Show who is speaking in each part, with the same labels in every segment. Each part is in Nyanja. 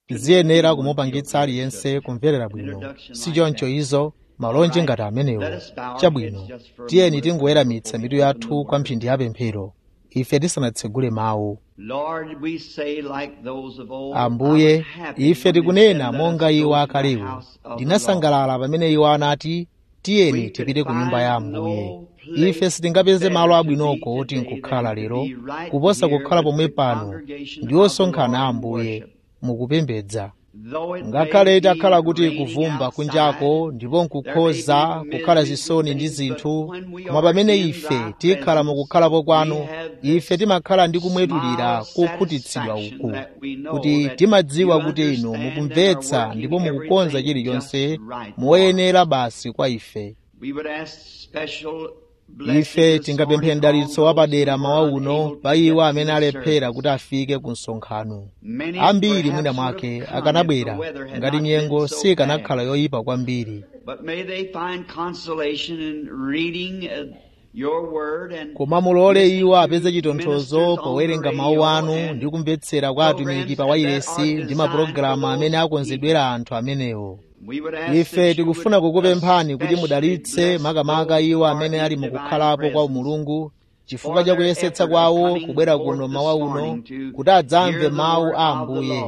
Speaker 1: tiziyenera kumupangitsa aliyense kumverera bwino si choncho izo malonje ngati amenewo chabwino tiyeni tingoyeramitsa mitu yathu kwa mphindi ya pemphero ife tisanatsegule mawu
Speaker 2: Lord, we say like those of old,
Speaker 1: ambuye
Speaker 2: I was happy
Speaker 1: ife
Speaker 2: when they
Speaker 1: tikunena
Speaker 2: said, "Let
Speaker 1: monga
Speaker 2: us
Speaker 1: iwo
Speaker 2: go to the
Speaker 1: akalewo
Speaker 2: house of the
Speaker 1: ndinasangalala pamene iwo anati tiyeni tipite ku nyumba ya ambuye ife sitingapeze malo abwinoko oti nkukhala lero kuposa kukhala pomwe pano ndi osonkhana a ambuye mukupembedza
Speaker 2: Though it may
Speaker 1: ngakhale
Speaker 2: be
Speaker 1: itakhala kuti
Speaker 2: raining
Speaker 1: kuvumba
Speaker 2: outside,
Speaker 1: kunjako ndipo nkukhoza kukhala zisoni ndi zinthu koma pamene ife tikhala mukukhalapo kwanu ife timakhala ndi kumwetulira kokhutitsidwa uku kuti timadziwa kuti inu mukumvetsa ndipo mukukonza chilichonse moyenera basi kwa ife
Speaker 2: We would ask special
Speaker 1: ife
Speaker 2: blessings
Speaker 1: tingapemphe
Speaker 2: this
Speaker 1: mdalitso
Speaker 2: morning
Speaker 1: wapadera
Speaker 2: on
Speaker 1: mawa
Speaker 2: those
Speaker 1: uno
Speaker 2: who are
Speaker 1: pa iwo
Speaker 2: unable
Speaker 1: amene
Speaker 2: to get to
Speaker 1: alephera
Speaker 2: the
Speaker 1: kuti afike ku msonkhano
Speaker 2: Many
Speaker 1: ambiri
Speaker 2: perhaps
Speaker 1: mwina
Speaker 2: would
Speaker 1: mwake
Speaker 2: have come
Speaker 1: akanabwera
Speaker 2: if the weather had
Speaker 1: ngati
Speaker 2: not
Speaker 1: nyengo
Speaker 2: been so
Speaker 1: sikanakhala
Speaker 2: bad.
Speaker 1: yoyipa kwambiri
Speaker 2: But may they find consolation in reading uh, your word and
Speaker 1: koma mulole
Speaker 2: listening
Speaker 1: iwo
Speaker 2: to
Speaker 1: apeze chitonthozo
Speaker 2: ministers on
Speaker 1: powerenga
Speaker 2: the
Speaker 1: mawu
Speaker 2: radio
Speaker 1: anu
Speaker 2: and
Speaker 1: ndi kumvetsera kwa atumiki pa wailesi ndi mapulogalamu amene akonzedwera anthu amenewo
Speaker 2: we would ask
Speaker 1: ife
Speaker 2: that you
Speaker 1: tikufuna
Speaker 2: would
Speaker 1: kukupemphani kuti
Speaker 2: especially
Speaker 1: mudalitse
Speaker 2: bless
Speaker 1: makamaka
Speaker 2: those
Speaker 1: iwo
Speaker 2: who are
Speaker 1: amene
Speaker 2: in
Speaker 1: ali
Speaker 2: divine
Speaker 1: mukukhalapo kwa
Speaker 2: presence.
Speaker 1: umulungu chifukwa cha kuyesetsa kwawo kubwera kuno mawa uno kuti adzamve mawu a ambuye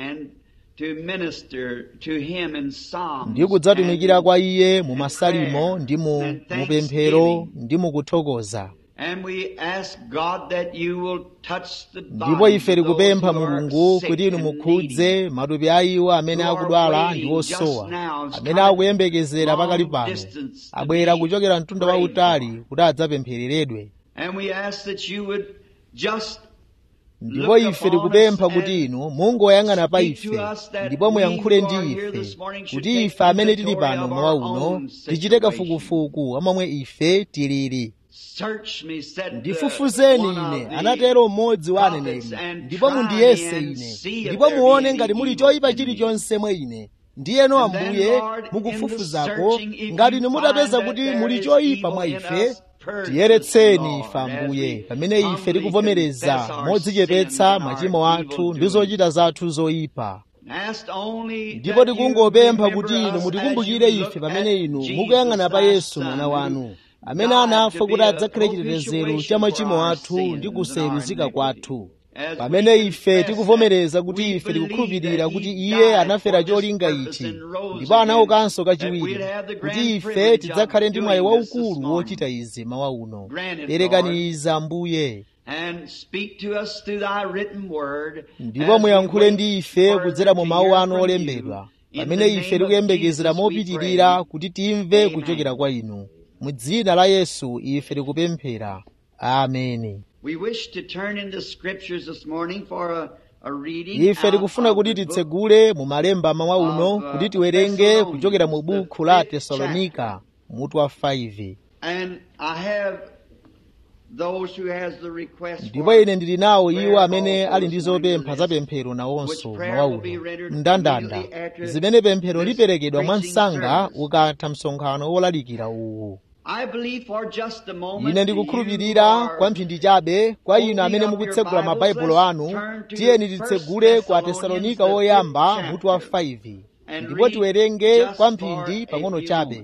Speaker 1: ndi kudzatumikira kwa iye mu masalimo ndi mu mupemphero ndi mukuthokoza ndipo ife tikupempha mulungu kuti inu mukhudze matupi a iwo amene akudwala ndi osowa amene akuyembekezera pakali pano abwera kuchokera mtunda wautali kuti adzapemphereredwe ndipo ife tikupempha kuti inu mungoyang'ana pa ife ndipo muyankhule ndi ife kuti ife amene tili pano mawa uno tichite kafukufuku amomwe ife tilili ndifufuzeni ine anatero mmodzi wa aneneri ndipo mundiyese ine ndipo muone ngati muli choyipa chilichonse mwa ine ndiyeno ambuye mukufufuzako ngati inu mutapeza kuti muli choyipa mwa ife tiyeretseni ife ambuye pamene ife tikuvomereza modzichepetsa machimo athu ndi zochita zathu zoyipa ndipo tikungopempha kuti inu mutikumbukire ife pamene inu mukuyang'ana pa yesu mwana wanu amene anafa kuti adzakhale chitetezero cha machimo athu ndi kuseruzika kwathu pamene ife tikuvomereza kuti ife tikukhulupirira kuti iye anafera cholinga ichi ndipo anaukanso kachiwiri kuti ife tidzakhale ndi mwayi waukulu wochita izi mawa uno perekani izi ambuye ndipo muyankhule ndi ife kudzera mu mawu anu olembedwa pamene ife tikuyembekezera mopitirira kuti timve kuchokera kwa inu mu dzina la yesu ife tikupemphera ameni ife tikufuna kuti titsegule mu malemba mawa uno kuti tiwerenge kuchokera mu buku la tesalonika mutu wa 5 ndipo ine ndili nawo iwo amene ali ndi zopempha za pemphero nawonso mawa uno mndandanda zimene pemphero liperekedwa mwa msanga ukatha msonkhano wolalikira uwu ine ndikukhulupirira kwa mphindi chabe kwa inu amene mukutsegula mabaibulo anu tiyeni titsegule ku atesalonika woyamba mutu wa 5 ndipo tiwerenge kwa mphindi pang'ono chabe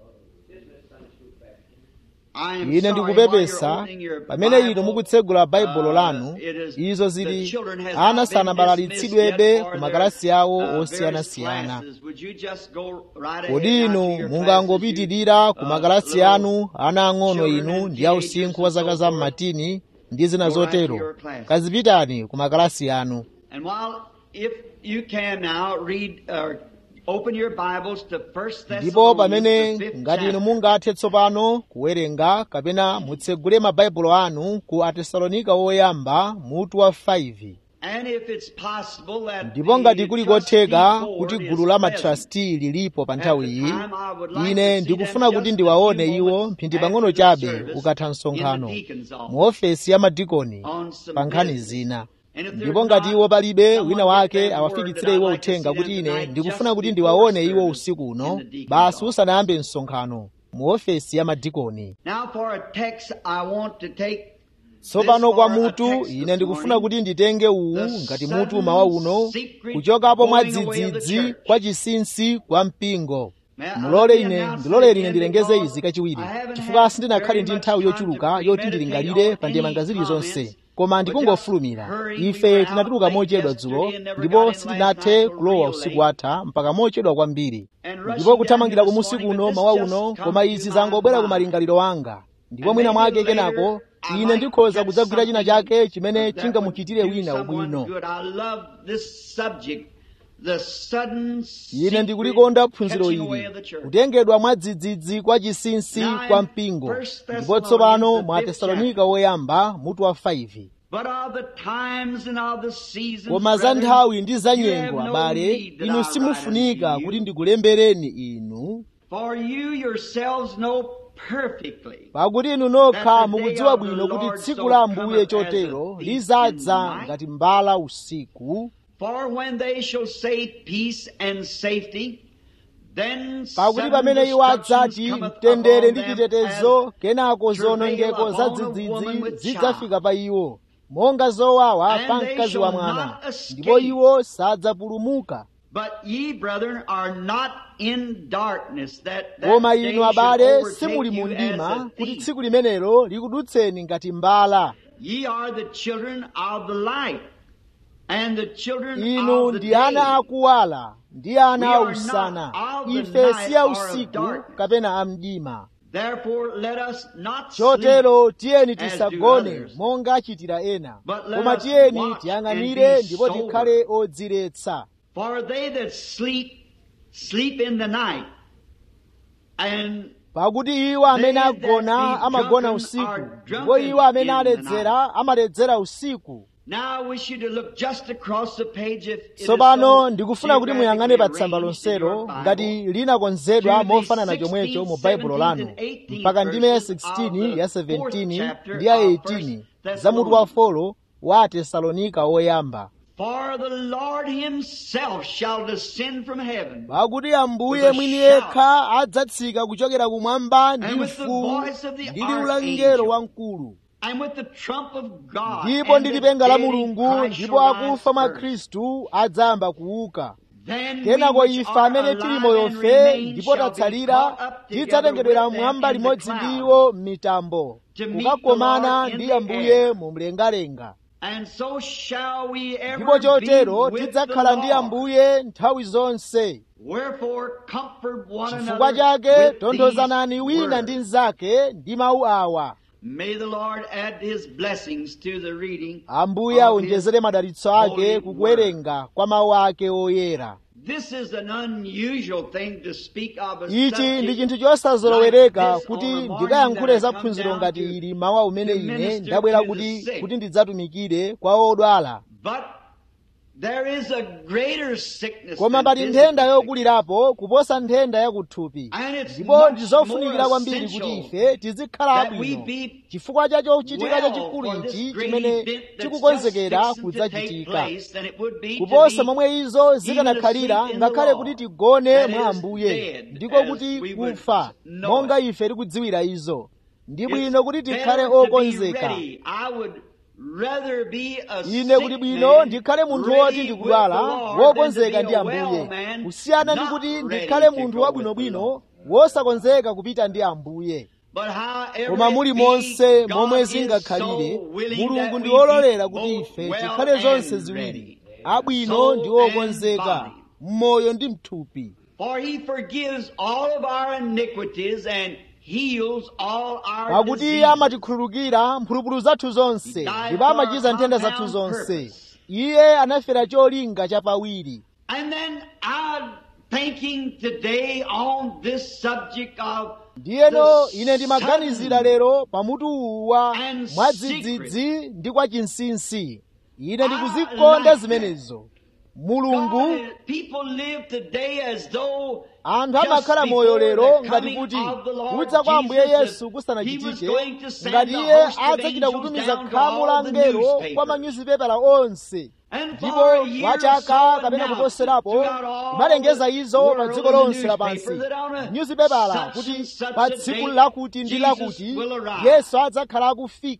Speaker 1: ine ndikupepesa pamene inu mukutsegula baibulo lanu izo zili ana sanabalalitsidwebe ku makalasi awo osiyanasiyana kodi inu mungangopitirira ku makalasi anu ana ang'ono inu ndi ausinkhu wa zaka za mmatini ndi zina zotero kazipitani ku makalasi anu ndipo pamene ngati inu mungathe tsopano kuwerenga kapena mutsegule mabaibulo anu ku atesalonika woyamba mutu wa 5 ndipo ngati kuli kotheka kuti gulu la matrasti lilipo pa nthawi iyi ine ndikufuna kuti ndiwaone iwo mphindi pang'ono chabe ukatha msonkhano mu ofesi ya madikoni pa nkhani zina ndipo ngati iwo palibe wina wake awafikitsire iwo uthenga kuti ine ndikufuna kuti ndiwaone iwo usiku uno basi usanayambe msonkhano mu ofesi ya madikoni tsopano kwa mutu ine ndikufuna kuti nditenge uwu ngati mutu mawa uno kuchokapo mwadzidzidzi kwa chinsinsi kwa mpingo mulole ine ndilolere ine ndilengeze izi kachiwiri chifukwa sindinakhale ndi nthawi yochuluka yoti ndilingalire pa ndemanga zilizonse koma ndikungofulumira ife tinatuluka mochedwa dzulo ndipo sitinathe kulowa usiku watha mpaka mochedwa kwambiri ndipo kuthamangira kumusi kuno mawa uno koma izi zangobwera ku malingaliro anga ndipo mwina mwake kenako ine ndikhoza kudzagwira china chake chimene chingamuchitire wina ubwino ine ndikulikonda phunziro ili kutengedwa mwadzidzidzi kwa chinsinsi kwa mpingo ndipo tsopano mwa tesalonika woyamba mutu wa 5 koma za nthawi ndi za nyengo abale inu simufunika kuti ndikulembereni inu pakuti inu nokha mukudziwa bwino kuti tsiku la ambuye chotero lizadza ngati mbala usiku pakuti pamene iwo adzati mtendere ndi chitetezo kenako zonongeko za dzidzidzi zidzafika pa iwo monga zowawa pa mkazi wa mwana ndipo iwo sadzapulumuka koma inu abale simuli mu mdima kuti tsiku limenelo likudutseni ngati mbala inu ndi ana akuwala ndi ana ausana ife si ausiku kapena amdima chotero tiyeni tisagone monga achitira ena koma tiyeni tiyang'anire ndipo tikhale odziretsa pakuti iwo amene agona amagona usiku ndipo iwo amene aledzera amaledzera usiku tsopano ndikufuna kuti muyang'ane pa tsamba lonselo ngati linakonzedwa mofanana chomwecho mu baibulo lanu mpaka ndime ya 16 ya 17 ndi ya 18 za mutu wa folo wa atesalonika woyamba pakuti ambuye mwini yekha adzatsika kuchokera kumwamba ndi mfuwu ndi liwu la mngelo wamkulu ndipo ndi lipenga la mulungu ndipo akufa mwa khristu adzayamba kuuka kenako ife amene tili moyofe ndipo tatsalira tidzatengedwera mmwamba limodzi ndi iwo m'mitambo kukakomana ndi ambuye mu mlengalenga ndipo chotero tidzakhala ndi ambuye nthawi zonse chifukwa chake tonthozanani wina ndi mnzake ndi mawu awa
Speaker 2: May the Lord add his blessings to the reading
Speaker 1: ambuye aonjezere madalitso ake kukuwerenga kwa mawu ake oyera
Speaker 2: This is an unusual thing to speak of a
Speaker 1: ichi ndi
Speaker 2: subject
Speaker 1: chinthu chosazolowereka
Speaker 2: like this
Speaker 1: kuti
Speaker 2: on a morning
Speaker 1: ndikayankhule
Speaker 2: that
Speaker 1: za
Speaker 2: I come
Speaker 1: phunziro
Speaker 2: down
Speaker 1: ngati
Speaker 2: to-
Speaker 1: ili mawa umene
Speaker 2: to
Speaker 1: ine
Speaker 2: minister
Speaker 1: ndabwera
Speaker 2: to the
Speaker 1: kuti
Speaker 2: sick.
Speaker 1: kuti ndidzatumikire kwa odwala
Speaker 2: But there is a greater sickness
Speaker 1: koma
Speaker 2: than
Speaker 1: pali
Speaker 2: physical
Speaker 1: nthenda
Speaker 2: sickness.
Speaker 1: yokulirapo kuposa nthenda yakuthupi
Speaker 2: And it's
Speaker 1: ndipo
Speaker 2: much
Speaker 1: ndizofunikira
Speaker 2: more
Speaker 1: kwambiri
Speaker 2: essential
Speaker 1: kuti ife tizikhala
Speaker 2: that we
Speaker 1: abwino
Speaker 2: be
Speaker 1: chifukwa cha chochitika
Speaker 2: well
Speaker 1: chachikulu
Speaker 2: for this
Speaker 1: ichi
Speaker 2: great
Speaker 1: chimene
Speaker 2: event that's
Speaker 1: chikukonzekera
Speaker 2: just fixing to take
Speaker 1: kudzachitika
Speaker 2: place than it would be to
Speaker 1: kuposa
Speaker 2: be
Speaker 1: momwe izo zikanakhalira
Speaker 2: even asleep in the
Speaker 1: ngakhale
Speaker 2: Lord.
Speaker 1: kuti tigone
Speaker 2: That
Speaker 1: mwa
Speaker 2: is
Speaker 1: ambuye
Speaker 2: dead,
Speaker 1: ndiko
Speaker 2: as
Speaker 1: kuti
Speaker 2: we would
Speaker 1: kufa
Speaker 2: know
Speaker 1: monga
Speaker 2: it.
Speaker 1: ife tikudziwira izo ndi
Speaker 2: It's
Speaker 1: bwino kuti tikhale
Speaker 2: better to be
Speaker 1: okonzeka
Speaker 2: ready. I would rather be a
Speaker 1: ine kuti
Speaker 2: sick
Speaker 1: bwino
Speaker 2: man,
Speaker 1: ndikhale munthu
Speaker 2: ready
Speaker 1: woti
Speaker 2: with
Speaker 1: ndikudwala
Speaker 2: the Lord,
Speaker 1: wokonzeka
Speaker 2: than to
Speaker 1: ndi
Speaker 2: be a well
Speaker 1: ambuye
Speaker 2: man,
Speaker 1: kusiyana ndi
Speaker 2: not
Speaker 1: kuti
Speaker 2: ready
Speaker 1: ndikhale
Speaker 2: to
Speaker 1: munthu
Speaker 2: go with the
Speaker 1: wabwinobwino
Speaker 2: Lord.
Speaker 1: wosakonzeka kupita ndi ambuye
Speaker 2: But however
Speaker 1: koma
Speaker 2: it
Speaker 1: muli
Speaker 2: be,
Speaker 1: monse
Speaker 2: God
Speaker 1: momwe
Speaker 2: is
Speaker 1: zingakhalire
Speaker 2: so willing
Speaker 1: mulungu
Speaker 2: that
Speaker 1: ndi
Speaker 2: we
Speaker 1: wololera
Speaker 2: be
Speaker 1: kuti
Speaker 2: both
Speaker 1: ife
Speaker 2: well
Speaker 1: tikhale zonse
Speaker 2: and
Speaker 1: ziwiri
Speaker 2: ready,
Speaker 1: abwino
Speaker 2: soul
Speaker 1: ndi
Speaker 2: and
Speaker 1: wokonzeka
Speaker 2: body.
Speaker 1: mmoyo ndi mthupi
Speaker 2: For he forgives all of our iniquities and heals all our
Speaker 1: pakuti iye
Speaker 2: diseases.
Speaker 1: amatikhululukira mphulupulu zathu zonse
Speaker 2: He died
Speaker 1: ndipo
Speaker 2: for
Speaker 1: amachiza
Speaker 2: our
Speaker 1: nthenda zathu
Speaker 2: compound
Speaker 1: zonse
Speaker 2: purpose.
Speaker 1: iye anafera cholinga chapawiri
Speaker 2: And then I'm thinking today on this subject of
Speaker 1: ndiyeno
Speaker 2: the
Speaker 1: ine ndimaganizira
Speaker 2: sudden
Speaker 1: lero pamutu uwa
Speaker 2: and
Speaker 1: mwadzidzidzi ndi kwa chinsinsi ine ndikuzikonda
Speaker 2: like
Speaker 1: zimenezo mulungu
Speaker 2: God, people live today as though
Speaker 1: anthu
Speaker 2: just
Speaker 1: amakhala
Speaker 2: before
Speaker 1: moyo lero
Speaker 2: the
Speaker 1: ngati
Speaker 2: coming
Speaker 1: kuti
Speaker 2: of the Lord
Speaker 1: kudza kwa ambuye
Speaker 2: Jesus,
Speaker 1: yesu
Speaker 2: that he
Speaker 1: kusanachitike
Speaker 2: was going to send
Speaker 1: ngati
Speaker 2: the
Speaker 1: iye
Speaker 2: host of
Speaker 1: adzachita
Speaker 2: angels
Speaker 1: kutumiza
Speaker 2: down to
Speaker 1: khamu la
Speaker 2: all the
Speaker 1: ngelo
Speaker 2: newspapers.
Speaker 1: kwa manyuzipepala onse
Speaker 2: And
Speaker 1: ndipo
Speaker 2: for a year
Speaker 1: kwa
Speaker 2: or
Speaker 1: chaka
Speaker 2: so
Speaker 1: kapena
Speaker 2: announced
Speaker 1: kuposerapo
Speaker 2: throughout all
Speaker 1: kumalengeza
Speaker 2: the
Speaker 1: izo pa
Speaker 2: world
Speaker 1: dziko
Speaker 2: in the
Speaker 1: lonse
Speaker 2: newspaper
Speaker 1: lapansi
Speaker 2: that on a
Speaker 1: nyuzipepala
Speaker 2: such
Speaker 1: kuti
Speaker 2: and such
Speaker 1: pa
Speaker 2: a
Speaker 1: tsiku
Speaker 2: date
Speaker 1: lakuti ndi
Speaker 2: Jesus
Speaker 1: lakuti
Speaker 2: will arrive.
Speaker 1: yesu adzakhala akufika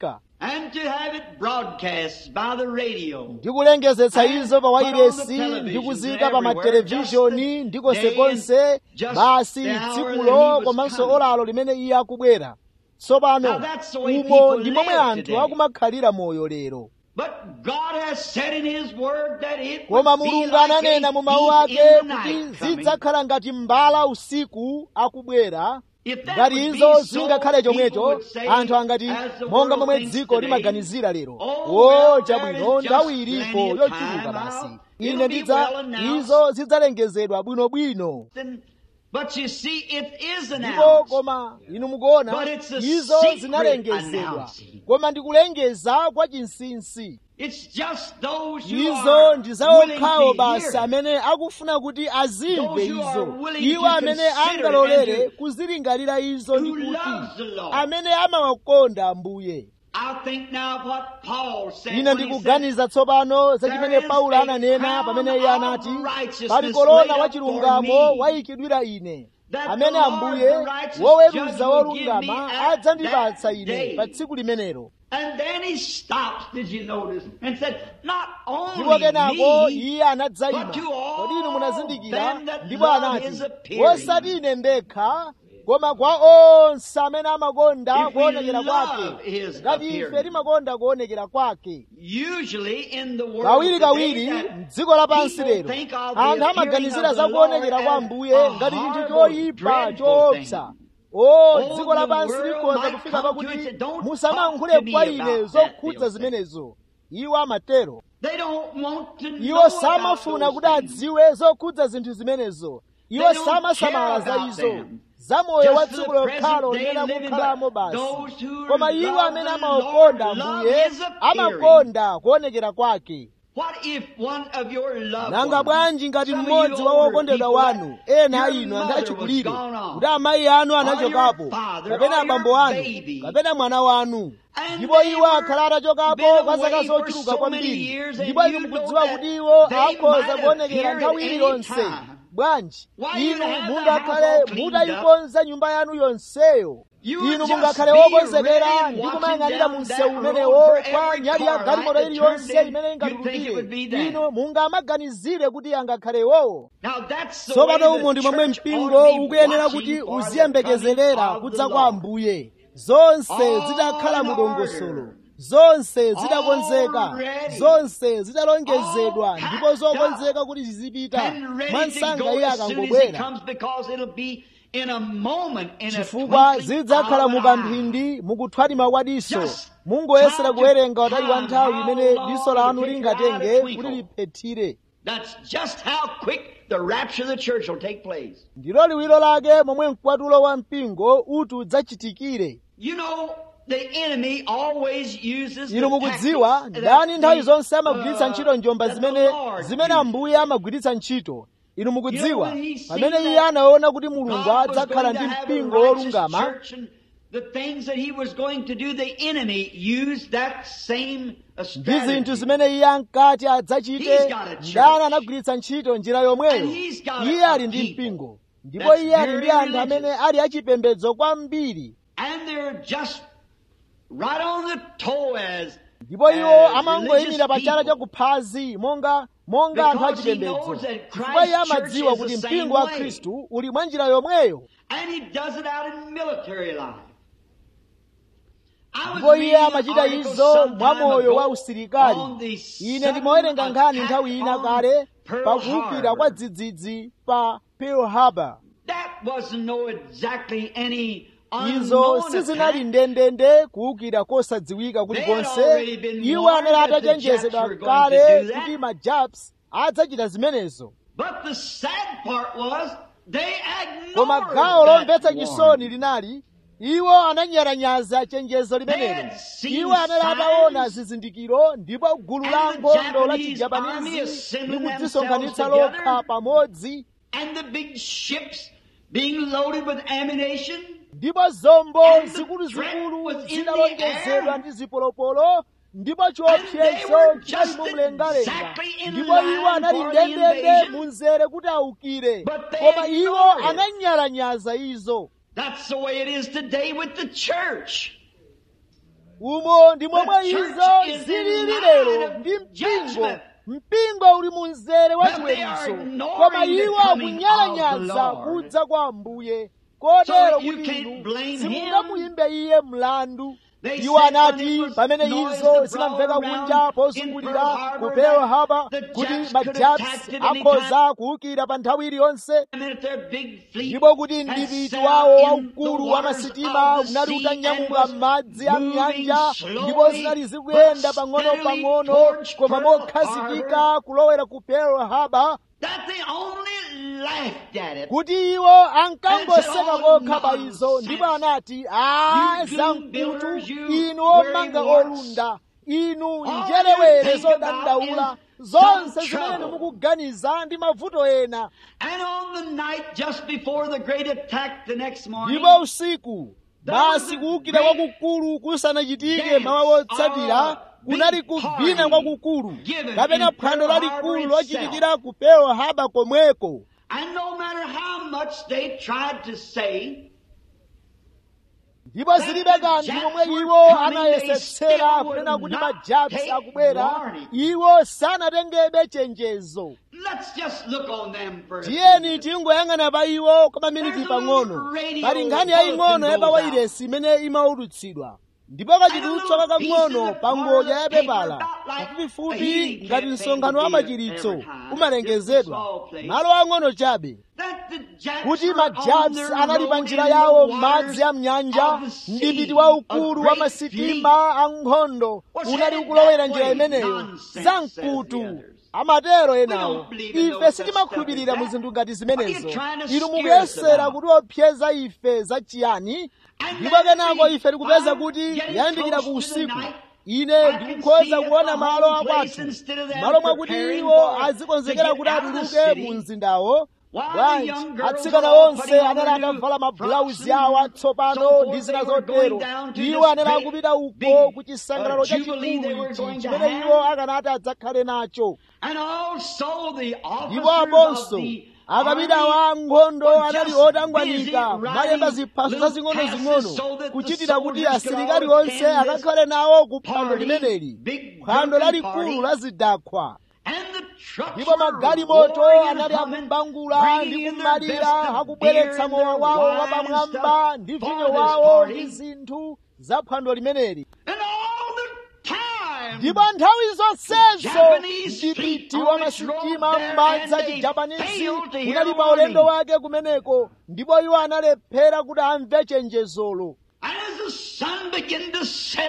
Speaker 2: and to have it broadcast by the radio.
Speaker 1: ndikulengezetsa izo pa wairesi ndikuzika pa matelevishoni ndi konsekonse basi tsikulo komanso olalo limene iye akubwera tsopano umo ndi momwe anthu akumakhalira moyo lero
Speaker 2: But God has said in His Word that it
Speaker 1: koma
Speaker 2: would be
Speaker 1: mulungu
Speaker 2: like
Speaker 1: ananena
Speaker 2: a
Speaker 1: mu mawu
Speaker 2: thief
Speaker 1: ake
Speaker 2: in the
Speaker 1: kuti
Speaker 2: night coming.
Speaker 1: zidzakhala ngati mbala usiku akubwera
Speaker 2: If that
Speaker 1: ngati
Speaker 2: would
Speaker 1: izo
Speaker 2: be so,
Speaker 1: zingakhale
Speaker 2: people
Speaker 1: chomwecho
Speaker 2: would say,
Speaker 1: anthu angati
Speaker 2: as the
Speaker 1: monga
Speaker 2: world
Speaker 1: momwe
Speaker 2: thinks
Speaker 1: dziko
Speaker 2: today,
Speaker 1: limaganizira lero
Speaker 2: "Oh,
Speaker 1: o
Speaker 2: well,
Speaker 1: chabwino
Speaker 2: there is
Speaker 1: nthawi
Speaker 2: just
Speaker 1: ilipo
Speaker 2: plenty of
Speaker 1: yochuluka
Speaker 2: time
Speaker 1: basi
Speaker 2: out.
Speaker 1: ine
Speaker 2: It'll be
Speaker 1: ndidza
Speaker 2: well announced."
Speaker 1: izo zidzalengezedwa bwinobwino
Speaker 2: Then- But you see, it is
Speaker 1: ndipo
Speaker 2: announced.
Speaker 1: koma inu mukuona
Speaker 2: But it's a
Speaker 1: izo
Speaker 2: secret
Speaker 1: zinalengezedwa
Speaker 2: announcing.
Speaker 1: koma ndikulengeza kwa chinsinsi
Speaker 2: It's just those who
Speaker 1: izo
Speaker 2: are
Speaker 1: ndi
Speaker 2: willing
Speaker 1: zaokhawo
Speaker 2: to
Speaker 1: basi
Speaker 2: hear.
Speaker 1: amene akufuna kuti azimve
Speaker 2: Those who are
Speaker 1: izo
Speaker 2: willing
Speaker 1: iwo
Speaker 2: to
Speaker 1: amene
Speaker 2: consider it
Speaker 1: angalolere
Speaker 2: and to-
Speaker 1: kuzilingalira izo ndi
Speaker 2: who
Speaker 1: kuti
Speaker 2: loves the Lord.
Speaker 1: amene amawakonda ambuye
Speaker 2: I think now of what Paul said
Speaker 1: ine
Speaker 2: when he
Speaker 1: ndikuganiza tsopano za chimene
Speaker 2: There is
Speaker 1: paulo
Speaker 2: a
Speaker 1: ananena
Speaker 2: crown
Speaker 1: pamene iye
Speaker 2: of
Speaker 1: anati
Speaker 2: righteousness
Speaker 1: pali korona
Speaker 2: laid
Speaker 1: wa
Speaker 2: up
Speaker 1: chilungamo
Speaker 2: for me,
Speaker 1: wayikidwira ine
Speaker 2: that
Speaker 1: amene
Speaker 2: the Lord,
Speaker 1: ambuye
Speaker 2: the righteous
Speaker 1: woweruza
Speaker 2: judge, will give
Speaker 1: wolungama
Speaker 2: me at
Speaker 1: adzandipatsa
Speaker 2: that
Speaker 1: ine
Speaker 2: day.
Speaker 1: pa tsiku limenelo
Speaker 2: And then he stops, did you notice, and said, Not
Speaker 1: ndipo
Speaker 2: only
Speaker 1: kenako
Speaker 2: me,
Speaker 1: iye anadzayima
Speaker 2: but to all
Speaker 1: kodi inu munazindikira
Speaker 2: them that
Speaker 1: ndipo
Speaker 2: love
Speaker 1: anati
Speaker 2: his appearing.
Speaker 1: osati ine ndekha koma kwa onse amene amakonda
Speaker 2: If we
Speaker 1: kuonekera
Speaker 2: love
Speaker 1: kwake
Speaker 2: his
Speaker 1: ngati ife
Speaker 2: appearing.
Speaker 1: timakonda kuonekera kwake
Speaker 2: usually in the world
Speaker 1: kawiri
Speaker 2: today
Speaker 1: kawiri
Speaker 2: that
Speaker 1: m'dziko lapansi
Speaker 2: people
Speaker 1: lero
Speaker 2: think of the
Speaker 1: anthu
Speaker 2: appearing
Speaker 1: amaganizira
Speaker 2: of
Speaker 1: za
Speaker 2: the
Speaker 1: kuonekera
Speaker 2: Lord
Speaker 1: kwa
Speaker 2: as
Speaker 1: ambuye
Speaker 2: a
Speaker 1: ngati chinthu
Speaker 2: horrible,
Speaker 1: choyipa
Speaker 2: dreadful
Speaker 1: choopsa
Speaker 2: thing.
Speaker 1: o
Speaker 2: Oh,
Speaker 1: dziko
Speaker 2: the
Speaker 1: lapansi
Speaker 2: world
Speaker 1: likhoza
Speaker 2: might
Speaker 1: kufika
Speaker 2: come to it and
Speaker 1: pakuti
Speaker 2: say, "Don't
Speaker 1: musamayankhule
Speaker 2: talk to
Speaker 1: kwa
Speaker 2: me
Speaker 1: ine
Speaker 2: about that,"
Speaker 1: zokhudza
Speaker 2: they'll say.
Speaker 1: zimenezo iwo amatero
Speaker 2: They don't want to know
Speaker 1: iwo
Speaker 2: about
Speaker 1: samafuna
Speaker 2: those
Speaker 1: kuti
Speaker 2: things.
Speaker 1: adziwe zokhudza zinthu zimenezo iwo
Speaker 2: They don't
Speaker 1: samasamala
Speaker 2: care
Speaker 1: za
Speaker 2: about
Speaker 1: izo
Speaker 2: them.
Speaker 1: za moyo wa
Speaker 2: Just
Speaker 1: tsiku
Speaker 2: the
Speaker 1: lokhalo
Speaker 2: present day
Speaker 1: limene
Speaker 2: living,
Speaker 1: akukhalamo
Speaker 2: but
Speaker 1: basi
Speaker 2: those who
Speaker 1: koma iwo
Speaker 2: love
Speaker 1: amene
Speaker 2: the
Speaker 1: amakonda
Speaker 2: Lord love
Speaker 1: ambuye
Speaker 2: his appearing.
Speaker 1: amakonda kuonekera kwake
Speaker 2: What if one of your loved
Speaker 1: nanga
Speaker 2: ones,
Speaker 1: bwanji ngati
Speaker 2: some of
Speaker 1: mmodzi
Speaker 2: you
Speaker 1: wa
Speaker 2: older
Speaker 1: wokondedwa
Speaker 2: people,
Speaker 1: wanu ena
Speaker 2: your
Speaker 1: a inu anthu
Speaker 2: mother
Speaker 1: achikulire
Speaker 2: was gone on,
Speaker 1: kuti amayi anu anachokapo
Speaker 2: or your father,
Speaker 1: kapena
Speaker 2: or
Speaker 1: abambo
Speaker 2: your
Speaker 1: anu
Speaker 2: baby.
Speaker 1: kapena mwana wanu
Speaker 2: And
Speaker 1: ndipo
Speaker 2: they
Speaker 1: iwo
Speaker 2: were
Speaker 1: akhala atachokapo
Speaker 2: been
Speaker 1: kwa zaka
Speaker 2: away for
Speaker 1: zochuluka
Speaker 2: so
Speaker 1: kwambiri
Speaker 2: many years, and
Speaker 1: ndipo inu
Speaker 2: you know
Speaker 1: mukudziwa
Speaker 2: that
Speaker 1: kuti iwo
Speaker 2: they
Speaker 1: akhoza
Speaker 2: might
Speaker 1: kuonekera
Speaker 2: appear
Speaker 1: nthawi
Speaker 2: at any
Speaker 1: iliyonse
Speaker 2: time.
Speaker 1: bwanji
Speaker 2: Why, you
Speaker 1: inu
Speaker 2: have the
Speaker 1: mungakhale
Speaker 2: house all cleaned
Speaker 1: mutayikonza nyumba yanu yonseyo
Speaker 2: You would
Speaker 1: inu
Speaker 2: just
Speaker 1: mungakhale
Speaker 2: be
Speaker 1: wokonzekera
Speaker 2: ready
Speaker 1: ndi
Speaker 2: watching
Speaker 1: kumayang'anira
Speaker 2: down
Speaker 1: mu
Speaker 2: that
Speaker 1: msewu
Speaker 2: road
Speaker 1: umenewo
Speaker 2: for
Speaker 1: kwa
Speaker 2: every
Speaker 1: nyali ya
Speaker 2: car
Speaker 1: galimoto
Speaker 2: light that
Speaker 1: iliyonse
Speaker 2: turned in,
Speaker 1: imene
Speaker 2: you'd think it
Speaker 1: ingatulukire
Speaker 2: would be that.
Speaker 1: inu mungamaganizire kuti angakhalewowo
Speaker 2: Now that's the way
Speaker 1: tsopano umu
Speaker 2: the
Speaker 1: ndi momwe
Speaker 2: church
Speaker 1: mpingo
Speaker 2: ought to be
Speaker 1: ukuyenera
Speaker 2: watching
Speaker 1: kuti
Speaker 2: for the coming
Speaker 1: uziyembekezerera
Speaker 2: of the
Speaker 1: kudza kwa
Speaker 2: Lord.
Speaker 1: ambuye zonse
Speaker 2: All
Speaker 1: zidakhala
Speaker 2: in
Speaker 1: mu dongosolo
Speaker 2: order.
Speaker 1: zonse zidakonzeka
Speaker 2: All ready.
Speaker 1: zonse zidalongezedwa
Speaker 2: All
Speaker 1: ndipo
Speaker 2: packed
Speaker 1: zokonzeka kuti zizipita
Speaker 2: and ready to
Speaker 1: mwansanga
Speaker 2: go
Speaker 1: iye
Speaker 2: as soon as he
Speaker 1: akangobwera
Speaker 2: comes because it'll be in a moment, in a
Speaker 1: chifukwa
Speaker 2: twinkling
Speaker 1: zidzakhala
Speaker 2: of
Speaker 1: mu
Speaker 2: an eye.
Speaker 1: kamphindi mukuthwanima kwa diso
Speaker 2: Just
Speaker 1: mungoyesera
Speaker 2: try to
Speaker 1: kuwerenga utali wa nthawi
Speaker 2: count
Speaker 1: imene
Speaker 2: how
Speaker 1: diso
Speaker 2: long
Speaker 1: lanu
Speaker 2: it'll take your eye to
Speaker 1: lingatenge
Speaker 2: twinkle.
Speaker 1: kuti liphethire
Speaker 2: That's just how quick the rapture of the church will take place.
Speaker 1: ndilo liwiro lake momwe mkwatulo wa mpingo uti udzachitikire
Speaker 2: You know, the enemy always uses the
Speaker 1: inu mukudziwa
Speaker 2: tactics
Speaker 1: ndani
Speaker 2: that
Speaker 1: nthawi
Speaker 2: the,
Speaker 1: zonse amagwiritsa
Speaker 2: uh,
Speaker 1: ntchito njomba
Speaker 2: that the
Speaker 1: zimene
Speaker 2: Lord
Speaker 1: zimene
Speaker 2: uses.
Speaker 1: ambuye amagwiritsa ntchito inu mukudziwa
Speaker 2: You know, when he
Speaker 1: pamene
Speaker 2: seen
Speaker 1: iye
Speaker 2: that
Speaker 1: anaona kuti mulungu
Speaker 2: God was
Speaker 1: adzakhala
Speaker 2: going to
Speaker 1: ndi
Speaker 2: have a
Speaker 1: mpingo
Speaker 2: righteous
Speaker 1: wolungama
Speaker 2: church and the things that he was going to do, the enemy used that same uh,
Speaker 1: ndi zinthu
Speaker 2: strategy.
Speaker 1: zimene iye ankati adzachite
Speaker 2: He's got a church.
Speaker 1: ndani anagwiritsa ntchito njira yomweyo
Speaker 2: And he's got
Speaker 1: iye
Speaker 2: a
Speaker 1: ali ndi
Speaker 2: people
Speaker 1: mpingo ndipo
Speaker 2: that's
Speaker 1: iye ali ndi
Speaker 2: very
Speaker 1: anthu amene
Speaker 2: religious.
Speaker 1: ali achipembedzo kwambiri
Speaker 2: And they're just right on the toe as,
Speaker 1: ndipo iwo
Speaker 2: as
Speaker 1: amangoyimira pa chala cha
Speaker 2: religious
Speaker 1: kuphazi monga monga anthu
Speaker 2: Because he
Speaker 1: achipembedzo
Speaker 2: knows that
Speaker 1: chifukwa iye
Speaker 2: Christ's
Speaker 1: amadziwa
Speaker 2: church is
Speaker 1: kuti
Speaker 2: the same
Speaker 1: mpingo wa
Speaker 2: way.
Speaker 1: khristu uli mwa njira yomweyo
Speaker 2: And he does it out in military life. I was
Speaker 1: ndipo iye
Speaker 2: reading an
Speaker 1: amachita
Speaker 2: article
Speaker 1: izo
Speaker 2: some
Speaker 1: mwa
Speaker 2: time
Speaker 1: moyo wa
Speaker 2: ago
Speaker 1: usilikali
Speaker 2: on the
Speaker 1: ine
Speaker 2: sudden
Speaker 1: ndimawerenga nkhani
Speaker 2: attack
Speaker 1: nthawi ina
Speaker 2: on
Speaker 1: kale
Speaker 2: Pearl
Speaker 1: pakuwukira kwa
Speaker 2: Harbor.
Speaker 1: dzidzidzi pa pearl harbor
Speaker 2: That wasn't no exactly any
Speaker 1: izo
Speaker 2: unknown
Speaker 1: sizinali
Speaker 2: attack.
Speaker 1: ndendende kuwukira kosadziwika
Speaker 2: They had
Speaker 1: kulikonse
Speaker 2: already been
Speaker 1: iwo
Speaker 2: warned
Speaker 1: anali
Speaker 2: that the
Speaker 1: atachenjezedwa
Speaker 2: Japs were going
Speaker 1: kale
Speaker 2: to do that.
Speaker 1: kuti ma japs adzachita zimenezo
Speaker 2: But the sad part was they
Speaker 1: koma
Speaker 2: ignored
Speaker 1: gawo
Speaker 2: that
Speaker 1: lomvetsa
Speaker 2: warning.
Speaker 1: chisoni linali iwo ananyalanyaza chenjezo limenelo
Speaker 2: They had seen
Speaker 1: iwo anali ataona
Speaker 2: signs.
Speaker 1: zizindikiro ndipo gulu
Speaker 2: And
Speaker 1: la
Speaker 2: the
Speaker 1: nkhondo la
Speaker 2: Japanese army
Speaker 1: chijapanizi
Speaker 2: assembling
Speaker 1: likudzisonkhanitsa
Speaker 2: themselves
Speaker 1: lokha
Speaker 2: together.
Speaker 1: pamodzi
Speaker 2: And the big ships being loaded with ammunition.
Speaker 1: ndipo zombo
Speaker 2: And the
Speaker 1: zikuluzikulu
Speaker 2: threat was in
Speaker 1: zidalongezedwa
Speaker 2: the
Speaker 1: ndi zipolopolo ndipo
Speaker 2: And they
Speaker 1: chiopsezo
Speaker 2: were
Speaker 1: chinali
Speaker 2: just
Speaker 1: mu mlengalenga
Speaker 2: exactly in
Speaker 1: ndipo iwo
Speaker 2: line
Speaker 1: anali
Speaker 2: for the
Speaker 1: ndendende
Speaker 2: invasion.
Speaker 1: mu mzere kuti awukire
Speaker 2: But they
Speaker 1: koma iwo
Speaker 2: ignored it.
Speaker 1: ananyalanyaza izo
Speaker 2: That's the way it is today with the church.
Speaker 1: umo ndi momwe izo zilili lero ndi mpingo mpingo uli mu mzere wa chiweruzo koma iwo akunyalanyaza kudza kwa ambuye kotero kuti inu simungamuyimbe iye mlandu iwo anati pamene izo zinamveka kunja pozungulira ku pearl harbor kuti majaps akhoza kuwukira pa nthawi iliyonse ndipo kuti mdipiti wawo waukulu wa masitima unali utanyamuka m'madzi a mnyanja ndipo zinali zikuyenda pang'ono-pang'ono koma mokhazikika kulowera ku pearl harbor kuti iwo ankangoseka kokha pa izo ndipo anati a zamkutu inu omanga olunda inu njerewere zodandaula zonse zimene mukuganiza ndi mavuto ena ndipo usiku basi kuwukira kwakukulu kusanachitike mawa wotsatira kunali kuvina kwakukulu kapena phwando lalikulu lochitikira ku pearl harbor komweko
Speaker 2: And no matter how much they tried to say,
Speaker 1: ndipo zilibe kanthu momwe iwo anayesetsera kunena kuti majaps akubwera iwo sanatengebe chenjezo
Speaker 2: let's just look on them for a
Speaker 1: tiyeni tingoyang'ana pa iwo kwa maminiti pang'ono pali nkhani yaying'ono ya pawairesi imene imaulutsidwa ndipo kachitutso kakang'ono pa ngodya ya pepala pafupifupi ngati msonkhano wa machiritso umalengezedwa malo ang'ono chabe
Speaker 2: that the Japs
Speaker 1: kuti
Speaker 2: were on
Speaker 1: majaps
Speaker 2: their
Speaker 1: anali pa
Speaker 2: road
Speaker 1: njira
Speaker 2: in the
Speaker 1: yawo
Speaker 2: waters
Speaker 1: m'madzi a mnyanja
Speaker 2: of the sea,
Speaker 1: mdipiti waukulu
Speaker 2: a
Speaker 1: wa
Speaker 2: great
Speaker 1: masitima ankhondo
Speaker 2: Was
Speaker 1: unali
Speaker 2: headed
Speaker 1: ukulowera
Speaker 2: that
Speaker 1: njira
Speaker 2: way.
Speaker 1: imeneyo
Speaker 2: Nonsense,
Speaker 1: zamkutu
Speaker 2: says the others.
Speaker 1: amatero enawo
Speaker 2: don't believe in
Speaker 1: ife
Speaker 2: those
Speaker 1: sitimakhulupirira
Speaker 2: stuff
Speaker 1: mu
Speaker 2: like
Speaker 1: zinthu
Speaker 2: that.
Speaker 1: ngati zimenezo
Speaker 2: What are you trying to
Speaker 1: inu
Speaker 2: scare us
Speaker 1: mukuyesera
Speaker 2: about?
Speaker 1: kuti opseza ife za chiyani
Speaker 2: And
Speaker 1: ndipo
Speaker 2: then
Speaker 1: kenako
Speaker 2: we
Speaker 1: ife tikupeza
Speaker 2: find
Speaker 1: kuti
Speaker 2: getting
Speaker 1: yayandikira
Speaker 2: close
Speaker 1: ku
Speaker 2: to the
Speaker 1: usiku
Speaker 2: night,
Speaker 1: ine
Speaker 2: I can
Speaker 1: ndikukhoza
Speaker 2: see
Speaker 1: kuona
Speaker 2: at the
Speaker 1: malo
Speaker 2: home place
Speaker 1: akwathu
Speaker 2: instead of them
Speaker 1: malo mwakuti
Speaker 2: preparing
Speaker 1: iwo
Speaker 2: for-
Speaker 1: azikonzekera
Speaker 2: to
Speaker 1: kuti
Speaker 2: get out of the
Speaker 1: atuluke
Speaker 2: city,
Speaker 1: mu mzindawo
Speaker 2: while the
Speaker 1: bwanji
Speaker 2: young girls
Speaker 1: atsikana
Speaker 2: were all
Speaker 1: onse
Speaker 2: putting on
Speaker 1: anali
Speaker 2: their new
Speaker 1: atavala mabulauzi
Speaker 2: frocks
Speaker 1: awo
Speaker 2: and
Speaker 1: atsopano
Speaker 2: so forth,
Speaker 1: ndi zina
Speaker 2: they were
Speaker 1: zotero
Speaker 2: going down to
Speaker 1: iwo
Speaker 2: this
Speaker 1: anali
Speaker 2: great
Speaker 1: akupita uko
Speaker 2: big,
Speaker 1: ku chisangalalo
Speaker 2: uh, jubilee they
Speaker 1: chachikulu
Speaker 2: were
Speaker 1: ichi
Speaker 2: going to
Speaker 1: chimene
Speaker 2: have.
Speaker 1: iwo akanati adzakhale nacho
Speaker 2: And also the
Speaker 1: ndipo
Speaker 2: officers
Speaker 1: aponso
Speaker 2: of the
Speaker 1: akapita
Speaker 2: army
Speaker 1: wa nkhondo
Speaker 2: were
Speaker 1: anali
Speaker 2: just
Speaker 1: otangwanika
Speaker 2: busy
Speaker 1: malemba
Speaker 2: writing
Speaker 1: ziphaso
Speaker 2: little
Speaker 1: zazing'ono-zing'ono
Speaker 2: passes so that the
Speaker 1: kuchitira kuti
Speaker 2: soldiers could
Speaker 1: asilikali
Speaker 2: all
Speaker 1: onse
Speaker 2: attend this
Speaker 1: akakhale nawo ku phwando
Speaker 2: party,
Speaker 1: limeneli
Speaker 2: big
Speaker 1: phwando
Speaker 2: drunken
Speaker 1: lalikulu
Speaker 2: party.
Speaker 1: la zidakhwa
Speaker 2: And the trucks
Speaker 1: ndipo
Speaker 2: were
Speaker 1: magalimoto
Speaker 2: roaring and
Speaker 1: anali
Speaker 2: humming,
Speaker 1: akubangula
Speaker 2: bringing
Speaker 1: ndi
Speaker 2: in their best
Speaker 1: kumalira
Speaker 2: of
Speaker 1: akubweretsa
Speaker 2: beer and
Speaker 1: mowa
Speaker 2: their
Speaker 1: wawo
Speaker 2: wine and
Speaker 1: wapamwamba
Speaker 2: stuff
Speaker 1: ndi
Speaker 2: for
Speaker 1: vinyo
Speaker 2: this
Speaker 1: wawo
Speaker 2: party.
Speaker 1: ndi zinthu za phwando limeneli
Speaker 2: And all the time,
Speaker 1: ndipo nthawi zonsezo
Speaker 2: Japanese
Speaker 1: mdipiti
Speaker 2: fleet
Speaker 1: wa
Speaker 2: on its
Speaker 1: masitima
Speaker 2: road there,
Speaker 1: m'madzi a
Speaker 2: and they
Speaker 1: chijapanisi
Speaker 2: failed to hear
Speaker 1: unali
Speaker 2: the
Speaker 1: pa ulendo
Speaker 2: warning.
Speaker 1: wake kumeneko ndipo iwo analephera kuti amve chenjezolo
Speaker 2: and as the sun began to set,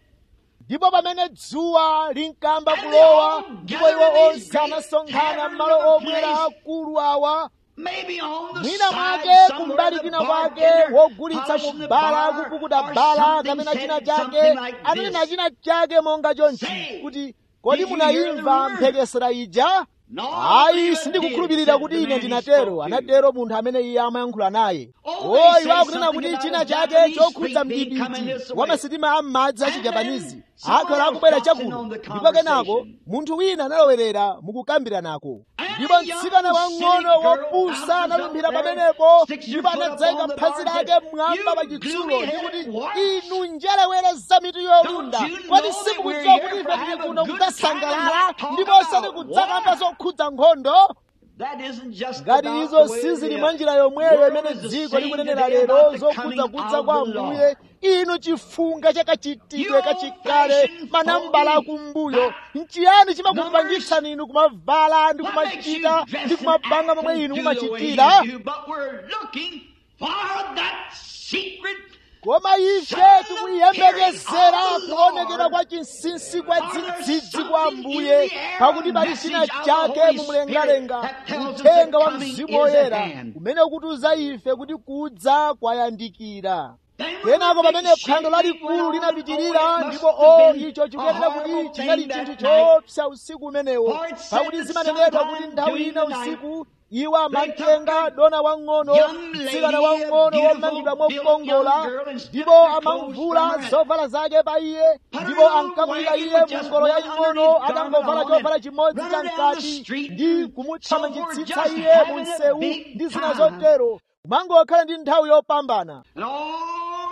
Speaker 1: ndipo pamene dzuwa linkamba
Speaker 2: And
Speaker 1: kulowa
Speaker 2: they all
Speaker 1: ndipo iwo
Speaker 2: gathered in
Speaker 1: onse
Speaker 2: these
Speaker 1: anasonkhana
Speaker 2: great
Speaker 1: m'malo
Speaker 2: taverns
Speaker 1: omwera
Speaker 2: of a place.
Speaker 1: akulu awa
Speaker 2: maybe on the
Speaker 1: mwina
Speaker 2: side
Speaker 1: mwake
Speaker 2: somewhere
Speaker 1: kumbali
Speaker 2: the
Speaker 1: kwina kwake
Speaker 2: bartender
Speaker 1: wogulitsa
Speaker 2: polishing
Speaker 1: mu
Speaker 2: the
Speaker 1: bala
Speaker 2: bar
Speaker 1: kupukuta
Speaker 2: or
Speaker 1: bala
Speaker 2: something
Speaker 1: kapena
Speaker 2: said
Speaker 1: china chake
Speaker 2: something like
Speaker 1: ananena
Speaker 2: this.
Speaker 1: china chake monga chonchi
Speaker 2: Say,
Speaker 1: kuti kodi
Speaker 2: did you hear the
Speaker 1: munayimva
Speaker 2: rumor?
Speaker 1: mphekesera ija
Speaker 2: No,
Speaker 1: ayi
Speaker 2: believe it
Speaker 1: sindikukhulupirira
Speaker 2: did,
Speaker 1: kuti
Speaker 2: said
Speaker 1: ine
Speaker 2: the man he
Speaker 1: ndinatero
Speaker 2: spoke to.
Speaker 1: anatero munthu amene iye amayankhula naye
Speaker 2: Oh, they
Speaker 1: o
Speaker 2: say
Speaker 1: iwo akunena
Speaker 2: something
Speaker 1: kuti
Speaker 2: about
Speaker 1: china
Speaker 2: a
Speaker 1: chake
Speaker 2: Japanese
Speaker 1: chokhudza
Speaker 2: fleet being coming
Speaker 1: mdipiti
Speaker 2: this
Speaker 1: wa
Speaker 2: way.
Speaker 1: masitima a m'madzi a
Speaker 2: And
Speaker 1: chijapanisi
Speaker 2: then someone
Speaker 1: akhala
Speaker 2: else
Speaker 1: akubwera
Speaker 2: got in
Speaker 1: chakuno
Speaker 2: on the
Speaker 1: ndipo kenako
Speaker 2: conversation.
Speaker 1: munthu wina analowerera mukukambiranako
Speaker 2: And
Speaker 1: ndipo
Speaker 2: a young
Speaker 1: mtsikana wang'ono
Speaker 2: silly girl
Speaker 1: wopusa
Speaker 2: bounces
Speaker 1: analumbira
Speaker 2: up there,
Speaker 1: pamenepo
Speaker 2: sticks her
Speaker 1: ndipo
Speaker 2: foot up
Speaker 1: anadzayika
Speaker 2: on the
Speaker 1: phazi
Speaker 2: bar and
Speaker 1: lake
Speaker 2: said,
Speaker 1: mmwamba
Speaker 2: "You
Speaker 1: pa chitsulo
Speaker 2: gloomy-headed
Speaker 1: ndikuti
Speaker 2: what?
Speaker 1: inu njerewere za mitu yolunda
Speaker 2: Don't you
Speaker 1: kodi
Speaker 2: know that
Speaker 1: simukudziwa
Speaker 2: we're
Speaker 1: kuti
Speaker 2: here
Speaker 1: ife
Speaker 2: to
Speaker 1: tili
Speaker 2: have a
Speaker 1: kuno
Speaker 2: good
Speaker 1: kudzasangalala
Speaker 2: time and not talk
Speaker 1: ndipo osati
Speaker 2: about
Speaker 1: kudzakamba
Speaker 2: war?
Speaker 1: zokhudza nkhondo
Speaker 2: That isn't just
Speaker 1: ngati
Speaker 2: about
Speaker 1: izo
Speaker 2: the way
Speaker 1: sizili
Speaker 2: the
Speaker 1: mwa njira yomweyo
Speaker 2: world
Speaker 1: imene
Speaker 2: is the
Speaker 1: dziko
Speaker 2: same
Speaker 1: likunenera
Speaker 2: today
Speaker 1: lero
Speaker 2: about the
Speaker 1: zokhudza
Speaker 2: coming
Speaker 1: kudza
Speaker 2: of
Speaker 1: kwa
Speaker 2: the
Speaker 1: ambuye
Speaker 2: Lord.
Speaker 1: inu chifunga chakachitidwe
Speaker 2: You
Speaker 1: kachikale
Speaker 2: old-fashioned
Speaker 1: manambala
Speaker 2: phony.
Speaker 1: akumbuyo nchiyani chimakupangitsani inu kumavala ndi
Speaker 2: What makes you
Speaker 1: kumachita
Speaker 2: dress
Speaker 1: ndi
Speaker 2: and
Speaker 1: kumapanga
Speaker 2: act
Speaker 1: momwe
Speaker 2: and
Speaker 1: inu
Speaker 2: do the way
Speaker 1: mumachitira
Speaker 2: you do, but we're looking for that secret
Speaker 1: koma ife tikuyembekezera kuonekera kwa chinsinsi kwa dzidzidzi kwa ambuye pakuti pali china chake mumlengalenga uthenga wa mzimu woyera umene ukutiuza ife kuti kudza kwayandikira kenako pamene phwando lalikulu linapitirira ndipo o icho chikuyenera kuti chinali chinthu choopsa usiku umenewo pakuti zimanenedwa kuti nthawi ina usiku iwo amatenga dona wang'ono mtsikana wang'ono womangidwa mokongola ndipo amamvula zovala zake pa iye ndipo ankamuyika iye mu ngolo yaying'ono atangovala chovala chimodzi chamkati ndi kumuthamangitsitsa iye mu msewu ndi zina zotero kumangokhala ndi nthawi yopambana
Speaker 2: and all the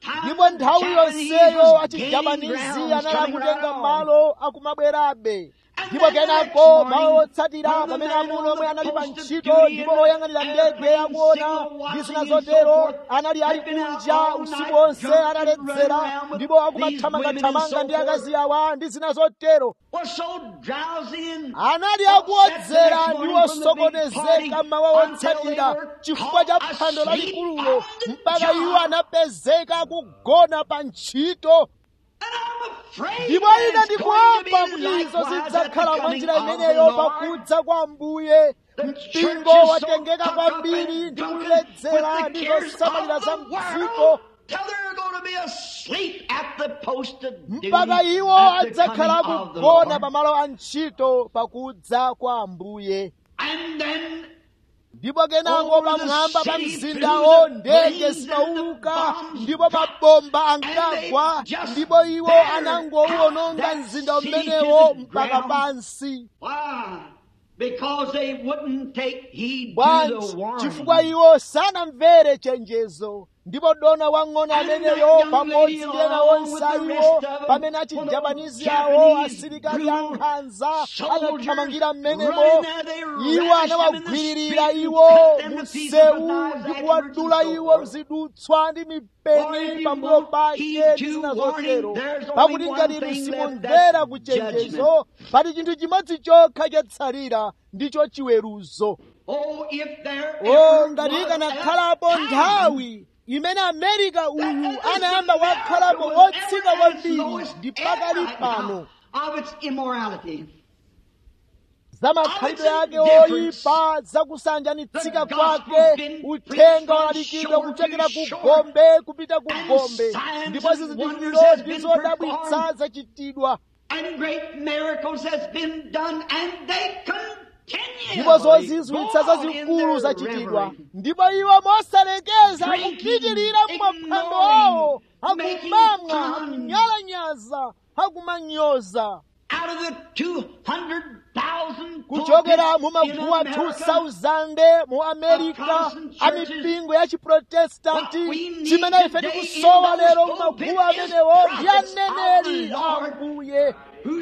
Speaker 1: ndipo nthawi yonseyo achijapanizi anali akutenga malo akumabwerabe ndipo kenako mawu otsatira pamene amuna omwe anali pa ntchito ndipo oyang'anira ndege akuona ndi zina zotero anali ali kunja usiku wonse analedzera ndipo akumathamangathamanga ndi akazi awa ndi zina zotero anali akuodzera ndi osokonezeka mawa otsatira chifukwa cha phwando lalikululo mpaka iwo anapezeka akugona pa ntchito ndipo ine ndikuopa kuti izo zidzakhala mwa njira imeneyo pakudza kwa ambuye mpingo watengeka kwambiri ndi kuledzera ndi zosamalira za mdziko mpaka iwo adzakhala akugona pamalo a ntchito pakudza kwa ambuye ndipo kenako pamwamba pa mzindawo ndege zimauka ndipo mabomba ankagwa ndipo iwo anangowuononga mzinda umenewo mpaka pansi bwanji chifukwa iwo sanamvere chenjezo ndipo dona wang'ono ameneyo pamodzi ndi ena onse iwo pamene achijapanizi awo asilikali ankhanza anathamangira mmenemo iwo anawagwiririra iwo msewu ndi kuwadula iwo mzidutswa ndi mipeni pambuyo pake ndi zina zotero pakuti ngati inu simumvera kuchenjezo pali chinthu chimodzi chokha chatsalira ndicho chiweruzo o ngati ikanakhalapo nthawi imene amerika uyu anayamba wakhalapo wotsika kwambiri ndi pakali pano za makhalidwe ake oyipa za kusanjanitsika kwake uthenga walalikidwa kuchokera ku gombe kupita ku gombe ndipo zizindikiro ndi zodabwitsa zachitidwa ndipo zozizwitsa zazikulu zachitidwa ndipo iwo mosalekeza akupitirira mmaphwando awo akumamwa akunyalanyaza akumanyoza kuchokera mu maguwa 2000 mu amerika a mipingo ya chiprotestanti chimene ife tikusowa lero mu maguwa amenewo ndi aneneri ambuye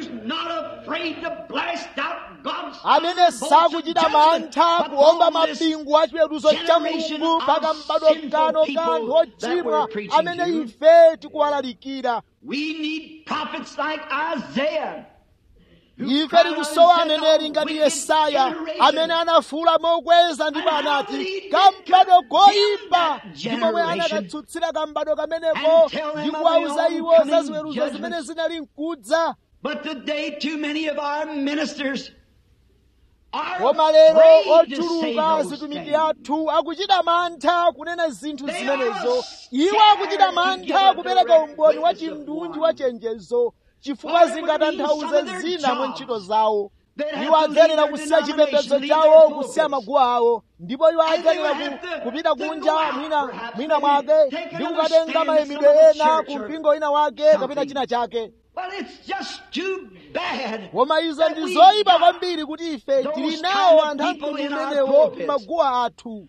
Speaker 1: amene sakuchita mantha kuomba mapingu a chiweruzo cha mulungu mpaka m'badwo kano kanthu ochimwa amene ife tikuwalalikira ife tikusowa aneneri ngati yesaya amene anafuula mokweza ndipo anati kambado koyipa ndi momwe anakatsutsira kambado kameneko ndi kuwauza iwo za ziweruzo zimene zinali mkudza koma lero ochuluka atumiki athu akuchita mantha kunena zinthu zimenezo iwo akuchita mantha kupereka umboni wa chindunji wa chenjezo chifukwa zingatanthauze zina mwa ntchito zawo iwo adzenera kusiya chipembedzo chawo kusiya maguwa awo ndipo iwo adzenera kupita kunja mwina mwina mwake ndi kukatenga mayimidwe ena ku mpingo ina wake kapena china chake koma izo ndi zoyipa kwambiri kuti ife tili nawo anthu amtundu umenewo maguwa athu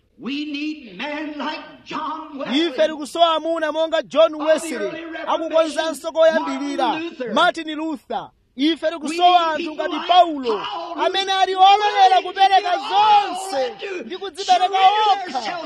Speaker 1: ife tikusowa amuna monga john wesley akukonzanso koyambirira martin luther ife tikusowa anthu ngati paulo amene ali ololera kupereka zonse ndi kudzipereka okha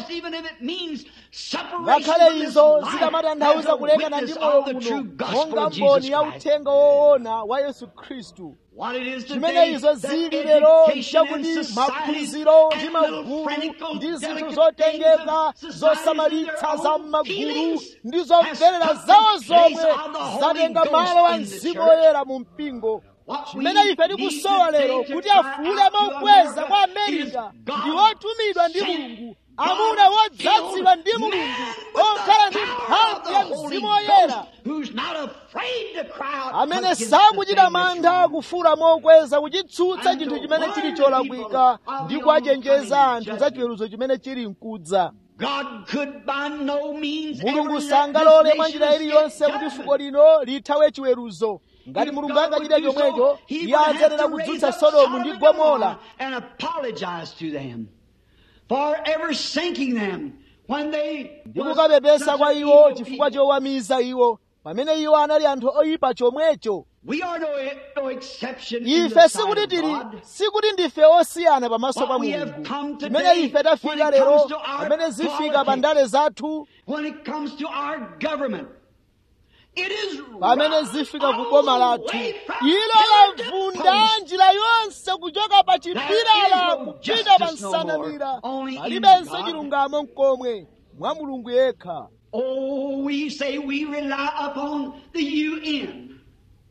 Speaker 1: ngakhale izo zikamatanthauza kulekana ndi moyo uno monga mboni ya uthenga woona wa yesu khristu chimene izo zili lero nchakuti maphunziro ndi magulu ndi zinthu zotengeka zosamalitsa za m'magulu ndi zomverera zawo zomwe zatenga malo a mzimu woyera mu mpingo chimene ife tikusowa lero kuti afuule mokweza kwa amerika ndi otumidwa ndi mulungu amuna wodzazidwa ndi mulungu okhala ndi mphamvu ya mzimu woyera amene sakuchita mantha kufuula mokweza kuchitsutsa chinthu chimene chili cholakwika ndi kuwachenjeza anthu za chiweruzo chimene chili mkudza mulungu sangalole mwa njira iliyonse kuti fuko lino lithawe chiweruzo ngati mulungu angachite chomwecho iye adzenera kudzutsa sodomu ndi gomora
Speaker 2: for ever sinking them when they
Speaker 1: ndi
Speaker 2: was
Speaker 1: kukapepesa
Speaker 2: such
Speaker 1: kwa
Speaker 2: an
Speaker 1: iwo
Speaker 2: evil
Speaker 1: chifukwa
Speaker 2: people.
Speaker 1: chowamiza iwo pamene iwo anali anthu oyipa chomwecho
Speaker 2: We are no, no exception in
Speaker 1: ife
Speaker 2: the sight
Speaker 1: sikuti
Speaker 2: of
Speaker 1: tili
Speaker 2: God.
Speaker 1: sikuti ndife osiyana pamaso
Speaker 2: What
Speaker 1: pa
Speaker 2: we have
Speaker 1: mulungu
Speaker 2: come today,
Speaker 1: chimene ife
Speaker 2: when
Speaker 1: tafika
Speaker 2: it
Speaker 1: lero
Speaker 2: comes to our
Speaker 1: pamene zifika pa
Speaker 2: politics,
Speaker 1: ndale zathu
Speaker 2: When it comes to our government, it is
Speaker 1: pamene
Speaker 2: run
Speaker 1: zifika
Speaker 2: all
Speaker 1: ku boma
Speaker 2: the
Speaker 1: lathu
Speaker 2: way from
Speaker 1: ilo
Speaker 2: pillar to
Speaker 1: lavunda
Speaker 2: post.
Speaker 1: njira yonse kuchoka pa chipilala
Speaker 2: no
Speaker 1: kupita pa
Speaker 2: justice no more,
Speaker 1: nsanamira
Speaker 2: only in
Speaker 1: palibenso
Speaker 2: God.
Speaker 1: chilungamo mkomwe mwa mulungu yekha
Speaker 2: Oh, we say we rely upon the UN,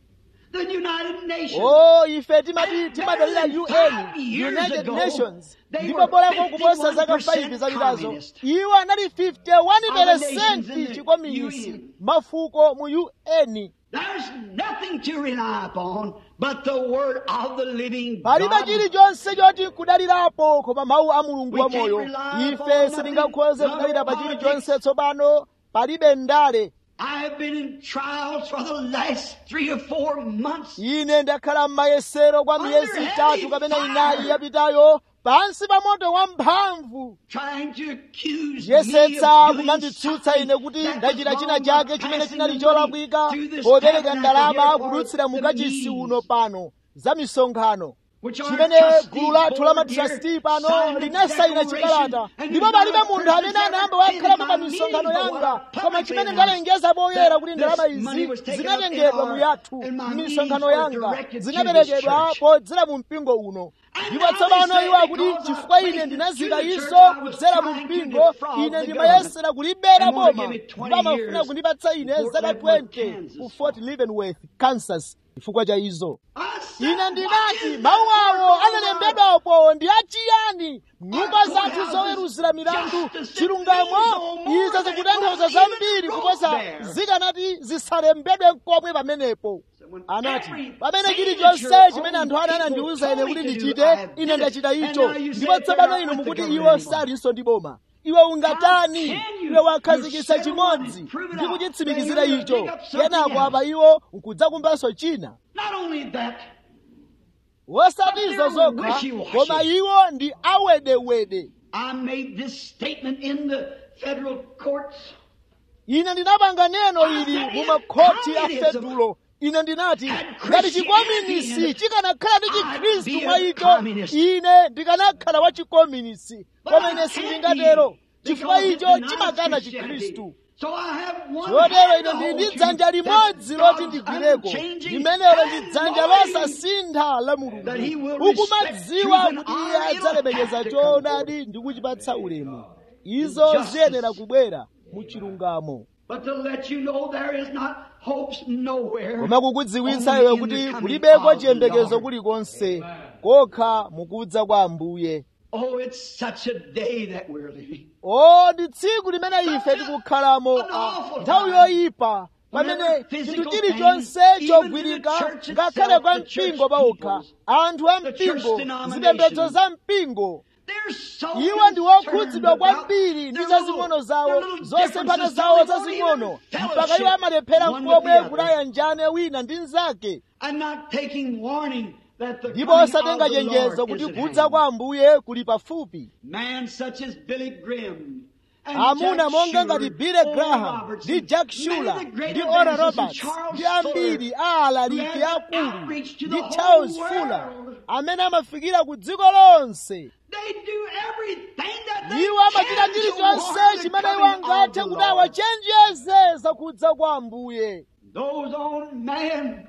Speaker 2: the United Nations.
Speaker 1: o ife timati
Speaker 2: And
Speaker 1: timadalira
Speaker 2: better than
Speaker 1: un
Speaker 2: five years
Speaker 1: united
Speaker 2: ago,
Speaker 1: nations
Speaker 2: they
Speaker 1: ndipo
Speaker 2: were
Speaker 1: bolako kuposa zaka
Speaker 2: 51%
Speaker 1: 5 zapitazo
Speaker 2: communist.
Speaker 1: iwo anali 51
Speaker 2: nations in
Speaker 1: peresenti
Speaker 2: the
Speaker 1: chikominisi
Speaker 2: UN.
Speaker 1: mafuko mu un
Speaker 2: There's nothing to rely upon but the word of the living
Speaker 1: palibe
Speaker 2: God.
Speaker 1: chilichonse choti kudalirapo koma mawu a mulungu
Speaker 2: We
Speaker 1: wa
Speaker 2: can't
Speaker 1: moyo
Speaker 2: rely
Speaker 1: ife
Speaker 2: upon
Speaker 1: sitingakhoze
Speaker 2: nothing,
Speaker 1: kudalira pa
Speaker 2: no
Speaker 1: chilichonse tsopano palibe ndale
Speaker 2: I have been in trials for the last three or four months.
Speaker 1: ine ndakhala m'mayesero kwa miyezi itatu kapena inayi yapitayo pansi pa moto wamphamvu
Speaker 2: trying to accuse
Speaker 1: yesetsa
Speaker 2: me of
Speaker 1: kumanditsutsa
Speaker 2: doing
Speaker 1: ine kuti
Speaker 2: something
Speaker 1: ndachita
Speaker 2: that
Speaker 1: china
Speaker 2: was
Speaker 1: chake
Speaker 2: wrong
Speaker 1: chimene
Speaker 2: by
Speaker 1: chinali
Speaker 2: passing the money
Speaker 1: cholakwika
Speaker 2: to this
Speaker 1: popereka
Speaker 2: tabernacle
Speaker 1: ndalama
Speaker 2: here for
Speaker 1: kudutsira mu
Speaker 2: the
Speaker 1: kachisi
Speaker 2: means,
Speaker 1: uno pano za misonkhano
Speaker 2: which our
Speaker 1: chimene
Speaker 2: trustees
Speaker 1: gulu lathu la
Speaker 2: board
Speaker 1: matrasti
Speaker 2: here
Speaker 1: pano
Speaker 2: signed a
Speaker 1: linasayina
Speaker 2: declaration,
Speaker 1: chikalata
Speaker 2: and
Speaker 1: ndipo
Speaker 2: there's
Speaker 1: palibe
Speaker 2: not a
Speaker 1: munthu amene
Speaker 2: person
Speaker 1: anayamba
Speaker 2: that's
Speaker 1: wakhalamo pa
Speaker 2: ever been
Speaker 1: misonkhano
Speaker 2: in my
Speaker 1: yanga
Speaker 2: meeting,
Speaker 1: koma
Speaker 2: but
Speaker 1: chimene
Speaker 2: what
Speaker 1: ndalengeza poyera
Speaker 2: that
Speaker 1: kuti
Speaker 2: this
Speaker 1: ndalama
Speaker 2: money
Speaker 1: izi
Speaker 2: was taken up in
Speaker 1: zinatengedwa
Speaker 2: our-
Speaker 1: mu yathu
Speaker 2: in my
Speaker 1: m'misonkhano
Speaker 2: meetings
Speaker 1: yanga
Speaker 2: were directed to
Speaker 1: zinaperekedwa
Speaker 2: this church.
Speaker 1: podzera mu mpingo uno
Speaker 2: And
Speaker 1: ndipo
Speaker 2: now
Speaker 1: tsopano
Speaker 2: they say
Speaker 1: iwo akuti
Speaker 2: because I
Speaker 1: chifukwa ine
Speaker 2: placed it
Speaker 1: ndinazika
Speaker 2: to the
Speaker 1: iso
Speaker 2: church, I was
Speaker 1: kudzera mu
Speaker 2: trying to
Speaker 1: mpingo
Speaker 2: defraud
Speaker 1: ine
Speaker 2: the
Speaker 1: ndimayesera kulibera
Speaker 2: and wanna
Speaker 1: boma
Speaker 2: give it 20
Speaker 1: ndipo amafuna
Speaker 2: years
Speaker 1: kundipatsa ine
Speaker 2: in Fort
Speaker 1: zaka
Speaker 2: Leavenworth,
Speaker 1: 20
Speaker 2: Kansas.
Speaker 1: ku fort leavenworth kansas chifukwa cha izo
Speaker 2: I said,
Speaker 1: ine
Speaker 2: "What
Speaker 1: ndinati
Speaker 2: is
Speaker 1: mawu
Speaker 2: that
Speaker 1: awo
Speaker 2: word of
Speaker 1: analembedwapo ndi achiyani nyumba
Speaker 2: Our
Speaker 1: zathu
Speaker 2: courthouses,
Speaker 1: zoweruzira milandu
Speaker 2: justice,
Speaker 1: chilungamo
Speaker 2: it means no more
Speaker 1: izo
Speaker 2: than
Speaker 1: zikutanthauza
Speaker 2: it was even
Speaker 1: zambiri
Speaker 2: wrote
Speaker 1: kuposa
Speaker 2: there.
Speaker 1: zikanati zisalembedwe nkomwe pamenepo
Speaker 2: when
Speaker 1: anati
Speaker 2: everything
Speaker 1: pamene
Speaker 2: that
Speaker 1: chilichonse
Speaker 2: your
Speaker 1: chimene
Speaker 2: own
Speaker 1: anthu ana
Speaker 2: people
Speaker 1: anandiwuza ine
Speaker 2: told
Speaker 1: kuti
Speaker 2: me to do,
Speaker 1: ndichite
Speaker 2: I have
Speaker 1: ine
Speaker 2: did it.
Speaker 1: ndachita
Speaker 2: And
Speaker 1: icho
Speaker 2: now you
Speaker 1: ndipo
Speaker 2: say
Speaker 1: tsopano
Speaker 2: they're
Speaker 1: inu
Speaker 2: not with
Speaker 1: mukuti
Speaker 2: the
Speaker 1: iwo
Speaker 2: government
Speaker 1: salinso ndi boma iwe ungatani
Speaker 2: How can you?
Speaker 1: iwe wakhazikitsa
Speaker 2: You said
Speaker 1: chimodzi
Speaker 2: one, prove it
Speaker 1: ndi
Speaker 2: out.
Speaker 1: kuchitsimikizira
Speaker 2: Then you're
Speaker 1: icho
Speaker 2: gonna pick up something
Speaker 1: kenako
Speaker 2: else.
Speaker 1: apa iwo nkudzakumbanso china
Speaker 2: Not only that,
Speaker 1: wosatizo
Speaker 2: But they're
Speaker 1: zokha
Speaker 2: wishy-washy.
Speaker 1: koma iwo ndi awedewede
Speaker 2: I made this statement in the federal courts.
Speaker 1: ine ndinapanga neno ili mu makhoti a
Speaker 2: Communism
Speaker 1: fedulo ine ndinati
Speaker 2: had
Speaker 1: ngati
Speaker 2: Christianity
Speaker 1: chikominisi
Speaker 2: in it,
Speaker 1: chikanakhala ndi
Speaker 2: I'd be
Speaker 1: chikhristu
Speaker 2: a
Speaker 1: mwa icho
Speaker 2: communist.
Speaker 1: ine ndikanakhala wa chikominisi
Speaker 2: But
Speaker 1: koma
Speaker 2: I
Speaker 1: ine
Speaker 2: can't
Speaker 1: sindingatero
Speaker 2: be,
Speaker 1: chifukwa
Speaker 2: because it
Speaker 1: icho
Speaker 2: denies
Speaker 1: chimakana
Speaker 2: Christianity.
Speaker 1: chikhristu
Speaker 2: So I have one
Speaker 1: chotero
Speaker 2: hand
Speaker 1: ine
Speaker 2: to
Speaker 1: ndili
Speaker 2: hold
Speaker 1: ndi
Speaker 2: to
Speaker 1: dzanja limodzi
Speaker 2: that's
Speaker 1: loti
Speaker 2: God's
Speaker 1: ndigwireko
Speaker 2: unchanging
Speaker 1: limenelo ndi
Speaker 2: and
Speaker 1: dzanja
Speaker 2: knowing
Speaker 1: losasintha la
Speaker 2: that he
Speaker 1: mulungu
Speaker 2: will
Speaker 1: ukumadziwa
Speaker 2: respect
Speaker 1: kuti
Speaker 2: truth
Speaker 1: iye
Speaker 2: and honor.
Speaker 1: adzalemekeza
Speaker 2: It'll have to come
Speaker 1: choonadi ndi kuchipatsa ulemu izo
Speaker 2: Justice.
Speaker 1: ziyenera kubwera mu chilungamo
Speaker 2: But to let you know there is not hopes nowhere.
Speaker 1: koma kukudziwitsa
Speaker 2: Only
Speaker 1: iwe
Speaker 2: in
Speaker 1: kuti
Speaker 2: the coming
Speaker 1: kulibeko
Speaker 2: of the
Speaker 1: chiyembekezo
Speaker 2: Lord.
Speaker 1: kulikonse kokha mukudza kwa ambuye
Speaker 2: Oh, it's such a day that we're living.
Speaker 1: o ndi tsiku limene ife tikukhalamo
Speaker 2: An awful
Speaker 1: nthawi
Speaker 2: time.
Speaker 1: yoyipa pamene
Speaker 2: Whenever
Speaker 1: chinthu
Speaker 2: physical
Speaker 1: chilichonse
Speaker 2: things, even
Speaker 1: chogwirika
Speaker 2: the church
Speaker 1: ngakhale
Speaker 2: itself,
Speaker 1: kwa
Speaker 2: the church
Speaker 1: mpingo pawokha
Speaker 2: peoples,
Speaker 1: anthu a
Speaker 2: the church
Speaker 1: mpingo
Speaker 2: denominations,
Speaker 1: zipembedzo za mpingo
Speaker 2: They're so
Speaker 1: iwo ndi
Speaker 2: concerned
Speaker 1: wokhudzidwa
Speaker 2: about
Speaker 1: kwambiri ndi
Speaker 2: their
Speaker 1: zazing'ono
Speaker 2: little-
Speaker 1: zawo
Speaker 2: their little
Speaker 1: zosemphana
Speaker 2: differences
Speaker 1: zawo
Speaker 2: till they won't
Speaker 1: zazing'ono
Speaker 2: even
Speaker 1: mpaka iwo
Speaker 2: fellowship
Speaker 1: amalephera
Speaker 2: one with the
Speaker 1: komwe
Speaker 2: other.
Speaker 1: kulayanjane wina ndi mnzake
Speaker 2: and not taking warning that the
Speaker 1: ndipo
Speaker 2: coming
Speaker 1: osatenga
Speaker 2: of the
Speaker 1: chenjezo
Speaker 2: Lord
Speaker 1: kuti
Speaker 2: is at
Speaker 1: kudza
Speaker 2: hand.
Speaker 1: kwa ambuye kuli pafupi
Speaker 2: Man such as Billy Graham and
Speaker 1: amuna
Speaker 2: Jack
Speaker 1: monga
Speaker 2: Shuler,
Speaker 1: ngati Billy
Speaker 2: Oral
Speaker 1: Graham
Speaker 2: Robertson,
Speaker 1: ndi Jack
Speaker 2: many
Speaker 1: Shuler
Speaker 2: of the great
Speaker 1: ndi Oral
Speaker 2: evangelists, and
Speaker 1: Roberts
Speaker 2: Charles
Speaker 1: ndi ambiri
Speaker 2: Fuller,
Speaker 1: a alaliki
Speaker 2: who had
Speaker 1: akulu
Speaker 2: outreach to
Speaker 1: ndi
Speaker 2: the
Speaker 1: Charles
Speaker 2: whole
Speaker 1: Fuller
Speaker 2: world.
Speaker 1: amene amafikira ku dziko lonse
Speaker 2: They do everything that they
Speaker 1: iwo amachita
Speaker 2: can to
Speaker 1: chilichonse
Speaker 2: warn the
Speaker 1: chimene iwo
Speaker 2: coming of
Speaker 1: angathe
Speaker 2: the
Speaker 1: kuti
Speaker 2: Lord.
Speaker 1: awachenjeze za kudza kwa ambuye
Speaker 2: Those old men,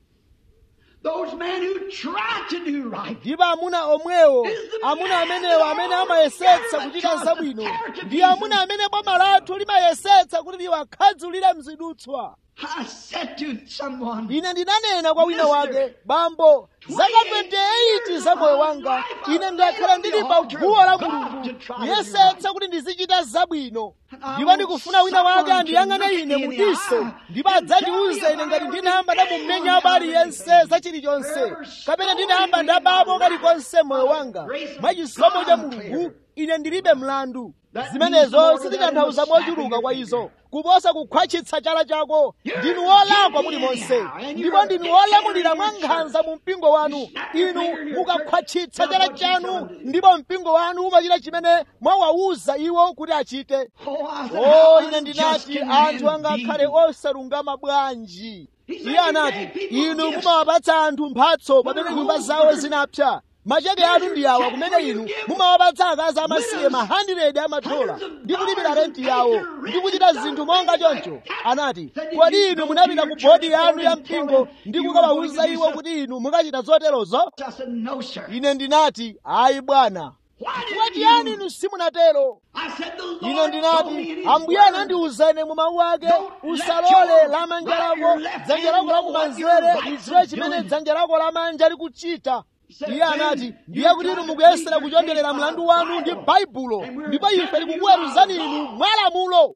Speaker 2: those men who try to do right,
Speaker 1: ndipo amuna omwewo amuna amenewo amene amayesetsa kuchita zabwino ndi amuna amene boma lathu limayesetsa kuti liwakhadzulire mzidutswa
Speaker 2: I said to someone,
Speaker 1: ine ndinanena kwa wina wake bambo zaka 28 za moyo wanga ine ndakhala ndili pa guwa la mulungu yesetsa kuti ndizichita zabwino ndipo ndikufuna wina wake andiyang'ane ine mudiso ndipo adzandiwuze ine ngati ndinayamba ndamumenya aliyense za chilichonse kapena ndinayamba ndabapo kalikonse moyo wanga mwa chisomo cha mulungu ine ndilibe mlandu zimenezo sizitanthauza mochuluka kwa izo kuposa kukhwatchitsa chala chako ndinu wolakwa muli monse ndipo ndinu wolamulira mwa nkhanza mu mpingo wanu inu mukakhwatchitsa chala chanu ndipo mpingo wanu umachita chimene mwawawuza iwo kuti achite o ine ndinati anthu angakhale osalungama bwanji iye anati inu mumawapatsa anthu mphatso pamene nyumba zawo zinapsa macheke anu ndi awa kumene inu mumawapatsa akazi amasiye ma 100 amadola ndi kulipira renti yawo ndi kuchita zinthu monga choncho anati kodi inu munapita ku bodi yanu ya mpingo ndi kukawawuza iwo kuti inu mukachita zoterozo ine ndinati ayi bwana chiyani inu simunatero ine ndinati ambuye anandiwuza ine mu mawu ake usalole lamanja lako dzanja lako lakumanzere lidziwe chimene dzanja lako lamanja likuchita iye anati ndiye kuti inu mukuyesera kuchonderera mlandu wanu ndi baibulo ndipo ife tikukuweruzani inu mwa lamulo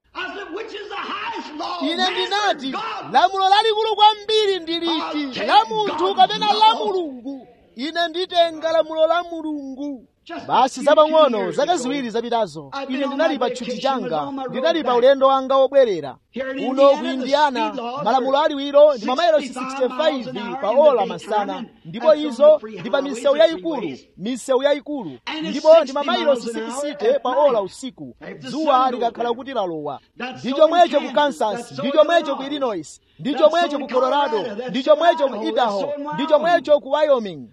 Speaker 1: ine ndinati lamulo lalikulu kwambiri ndi liti la munthu kapena la mulungu ine nditenga lamulo la mulungu basi zapang'ono zaka ziwiri zapitazo ine ndinali pa tchuti changa ndinali pa ulendo wanga wobwerera uno ku indiana malamulo aliwiro ndi mamayilosi 65 pa ola masana ndipo izo ndi pa misewu yayikulu misewu yayikulu ndipo ndi mamayilosi 60 pa ola usiku dzuwa likakhala kuti lalowa ndi chomwecho ku kansas ndi chomwecho ku illinois ndi chomwecho ku colorado ndi chomwecho ku idaho ndi chomwecho ku wyoming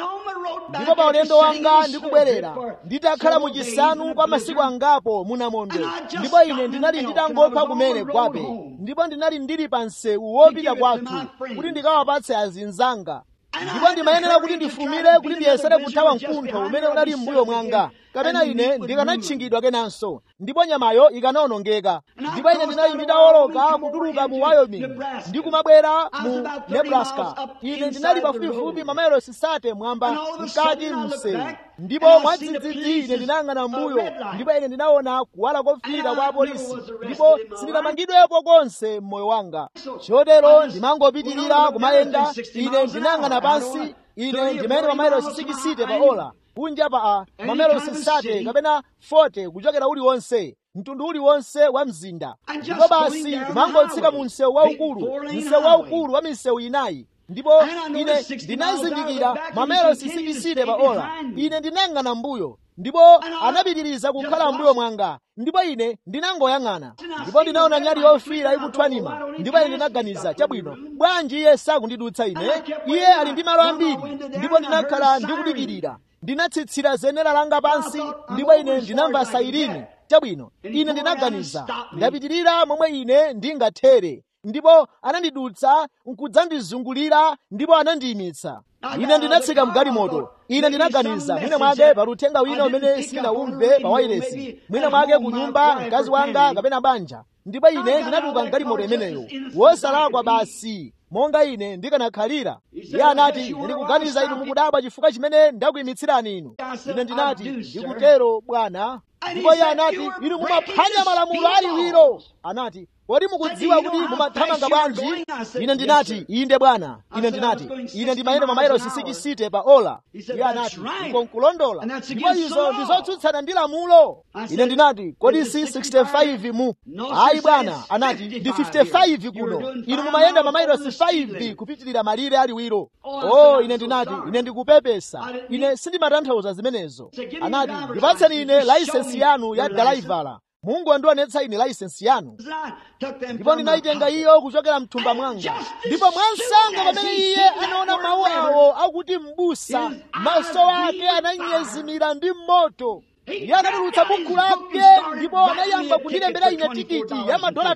Speaker 1: ndipo pa ulendo wanga ndikubwerera nditakhala muchisanu kwa masiku angapo munamondo ndipo ine ndinali nditangopha kumene gwape ndipo ndinali ndili pa msewu wopita kwathu kuti ndikawapatse azinzanga ndipo ndimayenera kuti ndifumire kuti ndiyesere kuthawa mkuntho umene unali m'mbuyo mwanga kapena ine ndikanatchingidwa kenanso ndipo nyamayo ikanawonongeka ndipo ine ndinali nditawoloka kutuluka mu wyoming ndi kumabwera mu nebraska ine ndinali pafupifupi mamayilosi sate mwamba mkati msewu ndipo mwadzidzidzi ine ndinayang'ana mbuyo ndipo ine ndinaona kuwala kofiira kwa apolisi ndipo sindinamangidwepo konse m'moyo wanga chotero ndimangopitirira kumayenda ine ndinayang'ana pansi ine ndimayenda mamayilosi sikisite pa ola kunja pa mamayilosi sate kapena 40 kuchokera uliwonse mtundu uliwonse wa mzinda ndipo basi kumangotsika mu msewu waukulu msewu waukulu wa misewu inayi ndipo ine ndinazindikira mamayilosi sikisite pa ola ine ndinayang'ana mbuyo ndipo anapitiriza kukhala mbuyo mwanga ndipo ine ndinangoyang'ana ndipo ndinaona nyali yofiira ikuthwanima ndipo ine ndinaganiza chabwino bwanji iye sakundidutsa ine iye ali ndi malo ambiri ndipo ndinakhala ndikudikirira ndinatsitsira zenera langa pansi ndipo ine ndinamva sairini chabwino ine ndinaganiza ndapitirira momwe ine ndingathere ndipo anandidutsa nkudzandizungulira ndipo anandiyimitsa ine ndinatsika mgalimoto ine ndinaganiza mwina mwake pa uthenga wina umene sindinawumve pa wailesi mwina mwake ku nyumba mkazi wanga kapena banja ndipo ine ndinatuluka mgalimoto imeneyo wosalakwa basi monga ine ndikanakhalira iye anati ndikuganiza inu mukudabwa chifukwa chimene ndakuyimitsirani inu ine ndinati ndikutero bwana ndipo iye anati inu mumaphwanya malamulo aliwiro anati kodi mukudziwa kuti mumathamanga bwanji ine ndinati inde bwana ine ndinati ine ndimayenda mamayilosi sikisite pa ola iye anati uko nkulondola ndipo izo ndizotsutsana ndi lamulo ine ndinati kodi si 65 mu ayi bwana anati ndi 55 kuno inu mumayenda mamayilosi 5 kupitirira malire aliwiro o ine ndinati ine ndikupepesa ine sindimatanthauza zimenezo anati ndipatseni ine layisensi yanu ya dalaivala mungu andionetsa ine layisensi yanu ndipo ndinayitenga iyo kuchokera mthumba mwanga ndipo mwansanga pamene iye anaona mawu awo akuti m'busa maso ake ananyezimira ndi moto iye anatulutsa bukhu lake ndipo anayamba kundilembera ine tikiti ya madola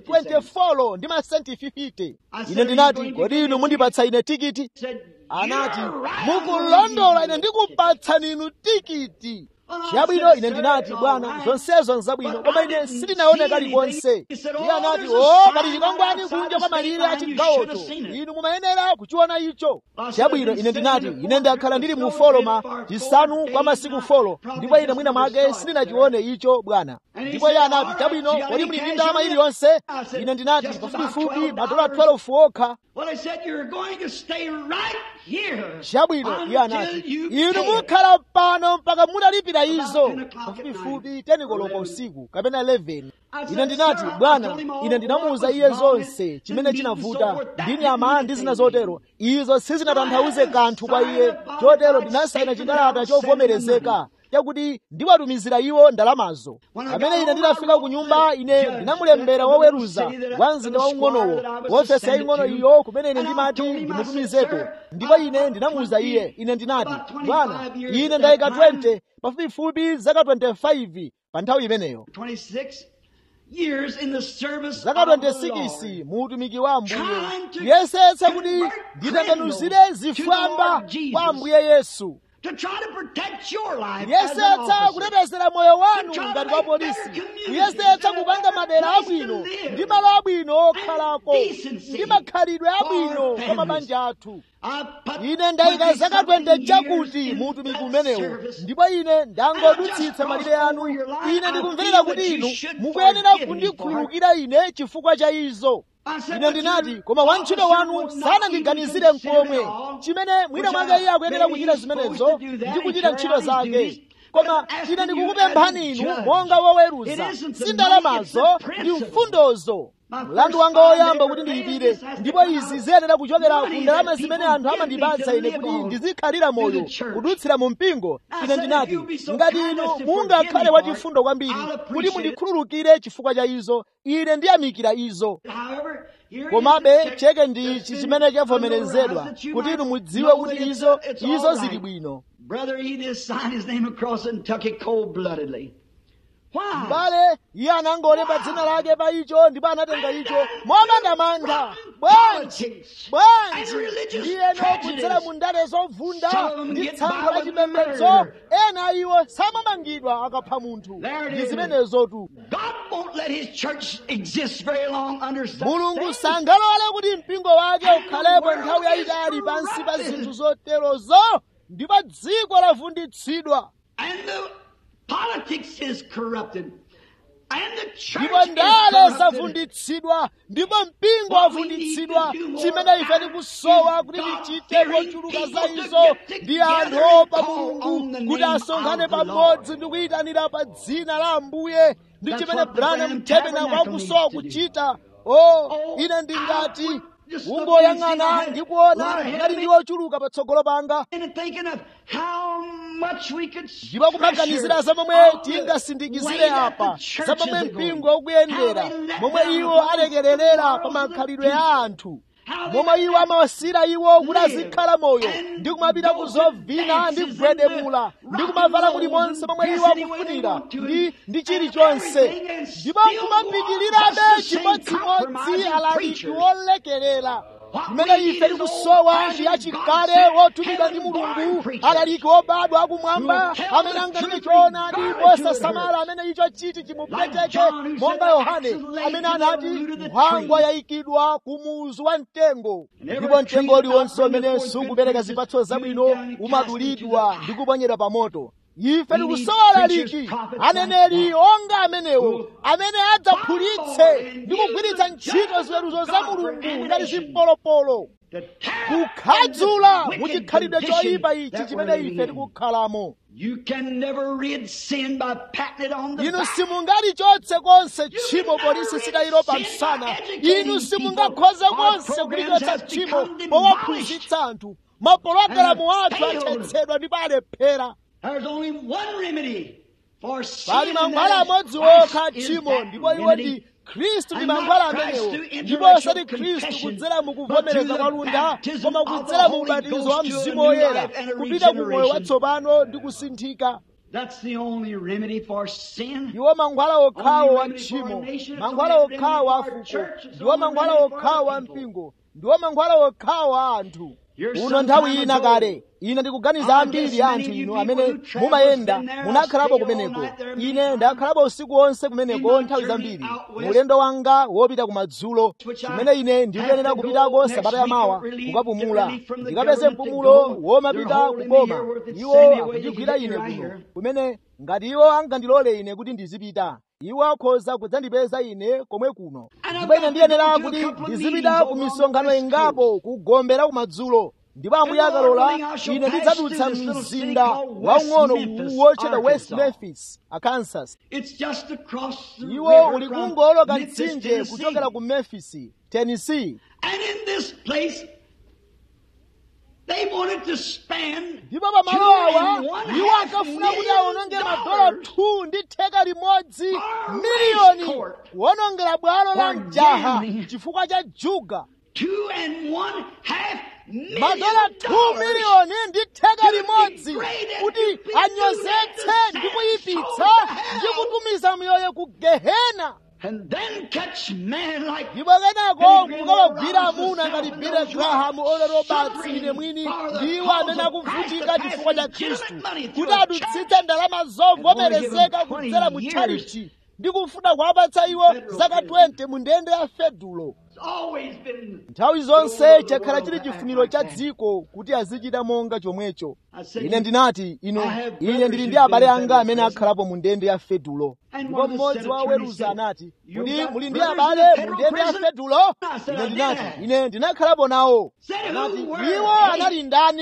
Speaker 1: 24 ndi masenti 50 ine ndinati kodi inu mundipatsa ine tikiti anati mukulondola ine ndikupatsani inu tikiti chabwino ine ndinati bwana zonsezo nzabwino koma ine sindinaone kalikonse iye anati o kali chikwangwani kunja kwa malire a chigawocho inu mumayenera kuchiona icho chabwino ine ndinati ine ndakhala ndili mu foloma chisanu kwa masiku folo ndipo ine mwina mwake sindinachione icho bwana ndipo iye anati chabwino kodi muli ndi ndalama iliyonse ine ndinati pafupifupi madola 12 okha
Speaker 2: Well, they said you're going to stay right here
Speaker 1: chabwino iye anati
Speaker 2: until you
Speaker 1: inu
Speaker 2: pay it."
Speaker 1: mukhala pano mpaka mutalipira izo
Speaker 2: About 10 o'clock at
Speaker 1: pafupifupi 10 koloko usiku kapena 11
Speaker 2: I said,
Speaker 1: ine ndinati
Speaker 2: "Sir, I
Speaker 1: bwana
Speaker 2: told him all
Speaker 1: ine ndinamuwuza
Speaker 2: what
Speaker 1: iye
Speaker 2: was wrong
Speaker 1: zonse
Speaker 2: and
Speaker 1: chimene
Speaker 2: the meat
Speaker 1: chinavuta
Speaker 2: and so forth. That
Speaker 1: ndi nyama
Speaker 2: didn't
Speaker 1: ndi zina
Speaker 2: mean
Speaker 1: zotero izo sizinatanthauze kanthu kwa iye chotero ndinasayina chikalata chovomerezeka chakuti ndiwatumizira iwo ndalamazo pamene ine ndinafika ku nyumba ine ndinamulembera woweruza wa mzinda waung'onowo wofesi yaying'ono iyo kumene ine ndimati ndimutumizeko ndipo ine ndinamuwuza iye ine ndinati bwana ine ndayika 20 pafupifupi zaka 25 pa nthawi imeneyo
Speaker 2: 26 years in the service
Speaker 1: zaka
Speaker 2: of the
Speaker 1: 26
Speaker 2: Lord.
Speaker 1: mu utumiki wa ambuye
Speaker 2: Trying to
Speaker 1: yesetsa kuti
Speaker 2: convert
Speaker 1: nditembenuzire
Speaker 2: criminals to
Speaker 1: zifwamba
Speaker 2: the Lord Jesus.
Speaker 1: kwa ambuye yesu
Speaker 2: To try to protect your life as an
Speaker 1: kuyesetsa
Speaker 2: officer.
Speaker 1: kutetezera moyo wanu
Speaker 2: To try to
Speaker 1: ngati
Speaker 2: make
Speaker 1: wa polisi
Speaker 2: better communities,
Speaker 1: kuyesetsa
Speaker 2: and a
Speaker 1: kupanga
Speaker 2: better
Speaker 1: madera
Speaker 2: place to
Speaker 1: abwino
Speaker 2: live.
Speaker 1: ndi malo abwino okhalako
Speaker 2: decency
Speaker 1: ndi makhalidwe
Speaker 2: for
Speaker 1: abwino
Speaker 2: our
Speaker 1: kwa
Speaker 2: families.
Speaker 1: mabanja athu
Speaker 2: I put
Speaker 1: ine ndayika
Speaker 2: 20
Speaker 1: zaka
Speaker 2: something
Speaker 1: 20 chakuti
Speaker 2: years
Speaker 1: mu
Speaker 2: in
Speaker 1: utumiki
Speaker 2: that
Speaker 1: umenewo
Speaker 2: service.
Speaker 1: ndipo ine ndangodutsitsa malire anu ine ndikumverera kuti inu mukuyenera kundikhululukira ine chifukwa cha izo ine ndinati koma wantchito wanu sanandiganizire mkomwe chimene mwina mwake iye akuyenera kuchita zimenezo ndi kuchita ntchito zake koma ine ndikukupemphani inu monga woweruza si ndalamazo ndi mfundozo mlandu wanga woyamba kuti ndiyipire ndipo izi ziyenera kuchokera ku ndalama zimene anthu amandipatsa ine kuti ndizikhalira moyo kudutsira mu mpingo ine ndinati ngati inu mungakhale wachifundo kwambiri kuti mundikhululukire chifukwa cha izo ine ndiyamikira izo
Speaker 2: However, here
Speaker 1: komabe
Speaker 2: is the check
Speaker 1: cheke ndi
Speaker 2: that's in
Speaker 1: chimene
Speaker 2: the
Speaker 1: chavomerezedwa
Speaker 2: that you
Speaker 1: kuti
Speaker 2: might
Speaker 1: inu mudziwe
Speaker 2: know
Speaker 1: kuti
Speaker 2: that it's-
Speaker 1: izo
Speaker 2: it's
Speaker 1: izo
Speaker 2: all
Speaker 1: zili
Speaker 2: right.
Speaker 1: bwino
Speaker 2: Brother, he just signed his name across it and took it cold-bloodedly. Why?
Speaker 1: mbale iye anangolemba dzina lake pa icho ndipo anatenga icho momandamanda bwanji
Speaker 2: Politics.
Speaker 1: bwanji
Speaker 2: And religious
Speaker 1: ndiyeno
Speaker 2: prejudice.
Speaker 1: kudzera mu ndale zovunda
Speaker 2: Some of them
Speaker 1: ndi
Speaker 2: get
Speaker 1: tsankho la
Speaker 2: violent
Speaker 1: chipembedzo
Speaker 2: murder.
Speaker 1: ena iwo samamangidwa akapha munthu
Speaker 2: There it
Speaker 1: ndi
Speaker 2: is.
Speaker 1: zimenezotu
Speaker 2: God won't let his church exist very long under such
Speaker 1: mulungu
Speaker 2: things.
Speaker 1: sangalole kuti mpingo wake ukhalepo nthawi yayitali pansi pa zinthu zoterozo ndipo dziko lavunditsidwa
Speaker 2: And the politics is corrupted. And the church
Speaker 1: ndipo
Speaker 2: is
Speaker 1: ndale
Speaker 2: corrupted.
Speaker 1: zavunditsidwa ndipo mpingo wavunditsidwa chimene ife tikusowa kuti tichite kochuluka za izo ndi anthu opa mulungu kuti asonkhane pamodzi ndi kuyitanira pa dzina la ambuye ndi chimene branham tabernacle akusowa kuchita o ine ndingati ungoyang'ana ndi kuona ngati ndi ochuluka patsogolo panga
Speaker 2: And thinking of how much we could
Speaker 1: ndipo kumaganizira za momwe tingasindikizire apa za momwe mpingo ukuyendera momwe iwo alekererera pa makhalidwe a anthu momwe iwo amawasira iwo kuti azikhala moyo ndi kumapita ku zovina ndi kugwedemula ndi kumavala kulimonse momwe iwo akufunira ndi ndi chilichonse ndipo kumapitirirabe chimodzimodzi alaliki wolekerera imene ife tikusowa ndi achikale wotumidwa ndi mulungu alaliki obadwa akumwamba amene anganene choonadi posasamala amene icho chiti chimupweteke monga yohane amene anati nkhwangwa yayikidwa ku muzu wa mtengo ndipo mtengo uliwonse umene sukupereka zipatso zabwino umadulidwa ndi kuponyedwa pa moto ife tikusowa alaliki aneneri onga amenewo amene adzaphulitse ndi kugwiritsa ntchito ziweruzo za mulungu ngati zimpolopolo kukhadzula muchikhalidwe choyipa ichi chimene ife tikukhalamo
Speaker 2: You can never rid sin by patting it on the
Speaker 1: inu
Speaker 2: back.
Speaker 1: simungalichotse konse tchimo polisi sitayiro pa msana inu simungakhoze konse kulichotsa tchimo powaphunzitsa anthu mapologalamu athu athetsedwa ndipo alephera
Speaker 2: There's only one remedy for sin.
Speaker 1: pali
Speaker 2: and
Speaker 1: mankhwala
Speaker 2: that is
Speaker 1: amodzi
Speaker 2: Christ
Speaker 1: okha
Speaker 2: is
Speaker 1: tchimo
Speaker 2: that
Speaker 1: ndipo iwo
Speaker 2: remedy.
Speaker 1: ndi khristu ndi
Speaker 2: And not
Speaker 1: mankhwala
Speaker 2: Christ
Speaker 1: amenewo
Speaker 2: through
Speaker 1: ndipo
Speaker 2: intellectual
Speaker 1: osati khristu
Speaker 2: confession,
Speaker 1: kudzera mu
Speaker 2: but
Speaker 1: kuvomereza
Speaker 2: through
Speaker 1: kwa
Speaker 2: the
Speaker 1: lunda
Speaker 2: baptism
Speaker 1: koma
Speaker 2: of the
Speaker 1: kudzera mu
Speaker 2: Holy
Speaker 1: ubatizo wa
Speaker 2: Ghost to a
Speaker 1: mzimu
Speaker 2: new
Speaker 1: woyera
Speaker 2: life and a
Speaker 1: kupita ku moyo
Speaker 2: regeneration.
Speaker 1: watsopano ndi kusinthika
Speaker 2: That's the only remedy for sin.
Speaker 1: ndiwo mankhwala okhawo
Speaker 2: Only
Speaker 1: wa
Speaker 2: remedy for
Speaker 1: tchimo
Speaker 2: a nation, it's
Speaker 1: mankhwala
Speaker 2: only remedy
Speaker 1: okhawo a
Speaker 2: for a
Speaker 1: fuko
Speaker 2: church, it's
Speaker 1: ndiwo
Speaker 2: only
Speaker 1: mankhwala
Speaker 2: remedy for
Speaker 1: okhawo
Speaker 2: the
Speaker 1: a
Speaker 2: people.
Speaker 1: mpingo ndiwo mankhwala okhawo a anthu
Speaker 2: Here's
Speaker 1: uno
Speaker 2: some
Speaker 1: nthawi
Speaker 2: time
Speaker 1: ina
Speaker 2: ago,
Speaker 1: kale ine ndikuganiza
Speaker 2: I
Speaker 1: ambiri
Speaker 2: guess
Speaker 1: ya
Speaker 2: many
Speaker 1: anthu
Speaker 2: of you
Speaker 1: inu
Speaker 2: people
Speaker 1: amene
Speaker 2: who travel
Speaker 1: mumayenda
Speaker 2: been there,
Speaker 1: munakhalapo
Speaker 2: stay all
Speaker 1: kumeneko
Speaker 2: night there many
Speaker 1: ine
Speaker 2: times.
Speaker 1: ndakhalapo usiku wonse kumeneko
Speaker 2: In my
Speaker 1: nthawi
Speaker 2: journey
Speaker 1: zambiri
Speaker 2: out west,
Speaker 1: mulendo wanga wopita kumadzulo
Speaker 2: which I
Speaker 1: chimene ine ndikuyenera
Speaker 2: have to
Speaker 1: kupitako
Speaker 2: go next
Speaker 1: sabata
Speaker 2: week
Speaker 1: yamawa
Speaker 2: to relieve-
Speaker 1: kukapumula
Speaker 2: to relieve from the
Speaker 1: ndikapeze
Speaker 2: government to
Speaker 1: mpumulo
Speaker 2: go.
Speaker 1: womapita
Speaker 2: They're holding me
Speaker 1: kukoma
Speaker 2: here where they
Speaker 1: iwo
Speaker 2: send me away,
Speaker 1: akundigwira
Speaker 2: they can
Speaker 1: ine
Speaker 2: get me right
Speaker 1: kuno
Speaker 2: here.
Speaker 1: kumene ngati iwo angandilole ine kuti ndizipita iwo akhoza kudzandipeza ine komwe kuno
Speaker 2: And I've
Speaker 1: ndipo ine
Speaker 2: got to
Speaker 1: ndiyenera
Speaker 2: go to a
Speaker 1: kuti
Speaker 2: couple of
Speaker 1: ndizipita
Speaker 2: meetings
Speaker 1: ku
Speaker 2: over on the
Speaker 1: misonkhano
Speaker 2: West
Speaker 1: ingapo kugombera kumadzulo ndipo ambuye akalola ine ndidzadutsa mzinda waung'ono wotchedwa west memphis arkansas iwo uli kungoloka mtsinje kuchokera ku memphis tennessee ndipo pamalo awa iwo ankafuna kuti awononge madola 2 ndi theka limodzi miliyoni kuwonongera bwalo la mjaha chifukwa cha juga madola 2 miliyoni ndi theka limodzi kuti anyozetse ndi kuyipitsa ndi kutumiza miyoyo ku gehena ndipo kenako mukalogwira amuna ngati bile grahamu olero batsi ine mwini ndiwo amene akuvutika chifukwa cha khristu kuti adutsitse ndalama zovomerezeka kudzera mu tchalichi ndi kufuna kuwapatsa iwo zaka 20 mu ndende ya fedulo nthawi zonse chakhala chili chifuniro cha dziko kuti azichita monga chomwecho ine ndinati inu ine ndili ndi abale anga amene akhalapo mu ndende ya fedulo ndipo mmodzi wa oweruza anati kuti muli ndi abale mu ndende ya fedulo ine ndinati ine ndinakhalapo nawo anati iwo anali ndani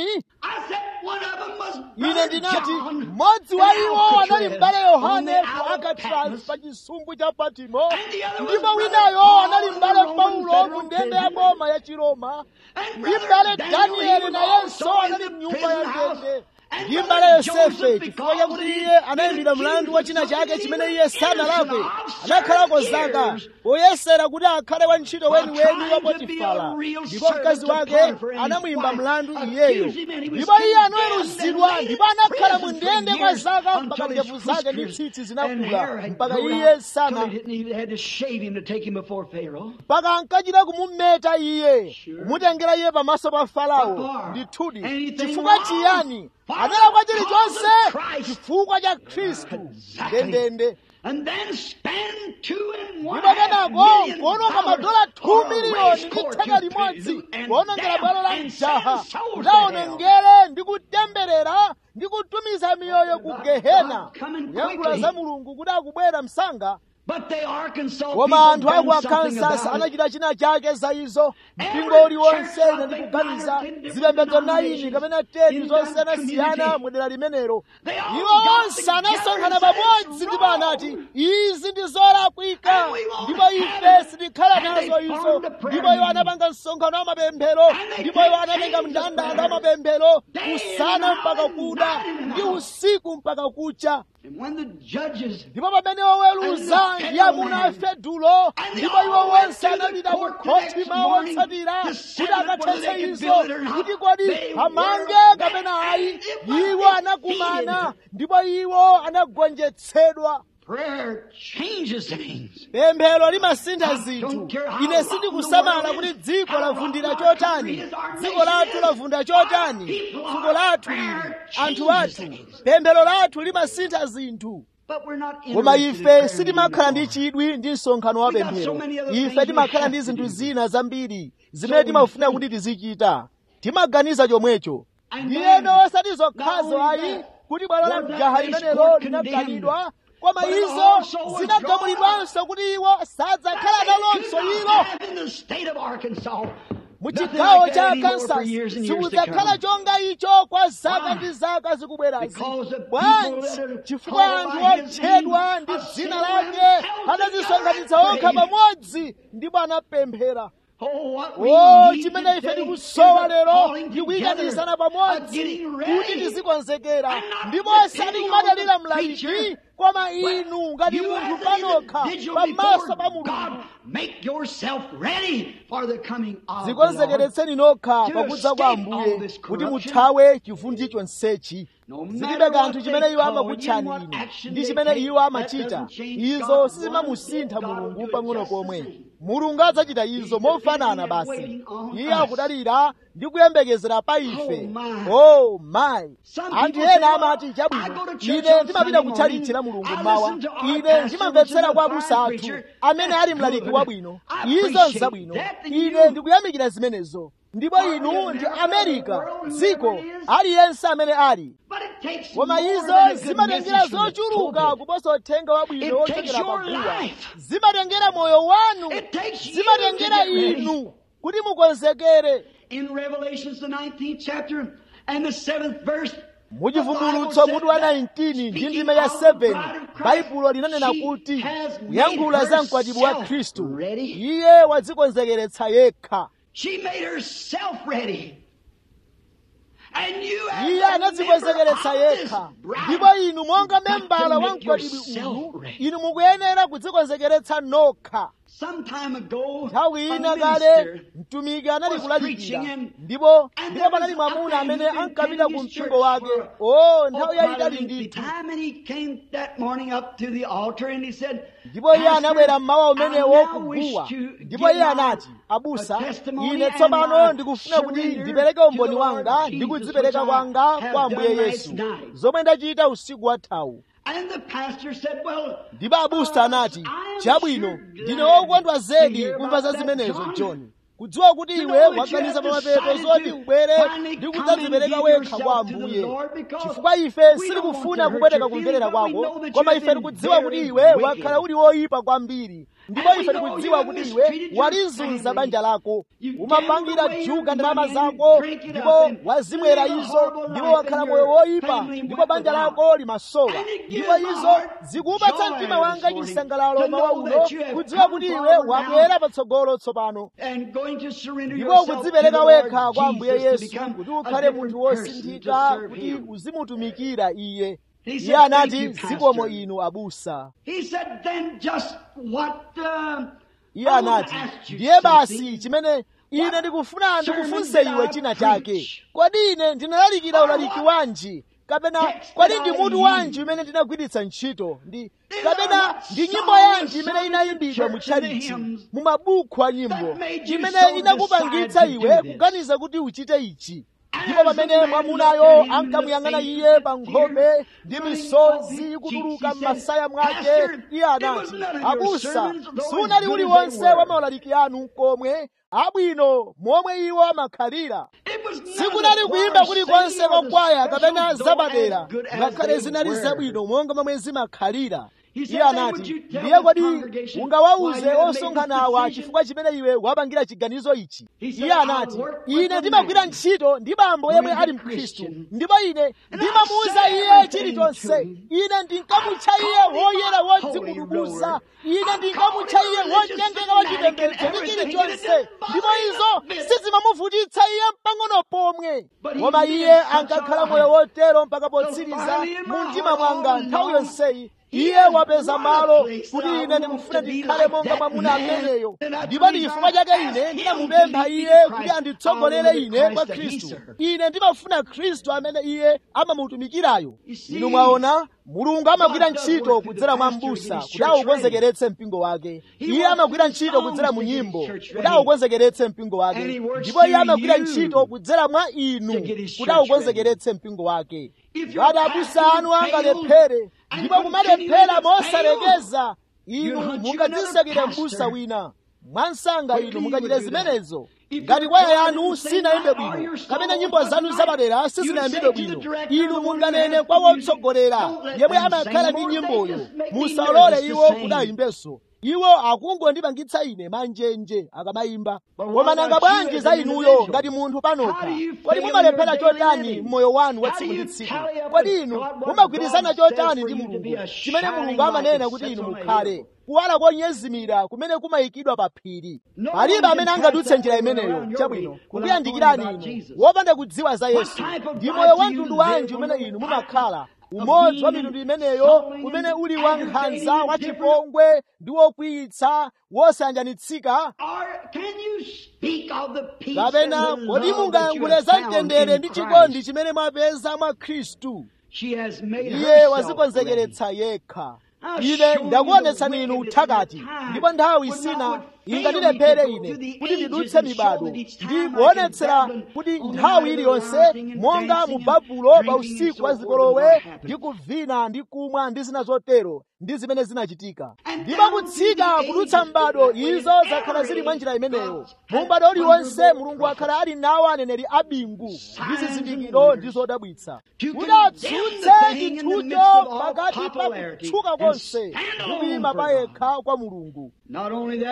Speaker 1: ine ndinati mmodzi wa iwo anali m'bale yohane ku alcatraz pa chisumbu cha patimo ndipo winayo anali m'bale paulo mu ndende ya boma ya chiroma ndi m'bale danieli nayenso anali mnyumba ya ndende ndi m'bale yosefe chifukwa chakuti iye anayimbira mlandu wa china chake chimene iye sanalakwe anakhalako zaka poyesera kuti akhale wantchito weniweni wa potifara ndipo mkazi wake anamuyimba mlandu iyeyo ndipo iye anaweruzidwa ndipo anakhala mu ndende kwa zaka mpaka ndevu zake ndi tsitsi zinakula mpaka iye sana mpaka ankachita kumumeta iye kumutengera iye pamaso pa farao ndithudi chifukwa chiyani analakwa chilichonse chifukwa cha khristu ndendende ndipo kenako kuononga madola 2 miliyoni ndi theka limodzi kuonongera bwalo la mjaha kuti awonongere ndi kutemberera ndi kutumiza miyoyo ku gehena kuyankhula za mulungu kuti akubwera msanga koma anthu aku arkansas anachita china chake za izo mpingo uliwonse ine ndikuganiza zipembedzo 9 kapena 10 zosiyanasiyana mudera limenelo iwo onse anasonkhana pamodzi ndipo anati izi ndi zolakwika ndipo ife sitikhala nazo izo ndipo iwo anapanga msonkhano wa mapemphero ndipo iwo anatenga mndandanda wa mapemphero usana mpaka kuda ndi usiku mpaka kucha ndipo pamene oweruza ndi amuna a fedulo ndipo iwo wonse anapita ku khoti mawu otsatira kuti akathetse izo kuti kodi amange kapena ayi iwo anakumana ndipo iwo anagonjetsedwa pemphero limasintha zinthu ine sindikusamala kuti dziko lavundira chotani dziko lathu lavunda chotani fuko lathu lili anthu athu pemphero lathu limasintha zinthu koma ife sitimakhala ndi chidwi ndi msonkhano wa pemphero ife timakhala ndi zinthu zina zambiri zimene timafuna kuti tizichita timaganiza chomwecho ndiyeno osati zokhazo ayi kuti bwalo la mjaha limenelo linaganidwa koma izo zinagamulidwanso kuti iwo sadzakhala nalonso ilo mu chigawo cha arkansas sikudzakhala chonga icho kwa zaka ndi zaka zikubwerazi bwanji chifukwa anthu otchedwa ndi dzina lake anadzisonkhanitsa okha pamodzi ndipo anapemphera o chimene ife tikusowa lero ndikuyikanizana pamodzi kuti tizikonzekera ndipo osati kumadalira mlaliki koma inu ngati munthu panokha pamaso pa mulungu zikonzekeretseni nokha pakudza kwa ambuye kuti muthawe chivundi chonsechi zilibe kanthu chimene iwo amakutchani inu ndi chimene iwo amachita izo sizimamusintha mulungu pang'ono pomwe mulungu adzachita izo mofanana basi iye akudalira ndi kuyembekezera pa ife oh my anthu ena amati chabwino ine ndimapita kutchalichi la mulungu mawa ine ndimamvetsera kwa abusa athu amene ali mlaliki wabwino izo nzabwino ine ndikuyamikira zimenezo ndipo inu ndi amerika dziko aliyense amene ali koma izo zimatengera zochuluka kuposa uthenga wabwino wochokera paguwa zimatengera moyo wanu zimatengera inu kuti mukonzekere
Speaker 2: in Revelations, the 19th chapter and the 7th verse,
Speaker 1: muchivumbulutso mutu wa 19 ndi ndime ya 7 baibulo linanena kuti kuyankhula za mkwatibwi wa khristu iye wadzikonzekeretsa yekha
Speaker 2: she made herself ready. And you as
Speaker 1: iye
Speaker 2: a
Speaker 1: anadzikonzekeretsa
Speaker 2: member of
Speaker 1: yekha
Speaker 2: this bride,
Speaker 1: ndipo inu monga
Speaker 2: you've got
Speaker 1: membala
Speaker 2: to
Speaker 1: wa
Speaker 2: make
Speaker 1: mkwatibwi
Speaker 2: yourself
Speaker 1: uwu
Speaker 2: ready.
Speaker 1: inu mukuyenera kudzikonzekeretsa nokha
Speaker 2: Some time ago,
Speaker 1: nthawi
Speaker 2: a
Speaker 1: ina kale
Speaker 2: minister
Speaker 1: mtumiki anali
Speaker 2: was
Speaker 1: kulalikira
Speaker 2: preaching and-
Speaker 1: ndipo
Speaker 2: and
Speaker 1: ndipo
Speaker 2: there
Speaker 1: panali
Speaker 2: was a
Speaker 1: mwamuna
Speaker 2: man
Speaker 1: amene
Speaker 2: who'd been
Speaker 1: ankapita
Speaker 2: attending
Speaker 1: ku
Speaker 2: his
Speaker 1: mpingo
Speaker 2: church
Speaker 1: wake
Speaker 2: for
Speaker 1: o
Speaker 2: Oh,
Speaker 1: nthawi
Speaker 2: quite
Speaker 1: yayitali
Speaker 2: a lengthy
Speaker 1: ndithu
Speaker 2: time, and he came that morning up to the altar and he said,
Speaker 1: ndipo iye
Speaker 2: "Pastor,
Speaker 1: anabwera mmawa
Speaker 2: I
Speaker 1: umenewo
Speaker 2: now wish
Speaker 1: kuguwa
Speaker 2: to
Speaker 1: ndipo
Speaker 2: give
Speaker 1: iye
Speaker 2: my
Speaker 1: anati abusa
Speaker 2: testimony
Speaker 1: ine
Speaker 2: and
Speaker 1: tsopano
Speaker 2: my
Speaker 1: ndikufuna kuti
Speaker 2: surrender
Speaker 1: ndipereke
Speaker 2: to
Speaker 1: umboni
Speaker 2: the Lord
Speaker 1: wanga
Speaker 2: Jesus,
Speaker 1: ndi kudzipereka
Speaker 2: which I
Speaker 1: kwanga
Speaker 2: have
Speaker 1: kwa ambuye
Speaker 2: done
Speaker 1: yesu
Speaker 2: last night."
Speaker 1: zomwe ndachita usiku wathawu
Speaker 2: And the pastor said, well,
Speaker 1: ndipo abusa
Speaker 2: uh,
Speaker 1: anati
Speaker 2: I am
Speaker 1: chabwino
Speaker 2: sure
Speaker 1: ndine
Speaker 2: glad
Speaker 1: wokondwa
Speaker 2: to
Speaker 1: zedi
Speaker 2: hear
Speaker 1: kumva za
Speaker 2: about that,
Speaker 1: zimenezo
Speaker 2: John.
Speaker 1: john kudziwa kuti
Speaker 2: To
Speaker 1: iwe
Speaker 2: know that you
Speaker 1: waganiza
Speaker 2: have
Speaker 1: pamapeto
Speaker 2: decided
Speaker 1: zoti
Speaker 2: to
Speaker 1: ubwere
Speaker 2: finally
Speaker 1: ndi
Speaker 2: come
Speaker 1: kudzadzipereka
Speaker 2: and give
Speaker 1: wekha kwa
Speaker 2: yourself to the
Speaker 1: ambuye
Speaker 2: Lord because
Speaker 1: chifukwa ife
Speaker 2: we don't
Speaker 1: sitikufuna
Speaker 2: want to
Speaker 1: kupweteka
Speaker 2: hurt your
Speaker 1: kumverera
Speaker 2: feelings, but we
Speaker 1: kwako
Speaker 2: know that
Speaker 1: koma
Speaker 2: you
Speaker 1: ife
Speaker 2: have
Speaker 1: tikudziwa
Speaker 2: been
Speaker 1: kuti
Speaker 2: very
Speaker 1: iwe
Speaker 2: wicked.
Speaker 1: wakhala uli woyipa kwambiri ndipo
Speaker 2: And we
Speaker 1: ife
Speaker 2: know
Speaker 1: tikudziwa
Speaker 2: you
Speaker 1: kuti
Speaker 2: have
Speaker 1: iwe
Speaker 2: mistreated your
Speaker 1: walizunza
Speaker 2: family.
Speaker 1: banja lako
Speaker 2: You
Speaker 1: umapangira
Speaker 2: gambled away
Speaker 1: juga
Speaker 2: your
Speaker 1: ndalama
Speaker 2: money and
Speaker 1: zako
Speaker 2: drink it
Speaker 1: ndipo
Speaker 2: up and
Speaker 1: wazimwera
Speaker 2: live a
Speaker 1: izo
Speaker 2: horrible
Speaker 1: ndipo
Speaker 2: life
Speaker 1: wakhala
Speaker 2: and
Speaker 1: moyo
Speaker 2: your
Speaker 1: woyipa
Speaker 2: family
Speaker 1: ndipo
Speaker 2: went
Speaker 1: banja
Speaker 2: without.
Speaker 1: lako limasowa
Speaker 2: And it
Speaker 1: ndipo
Speaker 2: gives my
Speaker 1: izo
Speaker 2: heart
Speaker 1: zikupatsa
Speaker 2: joy
Speaker 1: mtima
Speaker 2: this
Speaker 1: wanga
Speaker 2: morning
Speaker 1: chisangalalo
Speaker 2: to
Speaker 1: mawa
Speaker 2: know
Speaker 1: uno
Speaker 2: that you have
Speaker 1: kudziwa
Speaker 2: come
Speaker 1: kuti iwe
Speaker 2: forward
Speaker 1: wabwera
Speaker 2: now
Speaker 1: patsogolo tsopano
Speaker 2: and going to surrender
Speaker 1: ndipo
Speaker 2: yourself to the
Speaker 1: kudzipereka
Speaker 2: Lord
Speaker 1: wekha kwa ambuye
Speaker 2: Jesus to
Speaker 1: yesu
Speaker 2: become
Speaker 1: kuti
Speaker 2: a
Speaker 1: ukhale
Speaker 2: different
Speaker 1: munthu
Speaker 2: person to
Speaker 1: wosinthika
Speaker 2: serve
Speaker 1: kuti
Speaker 2: Him.
Speaker 1: uzimutumikira iye
Speaker 2: He
Speaker 1: iye
Speaker 2: said, "Thank
Speaker 1: anati
Speaker 2: you,
Speaker 1: zikomo
Speaker 2: Pastor."
Speaker 1: inu abusa
Speaker 2: He said, then just what uh,
Speaker 1: iye
Speaker 2: I want to
Speaker 1: anati
Speaker 2: ask you
Speaker 1: ndiye basi
Speaker 2: something.
Speaker 1: chimene ine ndikufuna
Speaker 2: sermon
Speaker 1: ndikufunse
Speaker 2: did
Speaker 1: iwe
Speaker 2: I
Speaker 1: china
Speaker 2: preach?
Speaker 1: chake kodi ine ndinalalikira
Speaker 2: Or
Speaker 1: ulaliki
Speaker 2: what
Speaker 1: wanji kapena
Speaker 2: text
Speaker 1: kodi
Speaker 2: did
Speaker 1: ndi
Speaker 2: I
Speaker 1: mutu
Speaker 2: use?
Speaker 1: wanji umene ndinagwiritsa ntchito ndi
Speaker 2: These are
Speaker 1: kapena
Speaker 2: what
Speaker 1: ndi nyimbo
Speaker 2: songs
Speaker 1: yanji imene
Speaker 2: sung in
Speaker 1: inayimbidwa mu
Speaker 2: church and the
Speaker 1: tchalichi
Speaker 2: hymns
Speaker 1: mu mabuku a nyimbo
Speaker 2: that made you
Speaker 1: imene
Speaker 2: so
Speaker 1: inakupangitsa
Speaker 2: decide to
Speaker 1: iwe
Speaker 2: do this.
Speaker 1: kuganiza kuti uchite ichi
Speaker 2: And
Speaker 1: ndipo
Speaker 2: as the
Speaker 1: pamene
Speaker 2: man
Speaker 1: mwamunayo
Speaker 2: looked at him in the
Speaker 1: ankamuyang'ana
Speaker 2: face
Speaker 1: iye
Speaker 2: with
Speaker 1: pa
Speaker 2: tears
Speaker 1: nkhope ndi
Speaker 2: running
Speaker 1: misozi
Speaker 2: off his
Speaker 1: ikutuluka
Speaker 2: cheeks, he
Speaker 1: m'masaya
Speaker 2: said,
Speaker 1: mwake
Speaker 2: "Pastor,
Speaker 1: iye
Speaker 2: it was
Speaker 1: anati
Speaker 2: none of your
Speaker 1: abusa
Speaker 2: sermons, though as
Speaker 1: sunali
Speaker 2: good as
Speaker 1: uliwonse
Speaker 2: they were."
Speaker 1: wa maulaliki anu komwe abwino momwe iwo amakhalira
Speaker 2: It was none of
Speaker 1: sikunali
Speaker 2: the
Speaker 1: kuyimba
Speaker 2: choir
Speaker 1: kulikonse
Speaker 2: singing or the
Speaker 1: kwakwaya
Speaker 2: special,
Speaker 1: kapena
Speaker 2: though
Speaker 1: zapadera
Speaker 2: as good as
Speaker 1: ngakhale
Speaker 2: they
Speaker 1: zinali
Speaker 2: were.
Speaker 1: zabwino monga momwe zimakhalira
Speaker 2: He said,
Speaker 1: iye
Speaker 2: "Then
Speaker 1: anati
Speaker 2: would you tell
Speaker 1: ndiye
Speaker 2: this
Speaker 1: kodi
Speaker 2: congregation why
Speaker 1: ungawawuze
Speaker 2: you have made
Speaker 1: osonkhanawa
Speaker 2: this decision?"
Speaker 1: chifukwa chimene iwe wapangira chiganizo ichi
Speaker 2: He said,
Speaker 1: iye
Speaker 2: "I'll
Speaker 1: anati
Speaker 2: work with
Speaker 1: ine
Speaker 2: a
Speaker 1: ndimagwira
Speaker 2: man
Speaker 1: ntchito ndi bambo yemwe
Speaker 2: who is a
Speaker 1: ali mkhristu
Speaker 2: Christian,
Speaker 1: ndipo ine
Speaker 2: and
Speaker 1: ndimamuwuza
Speaker 2: I'll say
Speaker 1: iye
Speaker 2: everything
Speaker 1: chilichonse
Speaker 2: to him.
Speaker 1: ine ndinkamutcha
Speaker 2: I'll
Speaker 1: iye
Speaker 2: call him
Speaker 1: woyera
Speaker 2: a holy
Speaker 1: wodzikudubuza
Speaker 2: roller.
Speaker 1: ine
Speaker 2: I'll
Speaker 1: ndinkamutcha
Speaker 2: call him
Speaker 1: iye
Speaker 2: a religious
Speaker 1: wonyengeka wa
Speaker 2: fanatic and
Speaker 1: chipembedzo ndi
Speaker 2: everything, and it
Speaker 1: chilichonse
Speaker 2: didn't bother
Speaker 1: ndipo
Speaker 2: him
Speaker 1: izo
Speaker 2: a bit.
Speaker 1: sizimamuvutitsa iye mpang'ono pomwe
Speaker 2: But he
Speaker 1: koma
Speaker 2: lived
Speaker 1: iye
Speaker 2: such a
Speaker 1: ankakhala
Speaker 2: life
Speaker 1: moyo wotero mpaka potsiriza
Speaker 2: finally in my
Speaker 1: mu mtima
Speaker 2: heart
Speaker 1: mwanga
Speaker 2: all
Speaker 1: nthawi
Speaker 2: along,
Speaker 1: yonseyi
Speaker 2: he
Speaker 1: iye
Speaker 2: has
Speaker 1: wapeza
Speaker 2: won a
Speaker 1: malo
Speaker 2: place
Speaker 1: kuti
Speaker 2: that I
Speaker 1: ine
Speaker 2: want
Speaker 1: ndikufuna
Speaker 2: to be
Speaker 1: ndikhale
Speaker 2: like
Speaker 1: monga
Speaker 2: that
Speaker 1: mwamuna
Speaker 2: man.
Speaker 1: ameneyo
Speaker 2: And that's
Speaker 1: ndipo
Speaker 2: the
Speaker 1: ndi
Speaker 2: reason
Speaker 1: chifukwa
Speaker 2: I
Speaker 1: chake
Speaker 2: asked
Speaker 1: ine
Speaker 2: him
Speaker 1: ndinamupempha
Speaker 2: to lead
Speaker 1: iye
Speaker 2: me to
Speaker 1: kuti
Speaker 2: Christ.
Speaker 1: anditsogolere
Speaker 2: I want
Speaker 1: ine
Speaker 2: the
Speaker 1: kwa
Speaker 2: Christ that he
Speaker 1: khristu
Speaker 2: served.
Speaker 1: ine ndimafuna khristu amene iye amamutumikirayo
Speaker 2: You see,
Speaker 1: inu mwaona mulungu amagwira
Speaker 2: God does
Speaker 1: ntchito
Speaker 2: work through
Speaker 1: kudzera
Speaker 2: the
Speaker 1: mwa
Speaker 2: pastor to
Speaker 1: m'busa
Speaker 2: get his
Speaker 1: kuti
Speaker 2: church
Speaker 1: aukonzekeretse mpingo wake
Speaker 2: He
Speaker 1: iye
Speaker 2: works
Speaker 1: amagwira
Speaker 2: through
Speaker 1: ntchito
Speaker 2: songs
Speaker 1: kudzera
Speaker 2: to
Speaker 1: mu
Speaker 2: get his
Speaker 1: nyimbo
Speaker 2: church
Speaker 1: kuti
Speaker 2: ready.
Speaker 1: aukonzekeretse mpingo
Speaker 2: And he
Speaker 1: wake
Speaker 2: works
Speaker 1: ndipo iye
Speaker 2: through
Speaker 1: amagwira
Speaker 2: you
Speaker 1: ntchito kudzera mwa inu
Speaker 2: to get his
Speaker 1: kuti
Speaker 2: church
Speaker 1: aukonzekeretse mpingo wake
Speaker 2: If your
Speaker 1: ngati abusa
Speaker 2: pastor
Speaker 1: anu
Speaker 2: fails
Speaker 1: angalephere
Speaker 2: and
Speaker 1: ndipo
Speaker 2: continually
Speaker 1: kumalephera
Speaker 2: to
Speaker 1: mosalekeza inu
Speaker 2: you'll hunt you
Speaker 1: mungadzisakire
Speaker 2: another
Speaker 1: m'busa
Speaker 2: pastor.
Speaker 1: wina mwansanga inu
Speaker 2: Quickly
Speaker 1: mungachite
Speaker 2: you would do that.
Speaker 1: zimenezo
Speaker 2: If
Speaker 1: ngati
Speaker 2: your
Speaker 1: kwaya
Speaker 2: choir
Speaker 1: yanu
Speaker 2: didn't sing
Speaker 1: sinayimbe
Speaker 2: right or
Speaker 1: bwino
Speaker 2: your
Speaker 1: kapena
Speaker 2: song
Speaker 1: nyimbo
Speaker 2: wasn't
Speaker 1: zanu
Speaker 2: right,
Speaker 1: zapadera
Speaker 2: you'd
Speaker 1: sizinayimbe
Speaker 2: say to the
Speaker 1: bwino
Speaker 2: director,
Speaker 1: inu
Speaker 2: the one who
Speaker 1: munganene
Speaker 2: has
Speaker 1: kwa
Speaker 2: the music,
Speaker 1: wotsogolera
Speaker 2: "Don't let
Speaker 1: yemwe
Speaker 2: them
Speaker 1: amakhala
Speaker 2: sing
Speaker 1: ndi
Speaker 2: more, they
Speaker 1: nyimboyo
Speaker 2: just make me
Speaker 1: musalole
Speaker 2: nervous to
Speaker 1: iwo
Speaker 2: sing."
Speaker 1: kuti ayimbenso iwo akungondipangitsa ine manjenje akamayimba
Speaker 2: But
Speaker 1: koma
Speaker 2: what
Speaker 1: nanga
Speaker 2: about you
Speaker 1: bwanji
Speaker 2: as
Speaker 1: za
Speaker 2: an
Speaker 1: inuyo
Speaker 2: individual?
Speaker 1: ngati munthu
Speaker 2: How
Speaker 1: panokha
Speaker 2: do you
Speaker 1: kodi
Speaker 2: fail
Speaker 1: mumalephera
Speaker 2: in your daily
Speaker 1: chotani
Speaker 2: living?
Speaker 1: mmoyo wanu wa
Speaker 2: How do
Speaker 1: tsiku
Speaker 2: you
Speaker 1: ndi tsiku
Speaker 2: tally up
Speaker 1: kodi
Speaker 2: with
Speaker 1: inu
Speaker 2: God what
Speaker 1: mumagwirizana
Speaker 2: God says
Speaker 1: chotani
Speaker 2: for
Speaker 1: ndi
Speaker 2: you to be
Speaker 1: mulungu
Speaker 2: a
Speaker 1: chimene
Speaker 2: shining
Speaker 1: mulungu
Speaker 2: light
Speaker 1: amanena
Speaker 2: that
Speaker 1: kuti
Speaker 2: sets
Speaker 1: inu
Speaker 2: on a
Speaker 1: mukhale
Speaker 2: hill?
Speaker 1: kuwala konyezimira kumene kumayikidwa pa phiri
Speaker 2: No
Speaker 1: palibe
Speaker 2: one
Speaker 1: amene
Speaker 2: can
Speaker 1: angadutse
Speaker 2: pass
Speaker 1: njira
Speaker 2: that way
Speaker 1: imeneyo
Speaker 2: around your
Speaker 1: chabwino
Speaker 2: way
Speaker 1: kukuyandikirani
Speaker 2: without knowing
Speaker 1: inu
Speaker 2: about Jesus.
Speaker 1: wopanda kudziwa za yesu
Speaker 2: type of
Speaker 1: ndi
Speaker 2: life
Speaker 1: moyo
Speaker 2: do
Speaker 1: wa
Speaker 2: you
Speaker 1: mtundu
Speaker 2: live
Speaker 1: wanji
Speaker 2: when
Speaker 1: umene
Speaker 2: the
Speaker 1: inu
Speaker 2: type
Speaker 1: mumakhala
Speaker 2: of
Speaker 1: umodzi wa
Speaker 2: being
Speaker 1: mitundu imeneyo
Speaker 2: sullen
Speaker 1: umene
Speaker 2: and
Speaker 1: uli
Speaker 2: aggravating
Speaker 1: wankhanza
Speaker 2: and
Speaker 1: wa
Speaker 2: different?
Speaker 1: chipongwe ndi wokwiyitsa wosayanjanitsika
Speaker 2: Or can you speak of the peace
Speaker 1: kapena
Speaker 2: and the
Speaker 1: kodi
Speaker 2: love that you
Speaker 1: mungayankhule
Speaker 2: have
Speaker 1: za
Speaker 2: found
Speaker 1: mtendere
Speaker 2: in
Speaker 1: ndi
Speaker 2: Christ?
Speaker 1: chikondi chimene mwapeza mwa khristu
Speaker 2: She has made
Speaker 1: iye
Speaker 2: herself ready.
Speaker 1: wazikonzekeretsa yekha
Speaker 2: I'll
Speaker 1: ine
Speaker 2: show you
Speaker 1: ndakuonetsani
Speaker 2: the
Speaker 1: inu
Speaker 2: wickedness
Speaker 1: uthakati
Speaker 2: of the time
Speaker 1: ndipo nthawi
Speaker 2: when
Speaker 1: sina
Speaker 2: I would fail
Speaker 1: ingandilephere
Speaker 2: me to go
Speaker 1: ine
Speaker 2: through the
Speaker 1: kuti
Speaker 2: ages
Speaker 1: ndidutse
Speaker 2: and show
Speaker 1: mibado
Speaker 2: that each
Speaker 1: ndi
Speaker 2: time like in
Speaker 1: kuonetsera
Speaker 2: Babylon,
Speaker 1: kuti
Speaker 2: on the
Speaker 1: nthawi
Speaker 2: night of the
Speaker 1: iliyonse
Speaker 2: rising and
Speaker 1: monga
Speaker 2: dancing
Speaker 1: mu
Speaker 2: and
Speaker 1: babulo pa
Speaker 2: drinking and
Speaker 1: usiku
Speaker 2: so
Speaker 1: wa
Speaker 2: forth and
Speaker 1: zikolowe
Speaker 2: what happened.
Speaker 1: ndi kuvina ndi kumwa ndi zina zotero ndi zimene zinachitika
Speaker 2: And
Speaker 1: ndipo
Speaker 2: down
Speaker 1: kutsika
Speaker 2: through the
Speaker 1: kudutsa
Speaker 2: ages,
Speaker 1: mbado
Speaker 2: in every
Speaker 1: izo zakhala zili mwa njira imeneyo
Speaker 2: God's
Speaker 1: mu
Speaker 2: had
Speaker 1: mbado uliwonse
Speaker 2: wonderful
Speaker 1: mulungu
Speaker 2: prophets.
Speaker 1: akhala ali nawo aneneri abingu ndi
Speaker 2: Signs and
Speaker 1: zizindikiro
Speaker 2: wonders.
Speaker 1: ndi zodabwitsa
Speaker 2: To
Speaker 1: kuti
Speaker 2: condemn
Speaker 1: atsutse
Speaker 2: the thing in the midst
Speaker 1: chinthucho
Speaker 2: of all
Speaker 1: pakati pa
Speaker 2: popularity
Speaker 1: kutchuka
Speaker 2: and
Speaker 1: konse
Speaker 2: stand
Speaker 1: ndi
Speaker 2: alone
Speaker 1: kuyima
Speaker 2: for
Speaker 1: pa
Speaker 2: God.
Speaker 1: yekha kwa mulungu
Speaker 2: Not only that, but what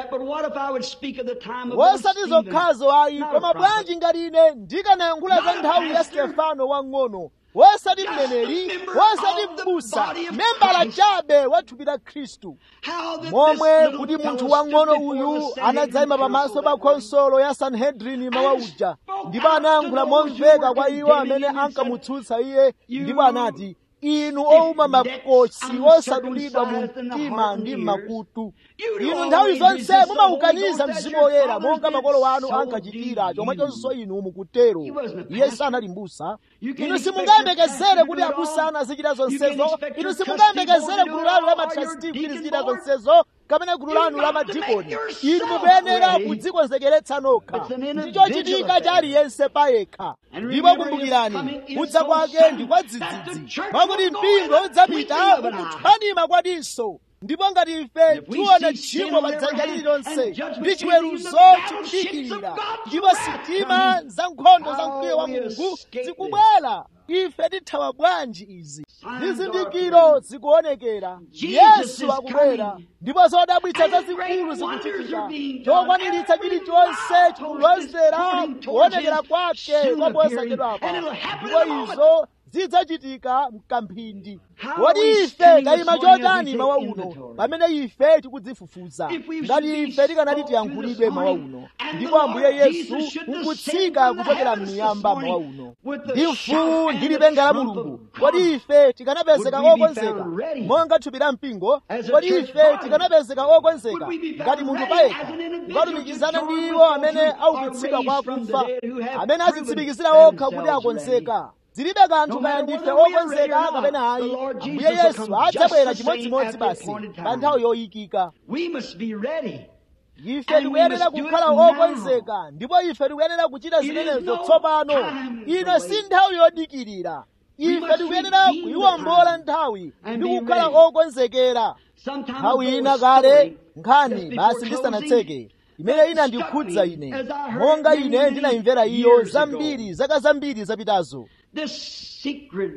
Speaker 2: What if I would speak of the time of
Speaker 1: wosati
Speaker 2: Stephen?
Speaker 1: zokhazo ayi
Speaker 2: Not a
Speaker 1: koma
Speaker 2: prophet.
Speaker 1: bwanji ngati ine ndikanayankhula za
Speaker 2: Not a
Speaker 1: nthawi ya
Speaker 2: pastor.
Speaker 1: stefano wang'ono wosati
Speaker 2: Just
Speaker 1: mneneri
Speaker 2: a member
Speaker 1: wosati
Speaker 2: of the
Speaker 1: m'busa
Speaker 2: body of
Speaker 1: membala
Speaker 2: Christ.
Speaker 1: chabe wa thupi la khristu
Speaker 2: How that
Speaker 1: momwe
Speaker 2: this little
Speaker 1: kuti munthu
Speaker 2: fellow
Speaker 1: wang'ono
Speaker 2: stood before
Speaker 1: uyu
Speaker 2: the Sanhedrin
Speaker 1: anadzayima pamaso
Speaker 2: council
Speaker 1: pa
Speaker 2: that morning.
Speaker 1: khonsolo ya sanhedrini mawa
Speaker 2: And
Speaker 1: uja
Speaker 2: spoke
Speaker 1: ndipo
Speaker 2: out
Speaker 1: anayankhula
Speaker 2: to those who
Speaker 1: momveka
Speaker 2: were
Speaker 1: kwa iwo
Speaker 2: condemning
Speaker 1: amene
Speaker 2: him and said,
Speaker 1: ankamutsutsa iye
Speaker 2: "You
Speaker 1: ndipo anati inu owuma makosi osadulidwa mu mtima ndi m'makutu inu nthawi zonse mumaukaniza mzimu woyera monga makolo wanu ankachitira chomwechonso inu mukutero iye sanali m'busa inu simungayembekezere kuti abusa anu azichita zonsezo inu simungayembekezere gulu lanu la matrasti kuti lizichita zonsezo kapena gulu lanu la madikoni inu mukuyenera kudzikonzekeretsa nokha ndicho chitika cha aliyense payekha ndipo kumbukirani kudza kwake ndi kwa dzidzidzi pakuti mpingo udzapita mukuthwanima kwadinso ndipo ngati ife tiona tchimo pa dzanja lililonse ndi chiweruzo chikudikirira ndipo sitima za nkhondo za mkwiyo wa mulungu zikubwera ife tithawa bwanji izi zizindikiro zikuonekera yesu akubwera ndipo zodabwitsa zazikulu zikuchitika chokwaniritsa chilichonse chikulozera kuonekera kwake kwa posachedwapa ndipo izo zidzachitika mkamphindi kodi ife tayima chotani mawa uno pamene ife tikudzifufuza ngati ife tikanati tiyankhulidwe mawa uno ndipo ambuye yesu nkutsika kuchokera m'miyamba mawa uno ndi mfuwu ndi lipenga la mulungu kodi ife tikanapezeka okonzeka monga thupi la mpingo kodi ife tikanapezeka okonzeka ngati munthu payekha kukatumikizana ndi iwo amene aukitsidwa kwa akufa amene azitsimikizira okha kuti akonzeka zilibe kanthu kaya ndife okonzeka kapena ayi ambuye yesu adzabwera chimodzimodzi basi pa nthawi yoyikika
Speaker 2: We must be ready.
Speaker 1: ife tikuyenera kukhala okonzeka ndipo ife tikuyenera kuchita zimenezo tsopano ino si nthawi yodikirira ife tikuyenera kuyiwombola nthawi ndi kukhala okonzekera
Speaker 2: Sometimes
Speaker 1: nthawi ina kale nkhani basi ndisanatseke imene inandikhudza ine monga ine ndinayimvera iyo zambiri zaka zambiri zapitazo
Speaker 2: This secret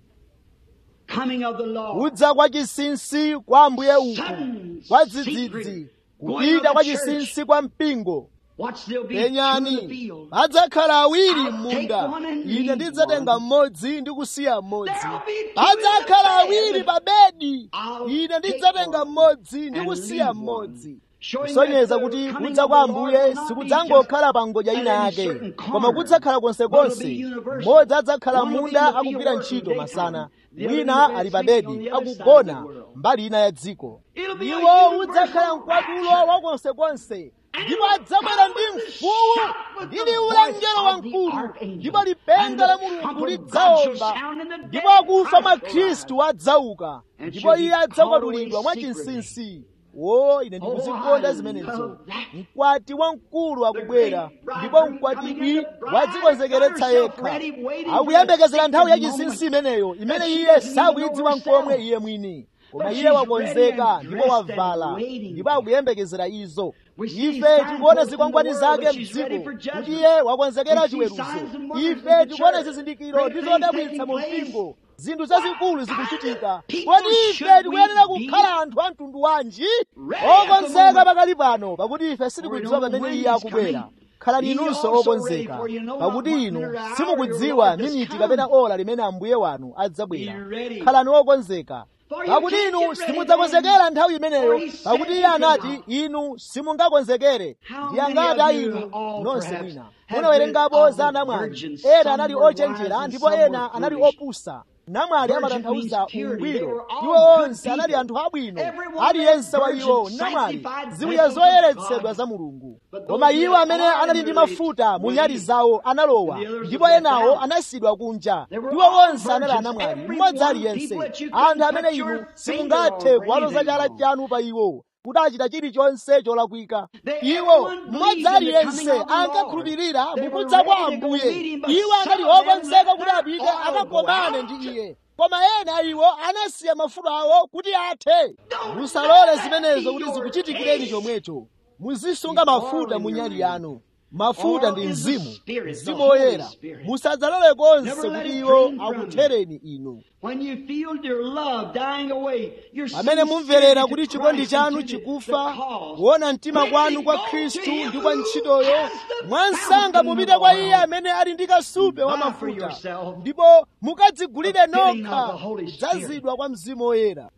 Speaker 2: coming of the Lord.
Speaker 1: kudza kwa chinsinsi kwa ambuye uku kwa dzidzidzi kupita kwa chinsinsi kwa mpingo
Speaker 2: Watch there'll be two in the
Speaker 1: penyani
Speaker 2: field.
Speaker 1: padzakhala awiri m'munda ine ndidzatenga mmodzi ndi kusiya mmodzi
Speaker 2: There'll be two
Speaker 1: padzakhala
Speaker 2: in the bed.
Speaker 1: awiri pa bedi
Speaker 2: I'll
Speaker 1: ine
Speaker 2: take
Speaker 1: ndidzatenga
Speaker 2: one
Speaker 1: mmodzi ndi
Speaker 2: and
Speaker 1: kusiya
Speaker 2: leave
Speaker 1: mmodzi
Speaker 2: Showing
Speaker 1: kusonyeza
Speaker 2: that the
Speaker 1: kuti
Speaker 2: coming
Speaker 1: kudza
Speaker 2: of
Speaker 1: kwa
Speaker 2: the Lord
Speaker 1: ambuye
Speaker 2: will not be
Speaker 1: sikudzangokhala
Speaker 2: just
Speaker 1: pa ngodya
Speaker 2: at
Speaker 1: ina
Speaker 2: any
Speaker 1: yake
Speaker 2: certain
Speaker 1: koma
Speaker 2: corner,
Speaker 1: kudzakhala
Speaker 2: but it'll
Speaker 1: konsekonse
Speaker 2: be universal.
Speaker 1: mmodzi adzakhala
Speaker 2: One will be
Speaker 1: munda
Speaker 2: in the field
Speaker 1: akugwira
Speaker 2: working
Speaker 1: ntchito
Speaker 2: daytime.
Speaker 1: masana
Speaker 2: The other
Speaker 1: wina
Speaker 2: in the
Speaker 1: ali
Speaker 2: bed
Speaker 1: pa
Speaker 2: sleeping
Speaker 1: bedi
Speaker 2: on the other side of
Speaker 1: akugona
Speaker 2: the world.
Speaker 1: mbali ina ya dziko
Speaker 2: It'll be a
Speaker 1: iwo
Speaker 2: universal
Speaker 1: udzakhala mkwatulo wa konsekonse ndipo adzabwera ndi mfuwu ndi liwu la mngelo wamkulu ndipo lipenga la mulungu lidzawomba ndipo akufa mwa khristu adzauka ndipo iye adzakwatulidwa mwa chinsinsi wo ine ndikuzikonda zimenezo mkwati wamkulu akubwera ndipo mkwatibwi wadzikonzekeretsa yekha akuyembekezera nthawi ya chinsinsi imeneyo imene iye sakuyidziwa nkomwe iye mwini koma iye wakonzeka ndipo wavala ndipo akuyembekezera izo ife tikuona zikwangwani zake mdziko kuti iye wakonzekera chiweruzo ife tikuona zizindikiro ndi zodabwitsa mu mpingo zinthu zazikulu zikuchitika kodi ife tikuyenera kukhala anthu a mtundu wanji okonzeka pakali pano pakuti ife sitikudziwa pamene iye akubwera khalani inunso okonzeka pakuti inu simukudziwa miniti kapena ola limene ambuye wanu adzabwera khalani okonzeka pakuti inu simudzakonzekera nthawi imeneyo pakuti iye anati inu simungakonzekere ndi angati a inu nonse mwina munawerengapo za namwali ena anali ochenjera ndipo ena anali opusa namwali amatanthauza ungwiro iwo onse anali anthu abwino aliyense wa iwo namwali ziwiya zoyeretsedwa za mulungu koma iwo amene anali ndi mafuta mu nyali zawo analowa ndipo enawo anasiyidwa kunja iwo onse anali anamwali mmodzi aliyense anthu amene inu simungathe kuwaloza chala chanu pa iwo kuti achita chilichonse cholakwika iwo mmodzi aliyense ankakhulupirira mukudza kwa ambuye iwo anali okonzeka kuti apite akakomane ndi iye koma ena iwo anasiya mafuta awo kuti athe musalole zimenezo kuti zikuchitikireni chomwecho muzisunga mafuta mu nyali yanu mafuta ndi mzimu mzimu woyera musadzalole konse kuti iwo akuthereni inu pamene mumverera kuti chikondi chanu chikufa kuona mtima kwanu kwa khristu ndi kwa ntchitoyo mwansanga mupite kwa iye amene ali ndi kasupe wa mafuta ndipo mukadzigulire nokha kudzazidwa kwa mzimu woyera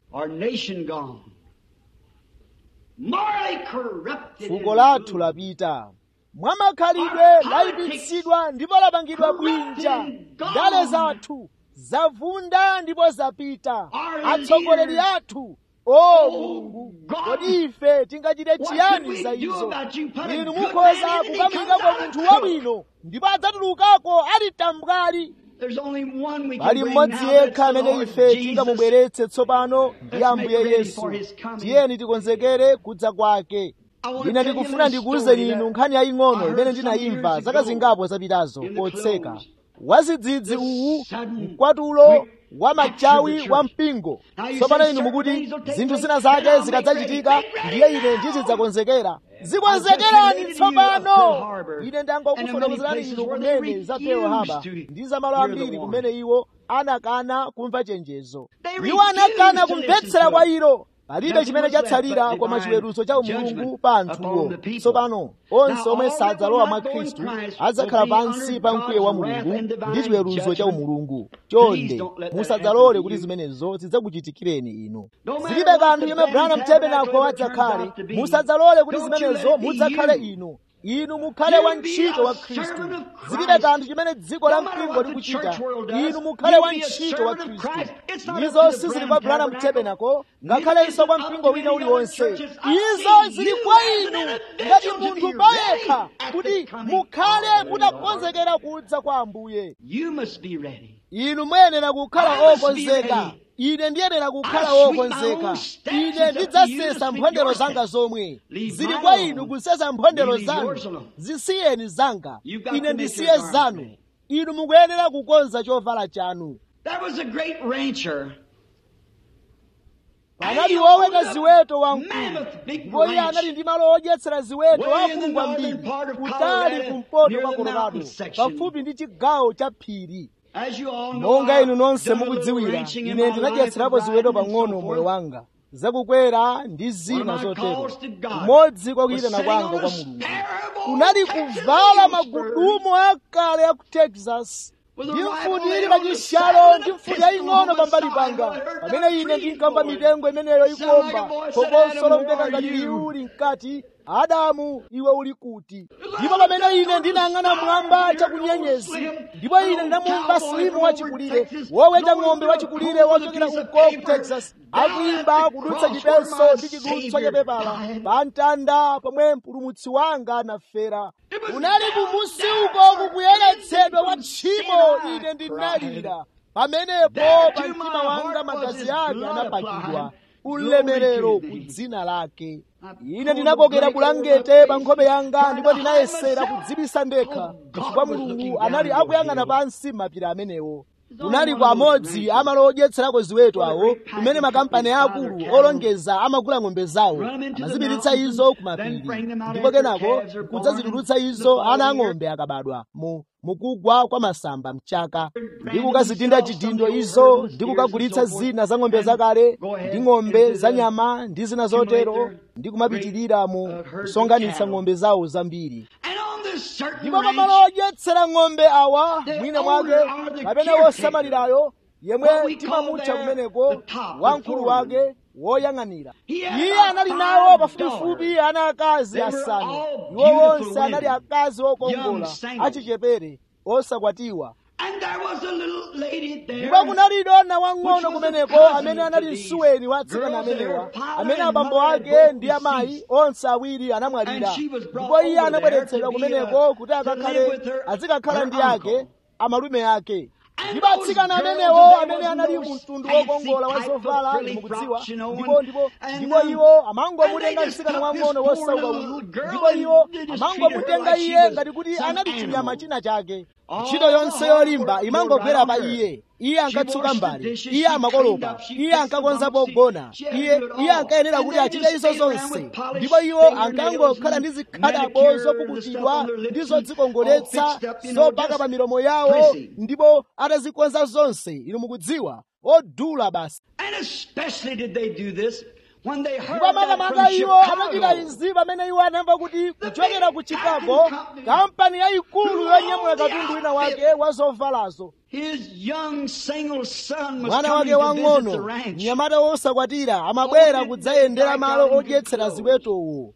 Speaker 1: fuko lathu lapita mwamakhalidwe layipitsidwa ndipo lapangidwa bwinja ndale zathu zavunda ndipo zapita atsogoleri athu o mulungu kodi ife tingachite chiyani za izo inu mukhoza kukamuyikako munthu wabwino ndipo adzatulukako ali tambwali pali mmodzi yekha amene ife tingamubweretse tsopano ndi ambuye yesu tiyeni tikonzekere kudza kwake ine ndikufuna ndikuwuzeni inu nkhani yaying'ono imene ndinayimva zaka zingapo zapitazo potseka wazidzidzi uwu mkwatulo wa machawi wa mpingo tsopano inu mukuti zinthu zina zake zikadzachitika ndiye ine ndizidzakonzekera zikonzekerani tsopano ine ndangokufotokozerani inu kumene za pearl harbor ndi za malo ambiri kumene iwo anakana kumva chenjezo iwo anakana kumvetsera kwa ilo palibe chimene chatsalira koma chiweruzo cha umulungu pa anthuwo tsopano onse omwe sadzalowa mwa khristu adzakhala pansi pa mkwiyo wa mulungu ndi chiweruzo cha umulungu chonde musadzalole kuti zimenezo zidzakuchitikireni inu zilibe kanthu yomwe branham tabernacle adzakhale musadzalole kuti zimenezo mudzakhale inu inu mukhale wantchito wa khristu zilibe kanthu chimene dziko la mpingo likuchita inu mukhale wantchito wa khristu izo sizili kwa branham tabernacle ngakhalenso kwa mpingo wina uliwonse izo zili kwa inu ngati munthu payekha kuti mukhale mutakonzekera kudza kwa ambuye inu muyenera kukhala okonzeka ine ndiyenera kukhala wokonzeka ine ndidzasesa mphondero zanga zomwe zili kwa inu kusesa mphondero zanu zisiyeni zanga ine ndisiye zanu inu mukuyenera kukonza chovala chanu panali woweta ziweto wamkulu ndipo iye anali ndi malo odyetsera ziweto akulu kwambiri kutali kumpoto kwa colorado pafupi ndi chigawo cha phiri monga inu nonse mukudziwira ine ndinadyetserapo ziweto pang'ono moyo wanga zakukwera ndi zina zotero kumodzi kwa kuyitana kwanga kwa mulungu kunali kuvala magudumu akale ya ku texas ndi mfuti ili pachishalo ndi mfuti yaying'ono pambali panga pamene ine ndinkamva mitengo imeneyo ikuomba phokoso lomveka ngati liwu linkati adamu iwe uli kuti ndipo pamene ine ndinayang'ana mwamba chakunyenyezi ndipo ine ndinamumva silimu wachikulire woweta ng'ombe wachikulire wochokera uko ku texas akuyimba kudutsa chipeso ndi chidutswa cha pepala pa mtanda pomwe mpulumutsi wanga anafera unali kumusi uko kukuyeretsedwa kwa tchimo ine ndinalira pamenepo pa mtima wanga magazi ake anapakidwa ulemerero ku dzina lake ine ndinakokera bulangete pa nkhope yanga ndipo ndinayesera kudzibisa ndekha chifukwa mulungu anali akuyang'ana pansi mapiri amenewo kunali kwa amodzi amalo odyetserako ziweto awo kumene makampani akulu olongeza amagula ng'ombe zawo amazipiritsa izo ku mapiri ndipo kenako kudzazitulutsa izo ana ang'ombe akabadwa mu mukugwa kwa masamba mchaka ndi kukazitinda chidindo izo ndi kukagulitsa zina za ng'ombe zakale ndi ng'ombe za nyama ndi zina zotero ndi kumapitirira mu kusonganitsa ng'ombe zawo zambiri ndipo pamalo odyetsera ng'ombe awa mwina mwake kapena wosamalirayo yemwe timamutcha kumeneko wamkulu wake woyang'anira iye anali nawo pafupifupi ana akazi asanu iwo wonse anali akazi okongola achichepere osakwatiwa ndipo kunali dona wang'ono kumeneko amene anali msuweni wa atsikana amenewa amene abambo ake ndi amayi onse awiri anamwalira ndipo iye anabweretsedwa kumeneko kuti akakhale azikakhala ndi ake amalume ake ndipo atsikana amenewo amene anali mu mtundu wokongola wa zovala mukudziwa ndipo ndipo ndipo iwo amangomutenga mtsikana wang'ono wosauka uyu ndipo iwo amangomutenga iye ngati kuti anali chinyama china chake ntchito yonse yolimba imangogwera pa iye iye ankatsuka mbali iye amakolopa iye ankakonza pogona iye iye ankayenera kuti achite izo zonse ndipo iwo ankangokhala ndi zikhadabo zopukutidwa ndi zodzikongoletsa zopaka pa milomo yawo ndipo atazikonza zonse inu mukudziwa odula basi
Speaker 2: And especially did they do this when they heard
Speaker 1: ndipo
Speaker 2: that
Speaker 1: makamaka
Speaker 2: from
Speaker 1: iwo anachita
Speaker 2: Chicago.
Speaker 1: izi pamene iwo anamva kuti kuchokera ku chicago kampani yayikulu yonyamula katundu wina wake wa zovalazo
Speaker 2: His young single son was
Speaker 1: mwana
Speaker 2: coming
Speaker 1: wake
Speaker 2: to visit the
Speaker 1: wang'ono
Speaker 2: ranch.
Speaker 1: mnyamata wosakwatira amabwera kudzayendera malo odyetsera ziwetowo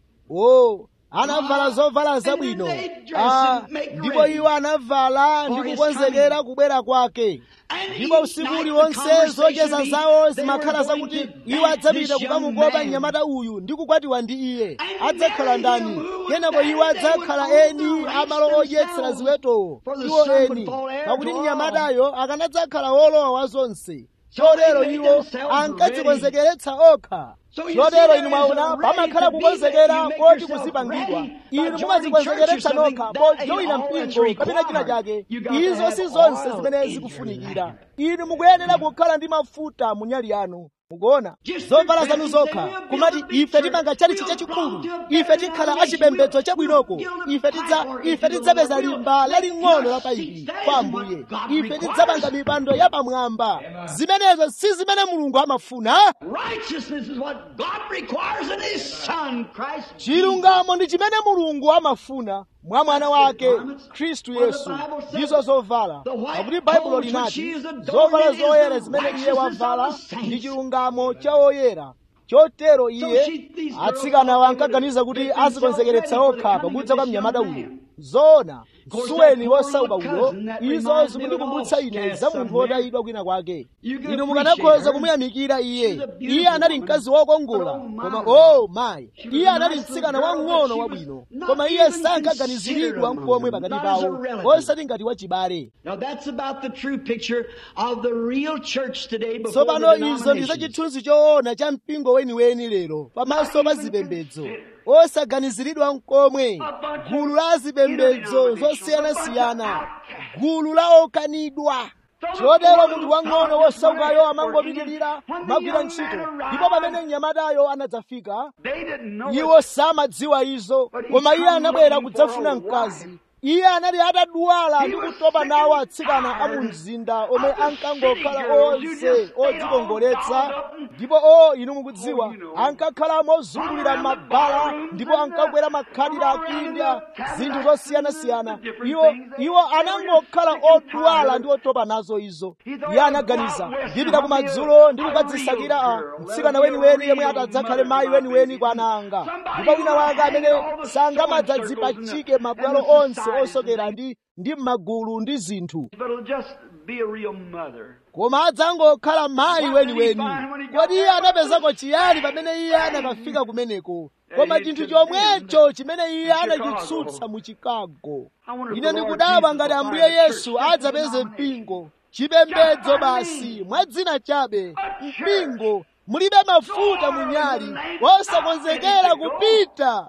Speaker 1: o anavala zovala zabwino Ah, ndipo iwo anavala ndi kukonzekera kubwera kwake ndipo usiku uliwonse zocheza zawo zimakhala zakuti iwo adzapita kukamukopa mnyamata uyu ndi kukwatiwa ndi iye adzakhala ndani kenako iwo adzakhala eni amalo odyetsera ziwetowo iwo eni pakuti mnyamatayo akanadzakhala wolowa wa zonse chotero iwo ankadzikonzekeretsa okha chotero inu mwaona pamakhala kukonzekera poti kuzipangidwa inu mumadzikonzekeretsa nokha pojoyina mpingo kapena china chake izo si zonse zimene zikufunikira inu mukuyenera kukhala ndi mafuta mu nyali yanu mukuona zovala zanu zokha kumati ife timanga chalichi chachikulu ife tikhala achipembedzo chabwinoko ife tidza ife tidzapeza limba laling'ono la paipi kwa ambuye ife tidzapanga mipando yapamwamba zimenezo si zimene mulungu amafuna
Speaker 2: Righteousness is what God requires in His Son, Christ Jesus.
Speaker 1: chilungamo ndi chimene mulungu amafuna mwa mwana wake khristu yesu ndizo zovala pakuti baibulo linati zovala zoyera zimene iye wavala ndi chilungamo cha oyera chotero iye atsikanawo ankaganiza kuti azikonzekeretsa okha pakudza kwa mnyamata uyo zoona suweni wosauka uyo izo zikundikumbutsa ine za munthu wotayidwa kwina kwake inu mukanakhoza kumuyamikira iye iye anali mkazi wokongola koma o mayi iye anali mtsikana wang'ono wabwino koma iye sankaganiziridwa nkomwe pakati pawo osati ngati wachibale
Speaker 2: Now that's about the true picture of the real church today before
Speaker 1: tsopano
Speaker 2: the
Speaker 1: izo ndi
Speaker 2: denominations.
Speaker 1: zachithunzi choona cha mpingo weniweni lero pamaso pa zipembedzo osaganiziridwa nkomwe gulu la zipembedzo zosiyanasiyana gulu la okanidwa chotero munthu wang'ono wosaukayo amangopitirira magwira ntchito ndipo pamene mnyamatayo anadzafika
Speaker 2: They didn't know
Speaker 1: iwo samadziwa izo koma iye anabwera kudzafuna mkazi iye anali atadwala ndi kutopa nawo atsikana a mu mzinda omwe ankangokhala onse odzikongoletsa ndipo o inu mukudziwa ankakhala mozungulira m'mabala ndipo ankakwera makhadilaki ndi zinthu zosiyanasiyana iwo iwo anangokhala odwala ndi otopa nazo izo iye anaganiza ndipita kumadzulo ndi kukadzisakira a mtsikana weniweni yemwe atadzakhale mayi weniweni kwa ana anga ndipo wina wake amene sangamadzadzipachike mabwalo onse osokera ndi ndi m'magulu ndi zinthu
Speaker 2: but it'll just be a real mother.
Speaker 1: koma adzangokhala mayi weniweni kodi iye anapezako chiyani pamene iye anakafika kumeneko koma chinthu chomwecho chimene iye anachitsutsa mu chicago ine ndikudabwa ngati ambuye yesu adzapeze mpingo chipembedzo basi mwa dzina chabe mpingo mulibe mafuta munyali wosakonzekera kupita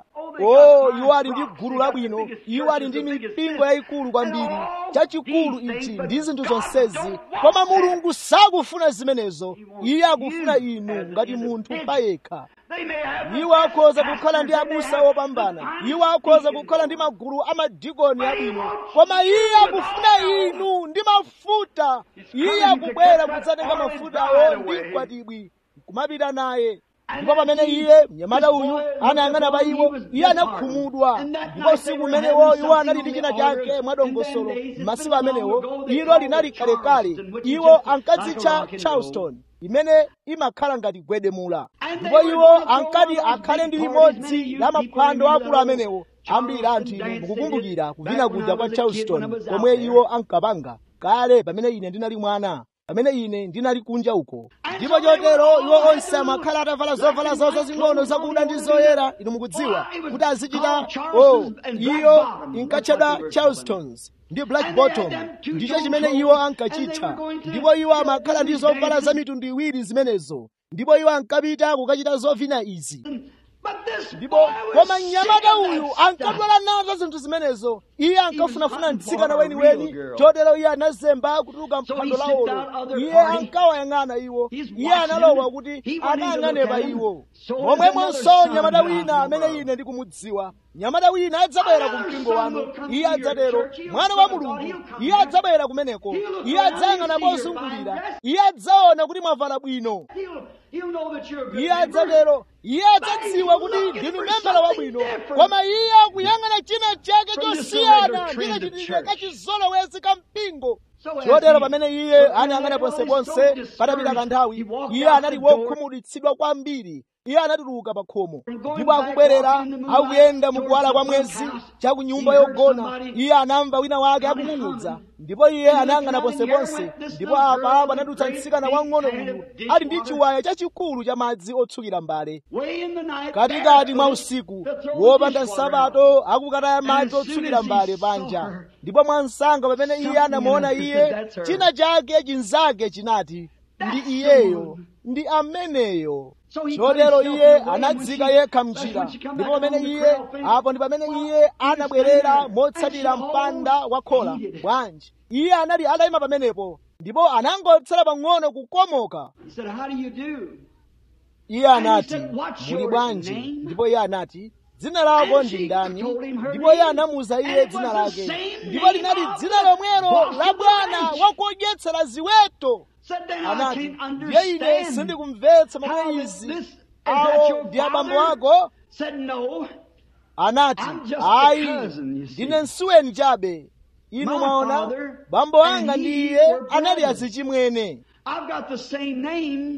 Speaker 1: o iwo ali ndi gulu labwino iwo ali ndi mipingo yayikulu kwambiri chachikulu ichi ndi zinthu zonsezi koma mulungu sakufuna zimenezo iye akufuna inu ngati munthu payekha
Speaker 2: They may have
Speaker 1: iwo akhoza kukhala ndi abusa opambana iwo akhoza kukhala ndi magulu amadikoni abwino koma iye akufuna inu ndi mafuta iye akubwera kudzatenga mafutawo ndi mkwatibwi kumapita naye ndipo pamene iye mnyamata uyu anayang'ana pa iwo iye anakhumudwa ndipo usiku umenewo iwo anali ndi china chake mwadongosolo m'masiku amenewo ilo linali kalekale iwo ankadzitcha charleston imene imakhala ngati gwedemula ndipo iwo ankati akhale ndi limodzi la maphwando akulu amenewo ambiri anthu inu mukukumbukira kuvina kuja kwa charleston komwe iwo ankapanga kale pamene ine ndinali mwana pamene ine ndinali kunja uko ndipo chotero iwo onse amakhala atavala zovala zawo zazing'ono zakuda ndi zoyera inu mukudziwa kuti azichita o iyo inkatchedwa charlestons ndi black bottom ndicho chimene iwo ankachitcha ndipo iwo amakhala ndi zovala za mitundu iwiri zimenezo ndipo iwo ankapita kukachita zovina izi ndipo koma mnyamata uyu ankadwala nazo zinthu zimenezo iye ankafunafuna mtsikana weniweni chotero iye anazemba kutuluka mphwando lawolo iye ankawayang'ana iwo iye analowa kuti akayang'anepa iwo momwemonso mnyamata wina amene ine ndikumudziwa mnyamata wina adzabwera ku mpingo wanu iye adzatero mwana wa mulungu iye adzabwera kumeneko iye adzayang'ana mozungulira iye adzaona kuti mwavala bwino iye adzatero iye adzadziwa kuti ndinu membala wabwino koma iye akuyang'ana china chake chosiyana ndi kachitidwe kachizolowezi ka mpingo chotero pamene iye anayang'ana ponseponse patapita kanthawi iye anali wokhumudwitsidwa kwambiri iye anatuluka pa khomo ndipo akubwerera akuyenda mukuwala kwa mwezi cha ku nyumba yogona iye anamva wina wake akung'ung'udza ndipo iye anayang'ana ponseponse ndipo apa panadutsa mtsikana wang'ono uyu ali ndi chiwaya chachikulu cha madzi otsukira mbale katikati mwa usiku wopanda nsapato akukataya madzi otsukira mbale panja ndipo mwansanga pamene iye anamuona iye china chake chinzake chinati ndi iyeyo ndi ameneyo chotero iye anadzika yekha mnjira ndipo pamene iye apo ndi pamene iye anabwerera motsatira mpanda wa khola bwanji iye anali atayima pamenepo ndipo anangotsala pang'ono kukomoka iye anati muli bwanji ndipo iye anati dzina lako ndi ndani ndipo iye anamuwuza iye dzina lake ndipo linali dzina lomwelo la bwana wakudyetsera ziweto anati ndiye ine sindikumvetsa momwe izi awo ndi abambo ako anati ayi ndine nsuweni chabe inu mwaona bambo anga ndi iye anali azichimwene
Speaker 2: I've got the same name,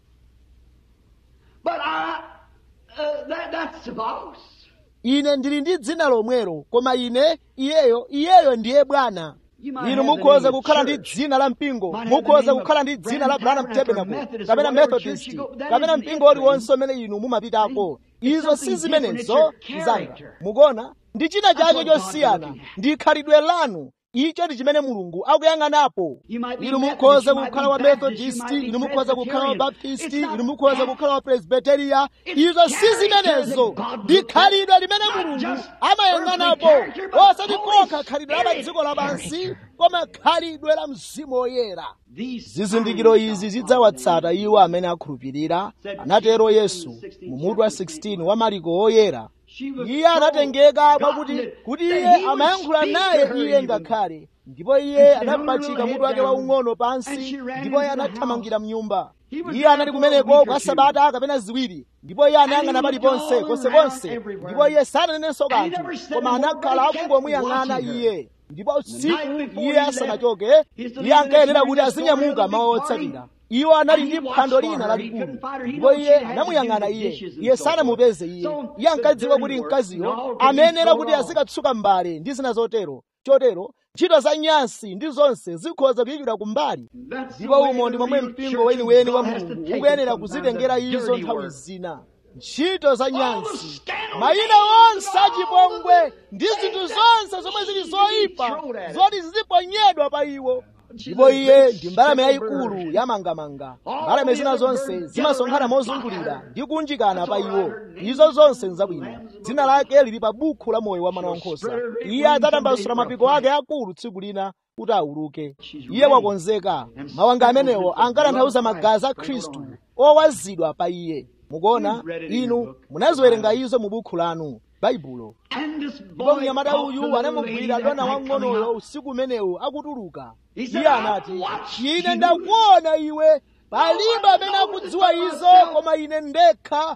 Speaker 2: but I, uh, that, that's the boss.
Speaker 1: ine ndili ndi dzina lomwelo koma ine iyeyo iyeyo ndiye bwana inu mukhoza kukhala ndi dzina la mpingo mukhoza kukhala ndi dzina la branham tabernacle kapena methodist kapena mpingo uliwonse umene inu mumapitako izo si zimenezo zanga mukuona ndi china chake chosiyana ndi khalidwe lanu icho ndi chimene mulungu akuyang'anapo inu mukhoza kukhala wa methodist inu mukhoza kukhala wa baptist inu mukhoza kukhala wa presbyteria izo si zimenezo ndi khalidwe limene mulungu amayang'anapo osati kokha khalidwe la pa dziko lapansi koma khalidwe la mzimu woyera zizindikiro izi zidzawatsata iwo amene akhulupirira anatero yesu mu mutu wa 16 wa mariko woyera iye anatengeka mwakuti kuti iye amayankhula naye iye ngakhale ndipo iye anapachika mutu wake waung'ono pansi ndipo iye anathamangira mnyumba iye anali kumeneko kwa sabata kapena ziwiri ndipo iye anayang'ana paliponse ponseponse ndipo iye sananenenso kanthu koma anakhala akungomuyang'ana iye ndipo usiku iye asanachoke iye ankayenera kuti azinyamuka mawa otsatira iwo anali ndi phwando lina lalikulu ndipo iye anamuyang'ana iye iye sanamupeze iye iye ankadziwa kuti mkaziyo amayenera kuti azikatsuka mbale ndi zina zotero chotero ntchito za nyansi ndi zonse zikhoza kuyikidwa kumbali ndipo umo ndi momwe mpingo weniweni wa mulungu ukuyenera kuzitengera izo nthawi zina ntchito za nyansi mayina onse achipongwe ndi zinthu zonse zomwe zili zoyipa zoti ziziponyedwa pa iwo ndipo iye ndi mbalame yayikulu yamangamanga mbalame zina zonse zimasonkhana mozungulira ndi kunjikana pa iwo izo zonse nzabwino dzina lake lili pa bukhu la moyo wa mwana wankhosa iye adzatambasula mapiko ake akulu tsiku lina kuti auluke iye wakonzeka mawanga amenewo ankatanthauza magazi a khristu owazidwa pa iye mukuona inu munaziwerenga izo mu bukhu lanu baibulo ndipo mnyamata uyu anamugwira dona wang'onoyo usiku umenewu akutuluka iye anati ine ndakuona iwe palibe amene akudziwa izo koma ine ndekha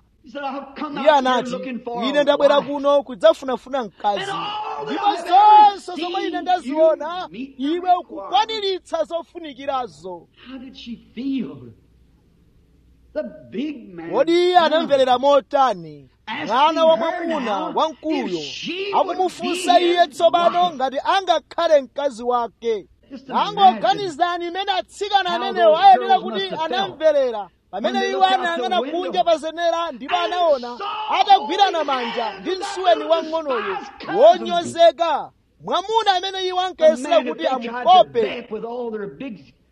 Speaker 1: iye anati ine ndabwera kuno kudzafunafuna mkazi ndipo zonse zomwe ine ndaziona iwe ukukwaniritsa zofunikirazo kodi iye anamverera motani mwana wa mwamuna wamkuluyo akumufunsa iye tsopano ngati angakhale mkazi wake angoganizani imene atsikana amenewo ayenera kuti anamverera pamene iwo anayang'ana kunja pa zenera ndipo anaona atagwirana manja ndi msuweni wang'onoyo wonyozeka mwamuna amene iwo ankayesera kuti amukope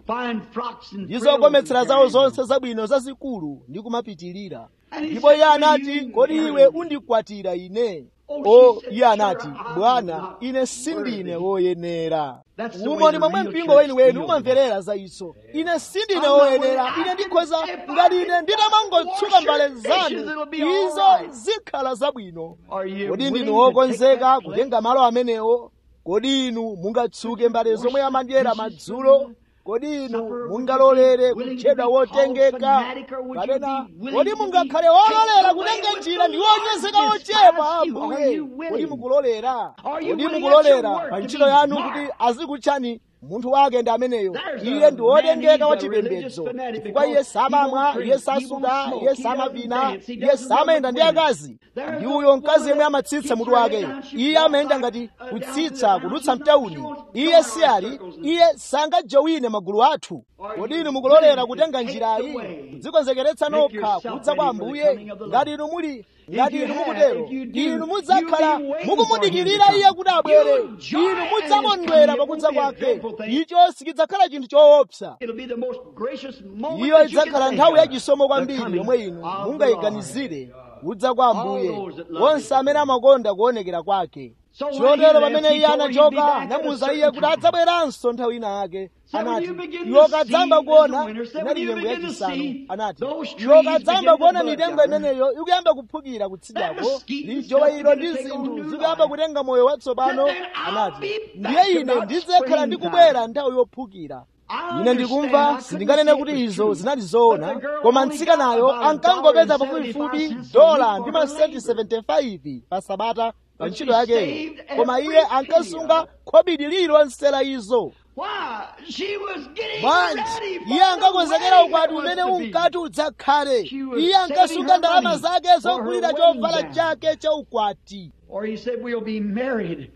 Speaker 2: fine frocks and
Speaker 1: ndi
Speaker 2: frills
Speaker 1: zokometsera
Speaker 2: and
Speaker 1: zawo
Speaker 2: carrying
Speaker 1: zonse zabwino zazikulu ndi kumapitirira
Speaker 2: And he
Speaker 1: ndipo
Speaker 2: said,
Speaker 1: iye
Speaker 2: "Will
Speaker 1: anati
Speaker 2: you
Speaker 1: kodi
Speaker 2: marry
Speaker 1: iwe
Speaker 2: me?"
Speaker 1: undikwatira ine
Speaker 2: Oh,
Speaker 1: o
Speaker 2: she said,
Speaker 1: iye anati
Speaker 2: "Sir, I'm
Speaker 1: bwana
Speaker 2: not
Speaker 1: ine sindine
Speaker 2: worthy."
Speaker 1: woyenera
Speaker 2: That's the way
Speaker 1: umo ndi
Speaker 2: the
Speaker 1: momwe
Speaker 2: real
Speaker 1: mpingo
Speaker 2: church
Speaker 1: weniweni
Speaker 2: feels.
Speaker 1: umamverera za iso ine sindine
Speaker 2: I'm not
Speaker 1: woyenera
Speaker 2: worthy.
Speaker 1: ine
Speaker 2: I
Speaker 1: ndikhoza
Speaker 2: can- if I
Speaker 1: ngati
Speaker 2: can
Speaker 1: ine
Speaker 2: just
Speaker 1: nditamangotsuka
Speaker 2: wash
Speaker 1: mbale
Speaker 2: your dishes,
Speaker 1: zanu
Speaker 2: it'll be all
Speaker 1: izo
Speaker 2: right.
Speaker 1: zikhala zabwino
Speaker 2: Are you
Speaker 1: kodi
Speaker 2: willing
Speaker 1: ndinu
Speaker 2: to take
Speaker 1: wokonzeka
Speaker 2: that place?
Speaker 1: kutenga malo amenewo kodi inu mungatsuke mbale zomwe amadyera madzulo kodi inu mungalolere kutchedwa wotengeka kapena kodi mungakhale wololera kutenga njira ndi wonyezeka wochepa ambuye kodi mukulolera kodi mukulolera pa ntchito yanu kuti azikutchani munthu wake ndi ameneyo iye ndi wotengeka wa chipembedzo chifukwa iye samamwa iye sasuta iye samavina iye samayenda ndi akazi ndi uyo mkazi yemwe amatsitsa mutu wake iye amayenda ngati kutsitsa kudutsa mtauni iye si ali iye sangajowine magulu athu kodi inu mukulolera kutenga njirayi kudzikonzekeretsa nokha kudza kwa ambuye ngati inu muli ngati inu mukutero inu mudzakhala mukumudikirira iye kuti abwere inu mudzakondwera pakudza kwake icho sichidzakhala chinthu choopsa
Speaker 2: It'll be the most gracious moment
Speaker 1: iyo
Speaker 2: that you can
Speaker 1: idzakhala
Speaker 2: think
Speaker 1: nthawi
Speaker 2: of.
Speaker 1: yachisomo
Speaker 2: The
Speaker 1: kwambiri
Speaker 2: coming
Speaker 1: yomwe inu
Speaker 2: of the
Speaker 1: mungayiganizire kudza kwa ambuye
Speaker 2: All those that love
Speaker 1: onse
Speaker 2: him.
Speaker 1: amene amakonda kuonekera kwake
Speaker 2: So when he
Speaker 1: chotero
Speaker 2: left,
Speaker 1: pamene
Speaker 2: he
Speaker 1: iye
Speaker 2: told him he'd be
Speaker 1: anachoka
Speaker 2: back at a
Speaker 1: anamuwuza
Speaker 2: certain
Speaker 1: iye kuti
Speaker 2: time.
Speaker 1: adzabweranso nthawi ina yake
Speaker 2: So when
Speaker 1: anati
Speaker 2: you begin
Speaker 1: iwo
Speaker 2: to
Speaker 1: kadzamba
Speaker 2: see,
Speaker 1: kuona
Speaker 2: as the winter said,
Speaker 1: inali
Speaker 2: when you
Speaker 1: nyengo
Speaker 2: begin to
Speaker 1: yachisanu
Speaker 2: see
Speaker 1: anati
Speaker 2: those
Speaker 1: iwo
Speaker 2: trees
Speaker 1: kadzamba
Speaker 2: begin to
Speaker 1: kuona
Speaker 2: bud
Speaker 1: mitengo
Speaker 2: down,
Speaker 1: imeneyo ikuyamba kuphukira kutsidako
Speaker 2: that mesquite and
Speaker 1: lijowa
Speaker 2: stuff
Speaker 1: ilo
Speaker 2: begin
Speaker 1: ndi
Speaker 2: to take on
Speaker 1: zinthu
Speaker 2: new
Speaker 1: zikuyamba
Speaker 2: life.
Speaker 1: kutenga moyo watsopano
Speaker 2: Then I'll
Speaker 1: anati
Speaker 2: be back
Speaker 1: ndiye ine
Speaker 2: about
Speaker 1: ndidzakhala
Speaker 2: springtime.
Speaker 1: ndikubwera nthawi yophukira
Speaker 2: I
Speaker 1: ine
Speaker 2: understand.
Speaker 1: ndikumva
Speaker 2: I
Speaker 1: sindinganene
Speaker 2: couldn't
Speaker 1: kuti
Speaker 2: say it was
Speaker 1: izo
Speaker 2: true.
Speaker 1: zinali zoona
Speaker 2: But the girl
Speaker 1: koma
Speaker 2: only
Speaker 1: mtsikanayo
Speaker 2: got about a
Speaker 1: ankangopeza
Speaker 2: dollar and
Speaker 1: pafupifupi
Speaker 2: 75 cents a
Speaker 1: dola
Speaker 2: week
Speaker 1: ndi
Speaker 2: for her
Speaker 1: masenti
Speaker 2: labor.
Speaker 1: 75 pa sabata pa
Speaker 2: But
Speaker 1: ntchito
Speaker 2: she
Speaker 1: yakeyo
Speaker 2: saved
Speaker 1: koma
Speaker 2: every
Speaker 1: iye
Speaker 2: penny
Speaker 1: ankasunga
Speaker 2: of it.
Speaker 1: khobidi lililonse la izo
Speaker 2: Why? She was getting
Speaker 1: bwanji
Speaker 2: ready for
Speaker 1: iye
Speaker 2: the
Speaker 1: ankakonzekera
Speaker 2: wedding
Speaker 1: ukwati
Speaker 2: that was
Speaker 1: umene
Speaker 2: to be.
Speaker 1: unkati udzakhale
Speaker 2: She was
Speaker 1: iye
Speaker 2: saving
Speaker 1: ankasunga
Speaker 2: her
Speaker 1: ndalama
Speaker 2: money
Speaker 1: zake
Speaker 2: for her
Speaker 1: zogulira
Speaker 2: wedding
Speaker 1: chovala
Speaker 2: gown.
Speaker 1: chake cha ukwati
Speaker 2: Or he said, we'll be married.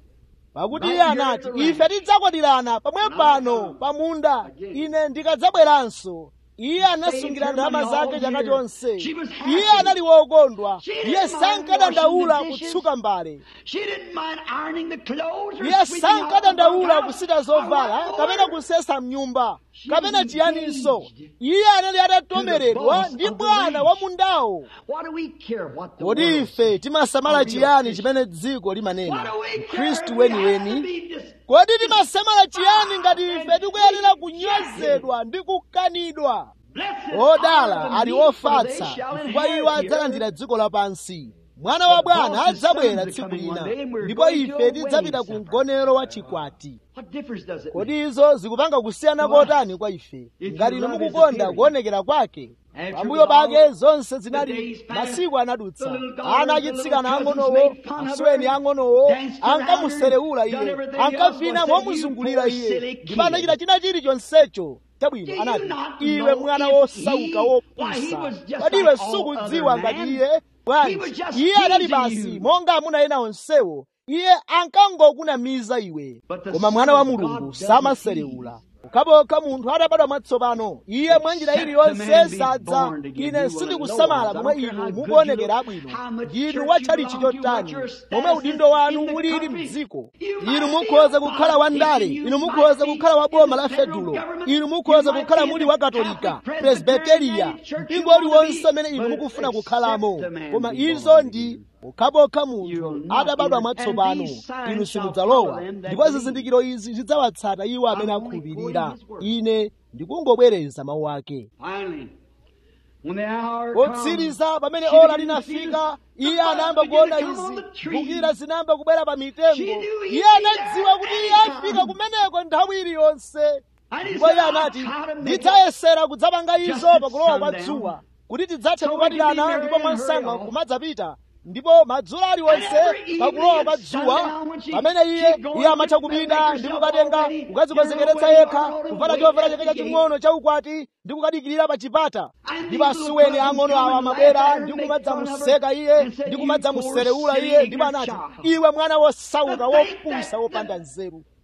Speaker 1: pakuti
Speaker 2: Right
Speaker 1: iye
Speaker 2: here
Speaker 1: anati
Speaker 2: at the
Speaker 1: ife tidzakwatirana pamwe
Speaker 2: Now
Speaker 1: pano
Speaker 2: come.
Speaker 1: pa munda
Speaker 2: Again.
Speaker 1: ine ndikadzabweranso iye anasungira
Speaker 2: her
Speaker 1: ndalama
Speaker 2: money all
Speaker 1: zake chaka
Speaker 2: year.
Speaker 1: chonse
Speaker 2: She was happy.
Speaker 1: iye anali wokondwa
Speaker 2: She didn't
Speaker 1: iye
Speaker 2: mind
Speaker 1: sankadandaula
Speaker 2: washing the dishes.
Speaker 1: kutsuka mbale
Speaker 2: She didn't mind ironing the clothes or
Speaker 1: iye
Speaker 2: sweeping out the
Speaker 1: sankadandaula
Speaker 2: bunkhouse.
Speaker 1: kusita zovala
Speaker 2: Or
Speaker 1: kapena
Speaker 2: what
Speaker 1: kusesa mnyumba
Speaker 2: She
Speaker 1: kapena
Speaker 2: was
Speaker 1: chiyaninso
Speaker 2: engaged
Speaker 1: iye anali atatomeredwa
Speaker 2: boss
Speaker 1: ndi
Speaker 2: of the
Speaker 1: bwana
Speaker 2: ranch.
Speaker 1: wa mundawo
Speaker 2: What do we care what the
Speaker 1: kodi
Speaker 2: world
Speaker 1: ife
Speaker 2: says?
Speaker 1: timasamala
Speaker 2: Are we
Speaker 1: chiyani
Speaker 2: official?
Speaker 1: chimene dziko
Speaker 2: What
Speaker 1: limanena
Speaker 2: do we care?
Speaker 1: khristu
Speaker 2: We have to
Speaker 1: weniweni
Speaker 2: be dis-
Speaker 1: kodi timasamala chiyani ngati ife tikuyenera kunyozedwa ndi kukanidwa
Speaker 2: Blessed are
Speaker 1: odala
Speaker 2: the
Speaker 1: ali
Speaker 2: meek, for
Speaker 1: ofatsa
Speaker 2: they shall
Speaker 1: chifukwa iwo
Speaker 2: inherit the
Speaker 1: adzalandira
Speaker 2: earth.
Speaker 1: dziko lapansi mwana wa bwana
Speaker 2: boss's
Speaker 1: adzabwera
Speaker 2: sons are
Speaker 1: tsiku
Speaker 2: coming
Speaker 1: lina
Speaker 2: one day and we're
Speaker 1: ndipo
Speaker 2: going to
Speaker 1: ife
Speaker 2: a
Speaker 1: tidzapita
Speaker 2: wedding
Speaker 1: ku
Speaker 2: supper.
Speaker 1: mgonero wa chikwati
Speaker 2: What difference does it make?
Speaker 1: kodi izo zikupanga kusiyana
Speaker 2: To us,
Speaker 1: kotani kwa ife
Speaker 2: if
Speaker 1: ngati
Speaker 2: your
Speaker 1: inu
Speaker 2: love is
Speaker 1: mukukonda
Speaker 2: appearing.
Speaker 1: kuonekera kwake
Speaker 2: After
Speaker 1: pambuyo
Speaker 2: all
Speaker 1: pake zonse
Speaker 2: the
Speaker 1: zinali
Speaker 2: days passed,
Speaker 1: masiku anadutsa
Speaker 2: the little daughters,
Speaker 1: ana
Speaker 2: the
Speaker 1: achitsikana
Speaker 2: little cousins
Speaker 1: ang'onowo
Speaker 2: made fun of
Speaker 1: asuweni
Speaker 2: her,
Speaker 1: ang'onowo
Speaker 2: danced around her,
Speaker 1: ankamuserewula
Speaker 2: done
Speaker 1: iye
Speaker 2: everything else,
Speaker 1: ankavina
Speaker 2: was saying,
Speaker 1: momuzungulira
Speaker 2: "You poor
Speaker 1: iye
Speaker 2: silly
Speaker 1: ndipo anachita
Speaker 2: kid."
Speaker 1: china chilichonsecho
Speaker 2: Do
Speaker 1: chabwino
Speaker 2: you
Speaker 1: anati
Speaker 2: not
Speaker 1: iwe
Speaker 2: know
Speaker 1: mwana
Speaker 2: if
Speaker 1: wosauka
Speaker 2: he- why, he
Speaker 1: wopusa
Speaker 2: was just
Speaker 1: kodi
Speaker 2: like
Speaker 1: iwe
Speaker 2: all
Speaker 1: sukudziwa
Speaker 2: other
Speaker 1: ngati
Speaker 2: men.
Speaker 1: iye
Speaker 2: He
Speaker 1: bwanji
Speaker 2: was just
Speaker 1: iye anali
Speaker 2: teasing
Speaker 1: basi
Speaker 2: you.
Speaker 1: monga amuna ena onsewo iye ankangokunamiza iwe
Speaker 2: But the
Speaker 1: koma mwana wa
Speaker 2: Son of God
Speaker 1: mulungu
Speaker 2: doesn't
Speaker 1: samaserewula pokhapokha munthu atabadwa mwatsopano iye mwa njira
Speaker 2: Except
Speaker 1: iliyonse
Speaker 2: the man be
Speaker 1: sadza
Speaker 2: born again,
Speaker 1: ine
Speaker 2: you will
Speaker 1: sindikusamala
Speaker 2: know. I
Speaker 1: momwe
Speaker 2: don't care
Speaker 1: inu
Speaker 2: how good
Speaker 1: mukuonekera
Speaker 2: you
Speaker 1: abwino
Speaker 2: look, how much
Speaker 1: ndinu
Speaker 2: church
Speaker 1: watchalichi
Speaker 2: you belong to,
Speaker 1: chotani
Speaker 2: what your status
Speaker 1: momwe
Speaker 2: is
Speaker 1: udindo wanu
Speaker 2: in the
Speaker 1: ulili
Speaker 2: country.
Speaker 1: mdziko
Speaker 2: You
Speaker 1: inu
Speaker 2: might be
Speaker 1: mukhoza
Speaker 2: a
Speaker 1: kukhala wa ndale
Speaker 2: politician, you
Speaker 1: inu
Speaker 2: might
Speaker 1: mukhoza
Speaker 2: be
Speaker 1: kukhala wa
Speaker 2: in
Speaker 1: boma
Speaker 2: the
Speaker 1: la
Speaker 2: federal
Speaker 1: fedulo
Speaker 2: government,
Speaker 1: inu mukhoza
Speaker 2: you might
Speaker 1: kukhala
Speaker 2: be
Speaker 1: muli
Speaker 2: in
Speaker 1: wa
Speaker 2: the
Speaker 1: katolika
Speaker 2: Catholic,
Speaker 1: presbiteriya
Speaker 2: Presbyterian church
Speaker 1: mpingo
Speaker 2: you want to
Speaker 1: uliwonse
Speaker 2: be,
Speaker 1: amene inu
Speaker 2: but
Speaker 1: mukufuna
Speaker 2: except
Speaker 1: kukhalamo
Speaker 2: the man
Speaker 1: koma
Speaker 2: be
Speaker 1: izo
Speaker 2: born
Speaker 1: ndi
Speaker 2: again.
Speaker 1: pokhapokha
Speaker 2: You
Speaker 1: munthu
Speaker 2: will not
Speaker 1: adabadwa
Speaker 2: enter,
Speaker 1: mwatsopano
Speaker 2: and these signs
Speaker 1: inu
Speaker 2: shall
Speaker 1: simudzalowa
Speaker 2: follow them that
Speaker 1: ndipo
Speaker 2: believe.
Speaker 1: zizindikiro izi zidzawatsata iwo amene
Speaker 2: I'm only
Speaker 1: akhulupirira
Speaker 2: quoting his word.
Speaker 1: ine ndikungobwereza mawu ake
Speaker 2: Finally, when the hour comes,
Speaker 1: potsiriza pamene
Speaker 2: she
Speaker 1: ora
Speaker 2: began to see
Speaker 1: linafika
Speaker 2: the-
Speaker 1: iye
Speaker 2: the
Speaker 1: anayamba
Speaker 2: buds begin
Speaker 1: kuona
Speaker 2: to come on
Speaker 1: izi
Speaker 2: the tree.
Speaker 1: mphukira zinayamba kubwera pa mitengo
Speaker 2: She knew he'd
Speaker 1: iye
Speaker 2: be
Speaker 1: anadziwa
Speaker 2: there
Speaker 1: kuti iye
Speaker 2: anytime.
Speaker 1: afika kumeneko nthawi iliyonse
Speaker 2: And he
Speaker 1: ndipo
Speaker 2: said,
Speaker 1: iye
Speaker 2: "I'll
Speaker 1: anati
Speaker 2: try to make it
Speaker 1: ndidzayesera kudzapanga
Speaker 2: just
Speaker 1: izo
Speaker 2: at
Speaker 1: pakulowa kwa
Speaker 2: sundown,
Speaker 1: dzuwa kuti tidzathe
Speaker 2: so we can be
Speaker 1: kukwatirana
Speaker 2: married
Speaker 1: ndipo
Speaker 2: and
Speaker 1: mwansanga
Speaker 2: hurry off."
Speaker 1: kumadzapita ndipo madzulo aliwonse
Speaker 2: And every evening
Speaker 1: pakulowa kwa
Speaker 2: at
Speaker 1: dzuwa
Speaker 2: sundown when she-
Speaker 1: pamene iye
Speaker 2: she'd go
Speaker 1: iye
Speaker 2: and
Speaker 1: amatha
Speaker 2: make
Speaker 1: kupita
Speaker 2: herself
Speaker 1: ndi
Speaker 2: all
Speaker 1: kukatenga
Speaker 2: ready,
Speaker 1: kukadzikonzekeretsa
Speaker 2: get her
Speaker 1: yekha
Speaker 2: away,
Speaker 1: kuvala
Speaker 2: wait
Speaker 1: chovala
Speaker 2: at
Speaker 1: chake
Speaker 2: the gate.
Speaker 1: chaching'ono chaukwati ndi kukadikirira pa chipata
Speaker 2: And
Speaker 1: ndipo
Speaker 2: these little
Speaker 1: asuweni
Speaker 2: cousins
Speaker 1: ang'ono
Speaker 2: come
Speaker 1: awa
Speaker 2: and laugh
Speaker 1: amabwera
Speaker 2: at her
Speaker 1: ndi
Speaker 2: and make
Speaker 1: kumadzamuseka
Speaker 2: fun of
Speaker 1: iye
Speaker 2: her and say,
Speaker 1: ndi
Speaker 2: "You
Speaker 1: kumadzamuserewula
Speaker 2: poor
Speaker 1: iye
Speaker 2: silly
Speaker 1: ndipo anati
Speaker 2: ignorant child."
Speaker 1: iwe mwana wosauka
Speaker 2: To think
Speaker 1: wopusa
Speaker 2: that-
Speaker 1: wopanda nzeru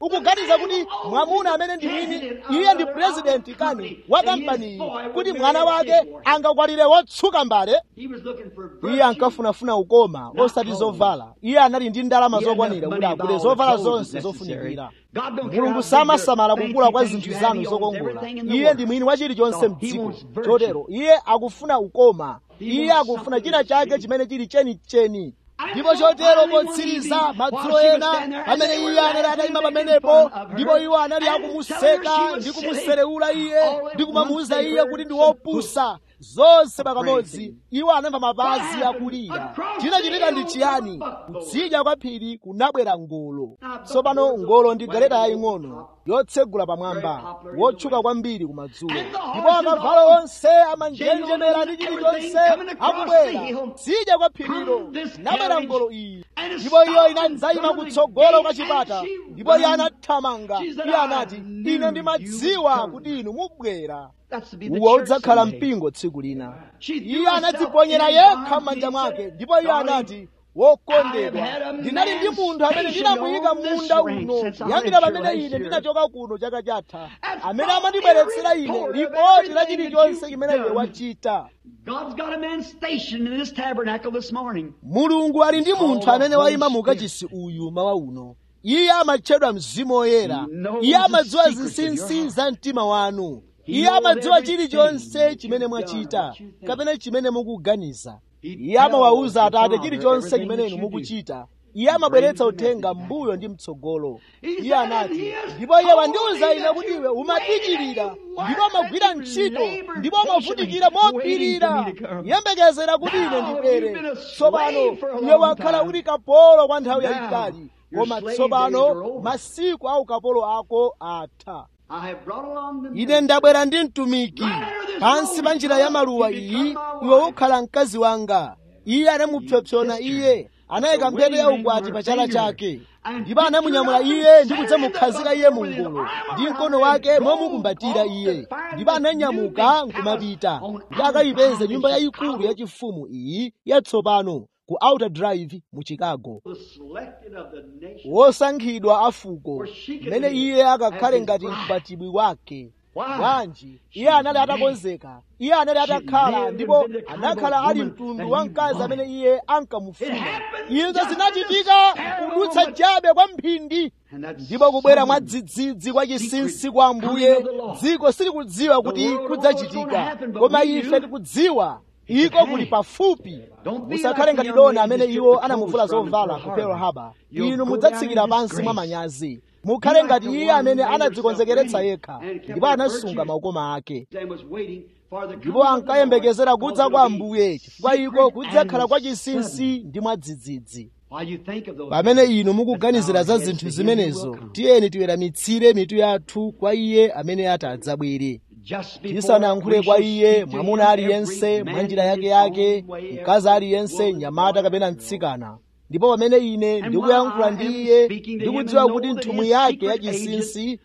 Speaker 1: ukuganiza kuti mwamuna amene ndi mwini iye ndi purezidenti kani wa kampaniyi kuti mwana wake angakwatire wotsuka mbale iye ankafunafuna ukoma osati zovala iye anali ndi ndalama zokwanira kuti agule zovala zonse zofunikira mulungu samasamala kukula kwa zinthu zanu zokongola iye ndi mwini wa chilichonse mdziko chotero iye akufuna ukoma iye akufuna china chake chimene chili chenicheni ndipo chotero potsiriza madzulo ena pamene iye anali atayima pamenepo ndipo iwo anali akumuseka ndi kumuserewula iye ndi kumamuwuza iye kuti ndi wopusa zonse pakamodzi iwo anamva mapazi akulira chinachitika ndi chiyani kutsidya kwa phiri kunabwera ngolo tsopano ngolo ndi galeta yaying'ono yotsegula pamwamba wotchuka kwambiri kumadzulo ndipo akavalo onse amanjenjemera ndi chilichonse akubwera tsidya kwa phirilo nabwera ngolo iyi ndipo iyo inadzayima kutsogolo kwa chipata ndipo iye anathamanga iye anati ine ndimadziwa kuti inu mubwera uwo udzakhala mpingo tsiku lina iye anadziponyera yekha m'manja mwake ndipo iye anati wokondedwa ndinali ndi munthu amene ndinamuyika munda uno kuyambira pamene ine ndinachoka kuno chaka chatha amene amandibweretsera ine ripoti la chilichonse chimene iwe wachita mulungu ali ndi munthu amene wayima mu kachisi uyu mawa uno iye amatchedwa mzimu woyera iye amadziwa zinsinsi za mtima wanu iye amadziwa chilichonse chimene mwachita kapena chimene mukuganiza iye amawawuza atate chilichonse chimene inu mukuchita iye amabweretsa uthenga mbuyo ndi mtsogolo iye anati ndipo iye wandiwuza ine kuti iwe umadikirira ndipo amagwira ntchito ndipo amavutikira mopirira yembekezera kuti ine ndibwere tsopano iwe wakhala uli kapolo kwa nthawi yayitali koma tsopano masiku a ukapolo ako atha ine ndabwera ndi mtumiki pansi pa njira ya maluwa iyi iwe ukhala mkazi wanga iye anamupsopsona iye anayika mphete ya ukwati pa chala chake ndipo anamunyamula iye ndi kudzamukhazika iye mu ngolo ndi mkono wake momukumbatira iye ndipo ananyamuka nkumapita kuti akayipeze nyumba yayikulu yachifumu iyi yatsopano ku outer drive mu chicago wosankhidwa a fuko mmene iye akakhale ngati mkwatibwi wake bwanji iye anali atakonzeka iye anali atakhala ndipo anakhala ali mtundu wa mkazi amene iye ankamufuna izo zinachitika kudutsa jabe kwa mphindi ndipo kubwera mwa dzidzidzi kwa chinsinsi kwa ambuye dziko silikudziwa kuti kudzachitika koma ife tikudziwa iko kuli pafupi musakhale ngati dona amene iwo anamuvula zovala ku pearl harbor inu mudzatsikira pansi mwa manyazi mukhale ngati iye amene anadzikonzekeretsa yekha ndipo anasunga maukoma ake ndipo ankayembekezera kudza kwa ambuye chifukwa iko kudzakhala kwa chinsinsi ndi mwadzidzidzi pamene inu mukuganizira za zinthu zimenezo tiyeni tiweramitsire mitu yathu kwa iye amene ati adzabwere tisanayankhule kwa iye mwamuna aliyense mwa njira yake yake mkazi aliyense mnyamata kapena mtsikana ndipo pamene ine ndikuyankhula ndi iye ndikudziwa kuti nthumwi yake yachinsinsi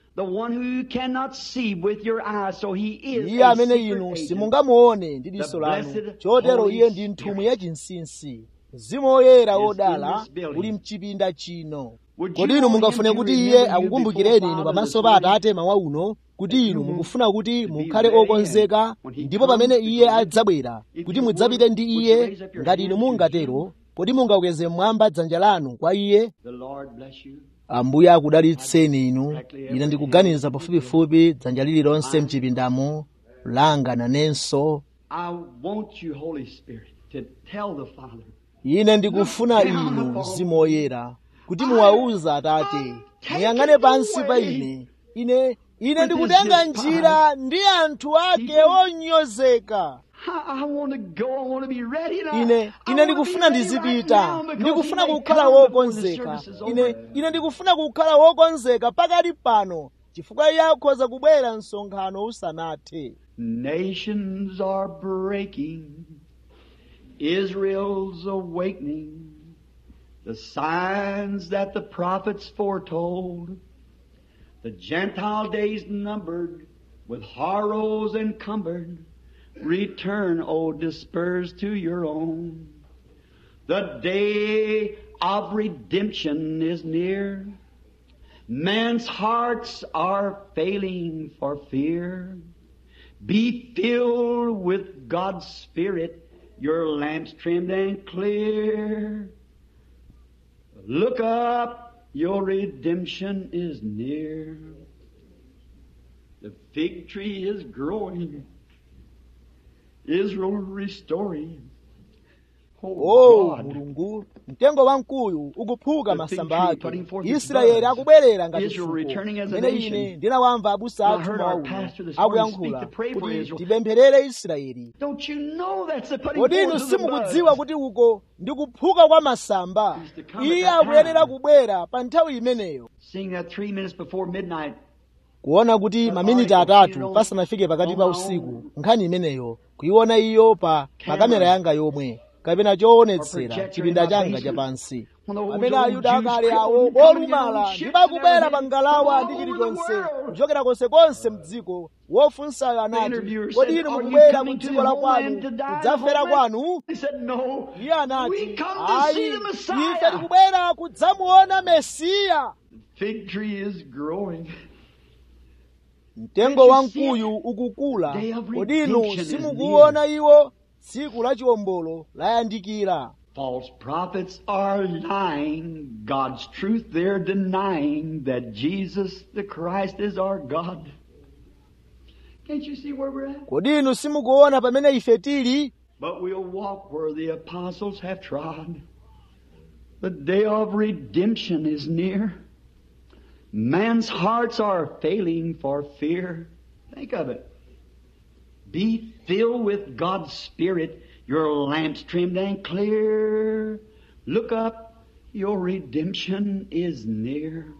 Speaker 1: iye amene inu simungamuone ndi diso lanu chotero iye ndi nthumwi yachinsinsi mzimu woyera wodala uli mchipinda chino kodi inu mungafune kuti iye akukumbukireni inu pamaso pa atate mawa uno kuti inu mukufuna kuti mukhale okonzeka ndipo pamene iye adzabwera kuti mudzapite ndi iye ngati inu mungatero kodi mungakweze mmwamba dzanja lanu kwa iye ambuye akudalitseni inu ine ndikuganiza pafupifupi dzanja lililonse mchipindamo langa nanenso ine ndikufuna inu mzimu woyera kuti muwawuza atate muyang'ane pansi pa ine ine ine ndikutenga njira ndi anthu ake onyozeka ine ine ndikufuna ndizipita ndikufuna kukhala wokonzeka ine ine ndikufuna kukhala wokonzeka pakali pano chifukwa iye akhoza kubwera msonkhano usanathe
Speaker 2: Nations are breaking, Israel's awakening, the signs that the prophets foretold, the Gentile days numbered, with horrors encumbered, return, O dispersed to your own. The day of redemption is near. Men's hearts are failing for fear. Be filled with God's Spirit, your lamps trimmed and clear. Look up, your redemption is near. The fig tree is growing, Israel restoring.
Speaker 1: o mulungu mtengo wamkuyu ukuphuka masamba ake israeli akubwerera ngati fuko imene ine ndinawamva abusa athu mawauno akuyankhula kuti tipempherere israeli
Speaker 2: Don't you know that's the putting
Speaker 1: kodi inu
Speaker 2: forth of the
Speaker 1: simukudziwa
Speaker 2: blood?
Speaker 1: kuti uko ndi kuphuka kwa masamba iye akuyenera kubwera pa nthawi imeneyo
Speaker 2: Seeing that three minutes before midnight,
Speaker 1: kuona kuti maminiti atatu pasanafike pakati pa usiku nkhani imeneyo kuiona iyo pa pa kamera yanga yomwe kapena choonetsera chipinda changa chapansi pamene ayuda akale awo olumala ndibakubwera pa ngalawa ndi chilichonse kuchokera konsekonse mdziko wofunsayo anati kodi inu mukubwera ku dziko la kwanu kudzafera kwanu
Speaker 2: he said, No.
Speaker 1: iye anati
Speaker 2: We come to
Speaker 1: ayi
Speaker 2: see the
Speaker 1: ife
Speaker 2: Messiah.
Speaker 1: tikubwera kudzamuona mesiya
Speaker 2: Fig tree is growing.
Speaker 1: mtengo wamkuyu ukukula
Speaker 2: Day of
Speaker 1: kodi inu
Speaker 2: redemption is
Speaker 1: simukuona iwo tsiku la chiwombolo layandikira
Speaker 2: False prophets are lying. God's truth they're denying that Jesus the Christ is our God. Can't you see where we're at?
Speaker 1: kodi inu simukuona pamene ife tili
Speaker 2: But we'll walk where the apostles have trod. The day of redemption is near. Man's hearts are failing for fear. Think of it. Be filled with God's Spirit, your lamps trimmed and clear. Look up, your redemption is near.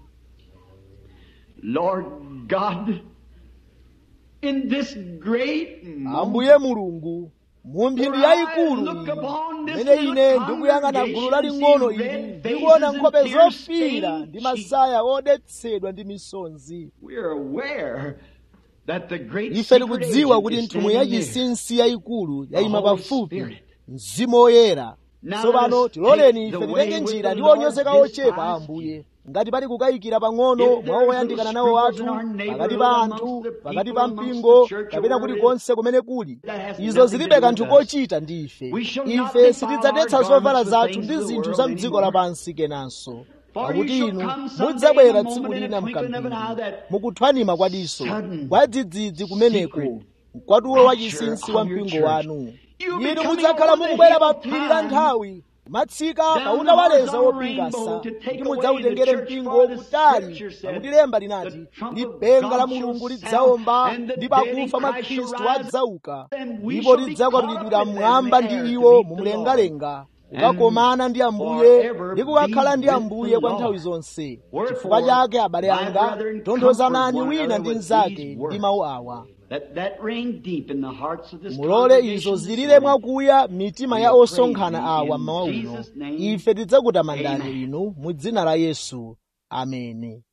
Speaker 2: Lord God, in this great moment,
Speaker 1: ambuye mulungu mu mphindi yayikulu iyi imene ine ndikuyang'ana gulu laling'ono ili ndikuona nkhope zofiira ndi masaya odetsedwa ndi misonzi
Speaker 2: we are aware that the great
Speaker 1: ife
Speaker 2: secret
Speaker 1: tikudziwa
Speaker 2: agent
Speaker 1: kuti
Speaker 2: is
Speaker 1: nthumwi
Speaker 2: standing there.
Speaker 1: yachinsinsi yayikulu yayima
Speaker 2: Holy
Speaker 1: pafupi
Speaker 2: Spirit.
Speaker 1: mzimu woyera
Speaker 2: Now
Speaker 1: tsopano
Speaker 2: let us
Speaker 1: tiloleni
Speaker 2: take
Speaker 1: ife
Speaker 2: the way
Speaker 1: titenge
Speaker 2: with
Speaker 1: njira
Speaker 2: the
Speaker 1: ndi
Speaker 2: Lord
Speaker 1: onyoza
Speaker 2: despised
Speaker 1: ochepa a ambuye ngati pali kukayikira pang'ono
Speaker 2: If there
Speaker 1: mwa
Speaker 2: is
Speaker 1: oyandikana
Speaker 2: little
Speaker 1: nawo
Speaker 2: sprinkles
Speaker 1: athu
Speaker 2: in our neighborhood,
Speaker 1: pakati pa
Speaker 2: amongst
Speaker 1: anthu
Speaker 2: the
Speaker 1: pakati
Speaker 2: people,
Speaker 1: pa
Speaker 2: amongst
Speaker 1: mpingo
Speaker 2: the church, or
Speaker 1: kapena
Speaker 2: wherever it
Speaker 1: kulikonse kumene kuli
Speaker 2: That has
Speaker 1: izo
Speaker 2: nothing to
Speaker 1: zilibe
Speaker 2: do
Speaker 1: kanthu
Speaker 2: with us.
Speaker 1: kochita ndi ife
Speaker 2: We shall not
Speaker 1: ife
Speaker 2: defile
Speaker 1: sitidzadetsa
Speaker 2: our
Speaker 1: zovala
Speaker 2: garments with
Speaker 1: zathu
Speaker 2: things
Speaker 1: ndi
Speaker 2: of the
Speaker 1: zinthu
Speaker 2: world
Speaker 1: za mdziko
Speaker 2: anymore.
Speaker 1: lapansi kenanso
Speaker 2: For
Speaker 1: pakuti
Speaker 2: you shall
Speaker 1: inu
Speaker 2: come someday
Speaker 1: mudzabwera
Speaker 2: in a
Speaker 1: tsiku
Speaker 2: moment, in
Speaker 1: lina
Speaker 2: a twinkling of an eye,
Speaker 1: mkambiri
Speaker 2: that
Speaker 1: mukuthwanima kwa diso
Speaker 2: sudden
Speaker 1: kwa dzidzidzi kumeneko
Speaker 2: secret
Speaker 1: mkwatulo wa
Speaker 2: rapture
Speaker 1: chinsinsi
Speaker 2: of
Speaker 1: wa
Speaker 2: your
Speaker 1: mpingo
Speaker 2: church.
Speaker 1: wanu
Speaker 2: You'll be
Speaker 1: inu
Speaker 2: coming
Speaker 1: mudzakhala
Speaker 2: over the
Speaker 1: mukubwera pa
Speaker 2: hill of
Speaker 1: phiri la
Speaker 2: time,
Speaker 1: nthawi matsika
Speaker 2: down
Speaker 1: pauta
Speaker 2: the
Speaker 1: waleza
Speaker 2: horizontal
Speaker 1: wopingasa
Speaker 2: rainbow to take
Speaker 1: ndi
Speaker 2: away
Speaker 1: mudzawutengere
Speaker 2: the church
Speaker 1: mpingo
Speaker 2: for the
Speaker 1: kutali
Speaker 2: scripture said,
Speaker 1: pakuti lemba
Speaker 2: the
Speaker 1: linati
Speaker 2: trump of
Speaker 1: lipenga la
Speaker 2: God shall
Speaker 1: mulungu
Speaker 2: sound,
Speaker 1: lidzaomba
Speaker 2: and the
Speaker 1: ndi
Speaker 2: dead in
Speaker 1: pakufa mwa
Speaker 2: Christ shall
Speaker 1: khristu
Speaker 2: rise,
Speaker 1: adzauka
Speaker 2: and we
Speaker 1: ndipo
Speaker 2: shall be
Speaker 1: tidzakwatulidwira
Speaker 2: caught up with them
Speaker 1: mmwamba
Speaker 2: in the air
Speaker 1: ndi
Speaker 2: to
Speaker 1: iwo
Speaker 2: meet the
Speaker 1: mu
Speaker 2: Lord.
Speaker 1: mlengalenga
Speaker 2: And
Speaker 1: kukakomana ndi ambuye
Speaker 2: forever
Speaker 1: ndi kukakhala ndi
Speaker 2: be with
Speaker 1: ambuye
Speaker 2: the
Speaker 1: kwa
Speaker 2: Lord.
Speaker 1: nthawi zonse
Speaker 2: Wherefore,
Speaker 1: chifukwa chake abale
Speaker 2: my
Speaker 1: anga
Speaker 2: brethren,
Speaker 1: tonthozanani
Speaker 2: comfort one
Speaker 1: wina
Speaker 2: another
Speaker 1: ndi
Speaker 2: with
Speaker 1: mnzake
Speaker 2: these
Speaker 1: ndi
Speaker 2: words.
Speaker 1: mawu awa
Speaker 2: Let that ring deep in the hearts of this
Speaker 1: mulole izo
Speaker 2: congregation this
Speaker 1: zilire
Speaker 2: morning.
Speaker 1: mwakuya mitima ya
Speaker 2: We
Speaker 1: osonkhana
Speaker 2: praise thee
Speaker 1: awa
Speaker 2: in
Speaker 1: mmawa uno
Speaker 2: Jesus' name.
Speaker 1: ife tidzakutamandani
Speaker 2: Amen.
Speaker 1: inu mu dzina la yesu ameni